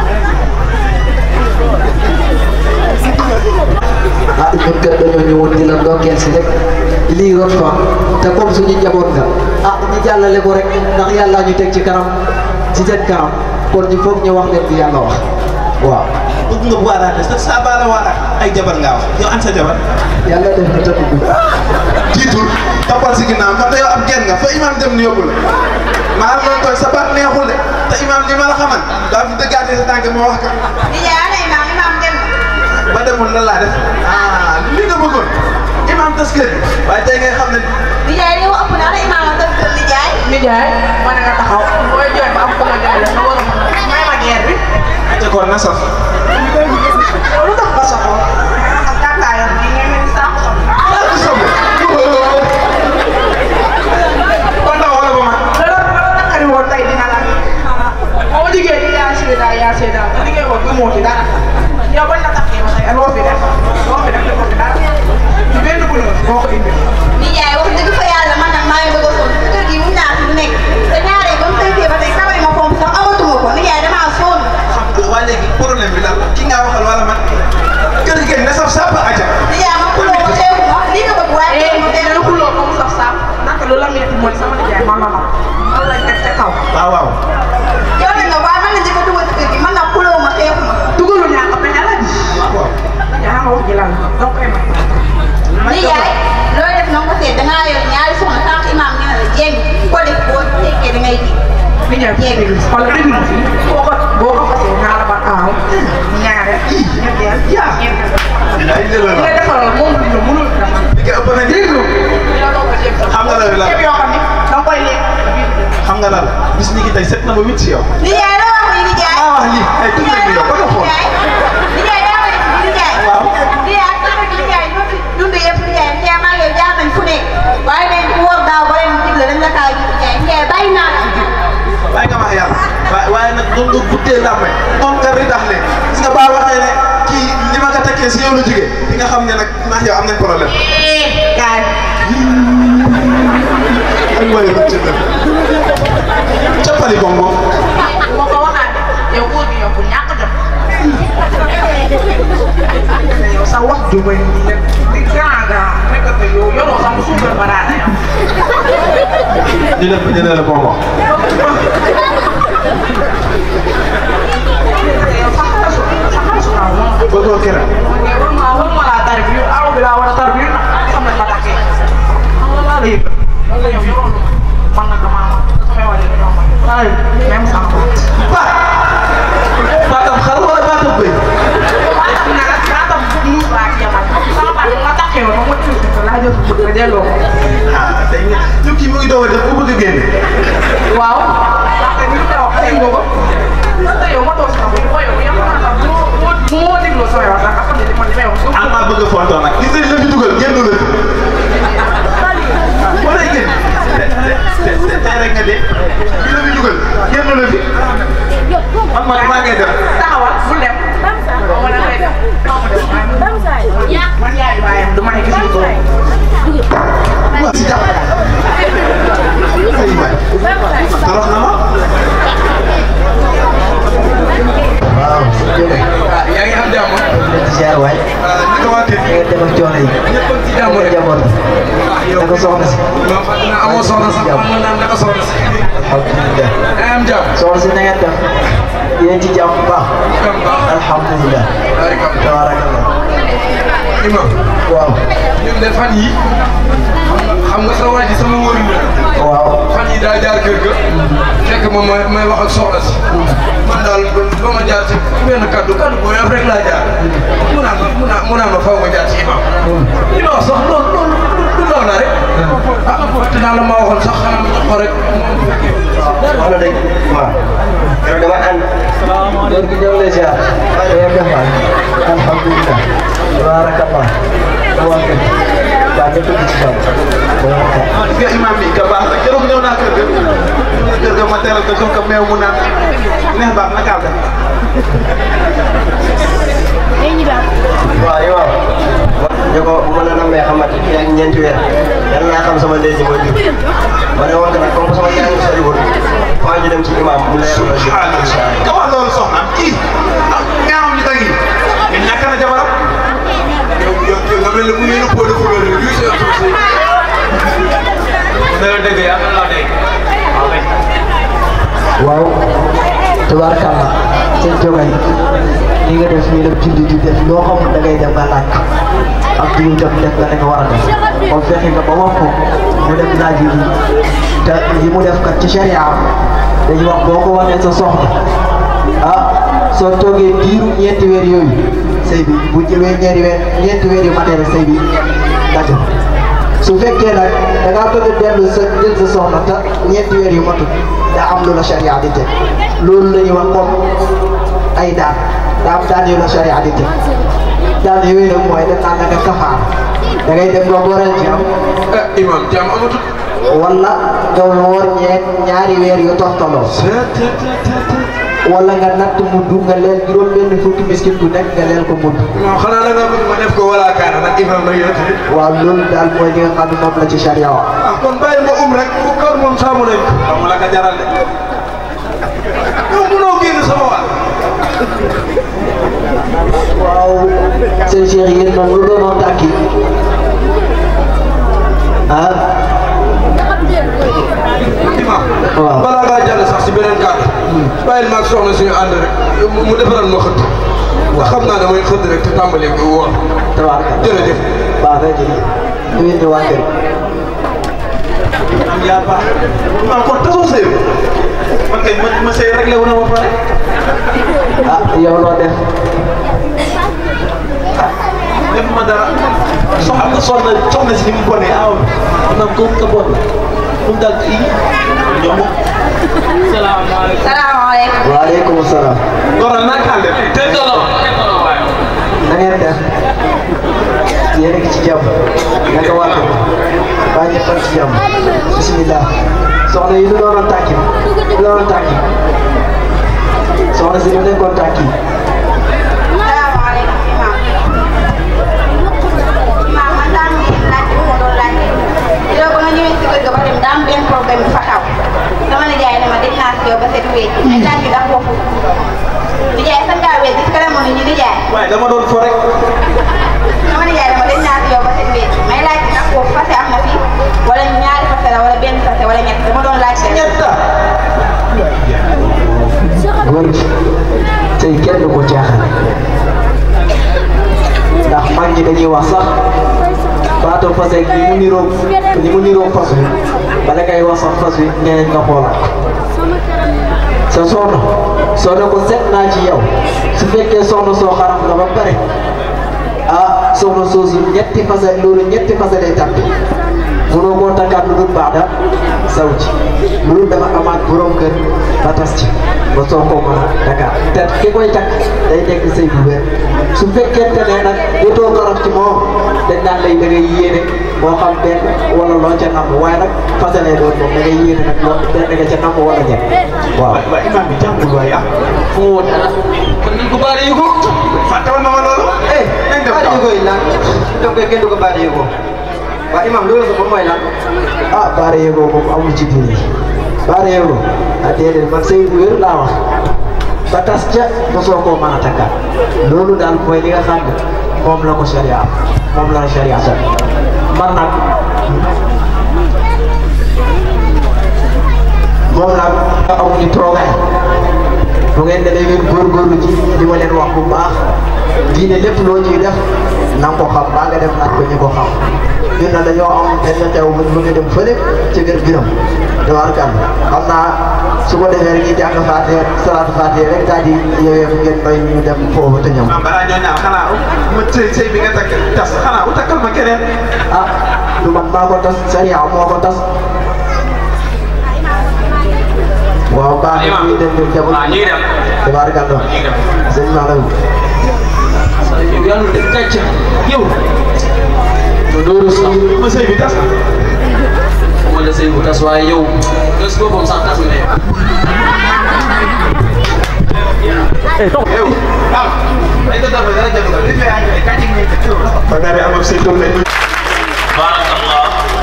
Speaker 18: ah ñun kat dañoo ñëwoon di la ndokkeel si rek lii rot fa te comme suñu njaboot nga ah ñu jàllale ko rek ndax yàlla ñu teg ci kanam ci seen kanam kon ñu foog ñu wax leen di yàlla wax waaw.
Speaker 19: bëgg nga waaraate sa saa baala waaraat ay jabar ngaa wax yow an sa jabar
Speaker 18: yàlla def na tëdd bi
Speaker 19: jiitul toppal si ginnaaw man yow am genn nga fa imaam dem ni yóbbu la maa ngi koy sa baat neexul de te imaam li ma la xamal daa fi dëggaatee sa tànk ma wax ka
Speaker 20: nijaay ana imaam imaam dem
Speaker 19: ba demoon lan laa def ah li nga bëggoon imaam tas kër gi waaye tey ngay xam ne
Speaker 20: nijaay li ëpp na ana imaam a def kër nijaay
Speaker 6: nijaay ma ne nga taxaw booy jooy ba am ko ma jaay la nga war a may ma geer bi
Speaker 19: te kon na saf
Speaker 6: yow lu tax ba soxoo ak tàngaayam bi ngay mel ni saako soxla
Speaker 19: kon ndaw wala ba mag
Speaker 6: loolu loolu naqari woon tey dina la moo liggéey di yaa seeda yaa seeda nga liggéey woon gëmoo ci dara yow bañ la taxee ba tey loo fi def loo fi def defoo fi dara ci benn bu ñëw moo ko indi
Speaker 20: nijaay wax dëgg fa yàlla man nag maa ngi bëgg a sonn kër gi mu naa fi lu nekk te ñaaree ba mu tënkee ba tey kamay ma fomp sax amatuma ko nijaay damaa sonn
Speaker 19: waa léegi problème bi lan la ki nga waxal wala man kër gi ne saf sàpp aja
Speaker 20: nijaay ma xuloo ma xew ma lii nga bëgg waaye
Speaker 6: eh dina xuloo ko mu saf saaf naka lu la metti mooy sama nijaay man la ma man lañ teg ca kaw
Speaker 19: waaw waaw
Speaker 20: yow nag nga waaye man la njëkk a dugal ci kër gi man nag xuloo ma xeexu ma
Speaker 6: dugalu ñaa ko pexe la di yaa ma wax ji lan la donc ay ma
Speaker 20: nijaay looy def na nga ko seet dangaa yor ñaari soxna sànq imaam nee na la jéng ko def boo tekkee da ngay ji
Speaker 6: nijaay déglu wala déglu ma fii boo ko boo ko fasee naa la ba aaw ñaare ñetteel yaa
Speaker 19: ay lëla
Speaker 6: li nga defaral moom du ñu mënul dama
Speaker 19: li nga ëpp na
Speaker 6: déglu
Speaker 19: xam nga lan la
Speaker 6: ceeb yoo xam ne danga koy lekk
Speaker 19: xam nga lan la bis ni ki tey set na ba wit si yow
Speaker 20: nijaay loo wax ni nijaay
Speaker 19: maa wax lii ay tudd bi yow ba nga xool
Speaker 20: nijaay daa may nijaay
Speaker 19: waaw
Speaker 20: nijaay sama nijaay ñoo fi dund yëpp nijaay nijaay maa ngi yow jaar nañ fu nekk waaye dañ ko wóor daaw ba leen dig la dañ la kaa gis nijaay nijaay bàyyi naa la
Speaker 19: waaye nga wax yàlla waaye waaye nag doon nga guddee làmbe moom nga ridax le gis nga baa waxee ne kii li ma ko tekkee si yow la jógee di nga xam ne nag ndax yow am nañ problème
Speaker 6: kaay
Speaker 19: ak waay rëcc na cappali bom moom
Speaker 6: moo ko waxaat yow góor gi yow ku ñàkk jot yow sa wax ju bëri di di grand grand nekk ko yow yoroo sax suukar ba daana yow
Speaker 19: ñu def ko jëlee la bom wax
Speaker 6: yow sax xasu sax xasu naa moom
Speaker 19: bëggoo kera
Speaker 6: war ma war ma laa tarbi yu aw bi laa war a tarbi yu xam nañ ma takkee xam nga laa la yëg lan la yow yoroo man nag damaa samay wàll yi dañoo man laa yëg même sama
Speaker 19: baat baatam xar wala baatam bëy
Speaker 6: baatam nag baatam muus laa ci yamal sama baat ma takkee woon ma ma tuuti ko laa jël ko bëgg a delloo ko
Speaker 19: ah tey nga yow kii mu ngi doog a def bu bëgg a génne
Speaker 6: waaw ndaxte ni nga wax tey nga ko te yow ma toog si xam nga yow yow maa tax bu ma bu ma dégloo samay wax nga xam ne li ma li may wax
Speaker 19: ah maa bëgg a fontoo nag gis nañ la fi dugal génn la fi wala génn te te tey rek nga dee ki la fi dugal génn la fi man man maa ngay def
Speaker 6: taxawal bu dem ma ne koy def
Speaker 15: man yaay baayam du ma nekk si ko
Speaker 19: si jàpp ay waay torox na ma
Speaker 18: waaw
Speaker 14: yaa ngi am jàmm
Speaker 18: ziar waay
Speaker 14: naka waa kër
Speaker 18: nga dem ak coono yi
Speaker 14: ñëpp ci jàmm rek
Speaker 18: jamono naka soxna si
Speaker 14: non fàtte naa amoo soxna sax xam nga naan naka soxna si
Speaker 18: alhamdulilah
Speaker 14: yaa am jàmm
Speaker 18: soxna si na ngeen def yéen ci jàmm bu baax alhamdulilah tabarakallah
Speaker 14: imam
Speaker 18: waaw
Speaker 14: ñun de fan yi xam nga sa waa ji sama wóoru la
Speaker 18: waaw
Speaker 14: fan yi daa jaar kër ga fekk ma may may wax ak soxna si man daal ba ma jaar ci benn kaddu kaddu boo yof rek laa jaar mu naan ma mu naan mu naan ma faw ma jaar ci imam li ma wax sax loolu loolu du ndaw la rek ah fàtte naa la ma waxoon sax xanaa ma jox ko rek
Speaker 16: wax na dëgg waaw yow dama ànd
Speaker 18: góor gi ñëw lay ziar waaye yow def waay alhamdulilah tabarakallah waa kër waa ñëpp ci jàmm
Speaker 19: gis nga imam bi ka baax rek keroog ñëw naa kër ga ñëw na kër ga ma teral ko jox ko meew mu naan neex baax na kaa def
Speaker 16: waaw yow ñu ko bu ma la nammee xamante ni ak ñeenti weer yal naa xam sama ndey ji mooy jur ma ne woon nag comme sama jàng soriwul faa ñu dem ci imam mu leer la jur
Speaker 19: ka wax loolu soxnaam kii ah ñaamam ñu tagi mais ñàkk na jabaram
Speaker 14: yow yow yow nga mel ne bu ngeen a póode fulóor rek yuy seen suuf si
Speaker 17: dara dëgg yàlla la dégg waaw kay
Speaker 18: waaw tabarakallah seen jogay li nga def nii la julli di def loo xamul da ngay dem nga laaj ko ak jiw tam def nga da nga war a def kon fexe nga ba wax ko mu dem laaj yi te yi mu def kat ci sharia dañuy wax boo ko wanee sa soxna ah soo toogee diiru ñeenti weer yooyu sëy bi bu jëwee ñeenti weer ñeenti weer yu matee rek sëy bi dajo su fekkee nag da ngaa bëgg a dellu sa jël sa soxna te ñeenti weer yu matul daa am lu la sharia di teg loolu la ñuy wax comme ay daan daa am daan yu la sharia di teg daan yooyu nag mooy def naa la nga kafaar da ngay dem nga boral jàmm
Speaker 14: imam jàmm amatul
Speaker 18: wala nga woor ñeent ñaari weer yu toftaloo wala nga natt mudd nga leel juróom benn fukki miskin bu nekk nga leel ko mudd
Speaker 14: non xanaa da nga bëgg ma def ko wala kaana nag imam nag yow tamit
Speaker 18: waaw loolu daal mooy li nga xam ne moom la ci sharia wax
Speaker 14: ah kon bàyyi ma um rek bu kër moom saamu nañ ko
Speaker 19: xam la ka jaral de
Speaker 14: yow mënoo génn sama waa
Speaker 18: waaw seen cheikh yéen moom lu doonoon tàkki ah
Speaker 14: imam
Speaker 18: waaw
Speaker 14: balaa ngaa jàll sax si beneen kàddu bàyyil maag soxna suñu ànd rek mu defaral ma xëtt ndax xam naa damay xëtt rek te tàmbalee ko woor
Speaker 18: tabaaraka
Speaker 14: jërëjëf
Speaker 18: baax na jërëjëf ñu indi waa kër
Speaker 19: am yaa baax imam kon tasoo sëy man kay ma ma sëy réglé wu na ba pare
Speaker 18: ah yow loo def
Speaker 19: def ma dara soxna nga soxna soxna si ni mu bonee aw maanaam ko ka bon mu dal i ñoom salaamaaleykum
Speaker 20: salaamaaleykum.
Speaker 18: waaleykum salaam
Speaker 19: goral naa kaa def te dolo
Speaker 18: na ngeen def yéen a ngi ci jàmm naka waa kër baa ñëpp a ngi ci jàmm bisimilah soxna yi lu doonoon tàkki lu doonoon tàkki soxna si lu nekkoon tàkki
Speaker 20: salaamaaleykum imam. imam man daa am benn laaj bu ma doon laaj. yow ba nga ñëwee si kër ga ba dem daa am benn problème bu fa xaw. dama la jaay ne ma dégg naa si yow ba set wécc. may laaj bi ndax foofu. di jaay sax ngaa wécc si kanam ñu di jaay.
Speaker 19: waaye dama doon fo rek
Speaker 20: dama la jaay ne ma dégg naa si yow ba set wécc. may laaj bi ndax foofu fase am na fi. wala ñaari fase la wala benn fase wala ñett dama doon laaj.
Speaker 19: ñetta
Speaker 18: góor gi tey kenn du ko caaxaan ndax mag ñi dañuy wax sax baatu fas ak ni mu niroo ni mu niroo fas wi bala ngay wax sax fas wi nee nga xoolaat sa soxna soo ne ko seet naa ci yow su fekkee soxna soo xaram la ba pare ah soxna soosu ñetti fase loolu ñetti fase lay tàbbi mënoo koo takkaat lu dul baax daal saw ci loolu dafa amaat borom kër ba tas ci ba soo ko mën a takkaat te ki koy takk day nekk sëy bu wér su fekkente ne nag jotoo ko raf ci moom dañ naan lay da ngay yéene moo xam benn wala loo ca namm waaye nag fasalee doon moom da ngay yéene nag loo benn nga ca namm wala ñett waaw.
Speaker 19: waaw imaam bi jàngul waaye ah.
Speaker 18: fu mu woon dara kon nañ ko baare yu ko.
Speaker 19: fàtte woon na ma loolu.
Speaker 18: eh baare yu ko yi lan donc kenn du ko baare yu ko waaw imaam loolu sax moom mooy lan ah baare yu ko moom amul ci diine baare yu ko ah déedéet man sëy bu wér laa wax ba tas ca mosoo koo mën a takkaat loolu daal mooy li nga xam ne moom la ko sharia moom la sharia sax man nag moom nag nga amuñu toogaay bu ngeen demee ngeen góorgóorlu ci li ma leen wax bu baax diine lépp loo ciy def na nga ko xam baa nga def naaj ko ñi ko xam ñun nag dañoo am benn xew bu ñu bëgg a dem fële ci kër biram dawar kan xam naa su ko defee rek ñu jàng faatee salaatu faatee rek daal di yowee fu ngeen may ñu dem foofu te ñëw.
Speaker 19: maam balaa ñoo ñaan xanaa ma sëy sëy bi nga takk tas xanaa u takkal ma keneen.
Speaker 18: ah du man maa ko tas sariya moo ko tas. waaw baax na ñuy dem dem jamono.
Speaker 3: waaw ñu ngi dem.
Speaker 18: tabaarkalla sëñ Malam. yow yàlla def gàcc yow. te loolu sax
Speaker 19: ma sëy bi tas na.
Speaker 18: ma la sëy bu tas waaye yow. bés boobu sax tas na yow.
Speaker 19: yow ah ay ko dafa dara jafe li may àgg kañ ngay tëj ba nga am ak sëy doom lañ
Speaker 9: barakallah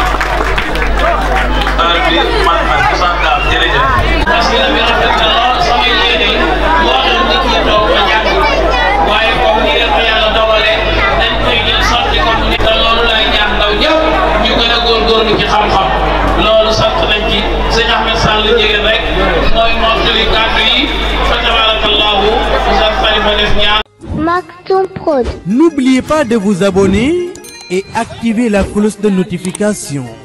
Speaker 9: heure bi man man Moussa Gall jërëjëf. parce que bi rafet na lool sama yéene moo doon nit ñi toog ba jàng waaye comme ni leen ko yàlla dogalee dañ koy jël sotti ko mu ni te loolu lay ñaax ndaw ñëpp ñu gën a góorgóorlu ci xam-xam loolu sant nañ ci sëñ Ahmed Sall jigéen rek mooy mottali kàddu yi fa tabarakallahu Moussa Khalifa def ñaan
Speaker 2: Maktoum Prod. N'oubliez pas de vous abonner et activer la cloche de notification.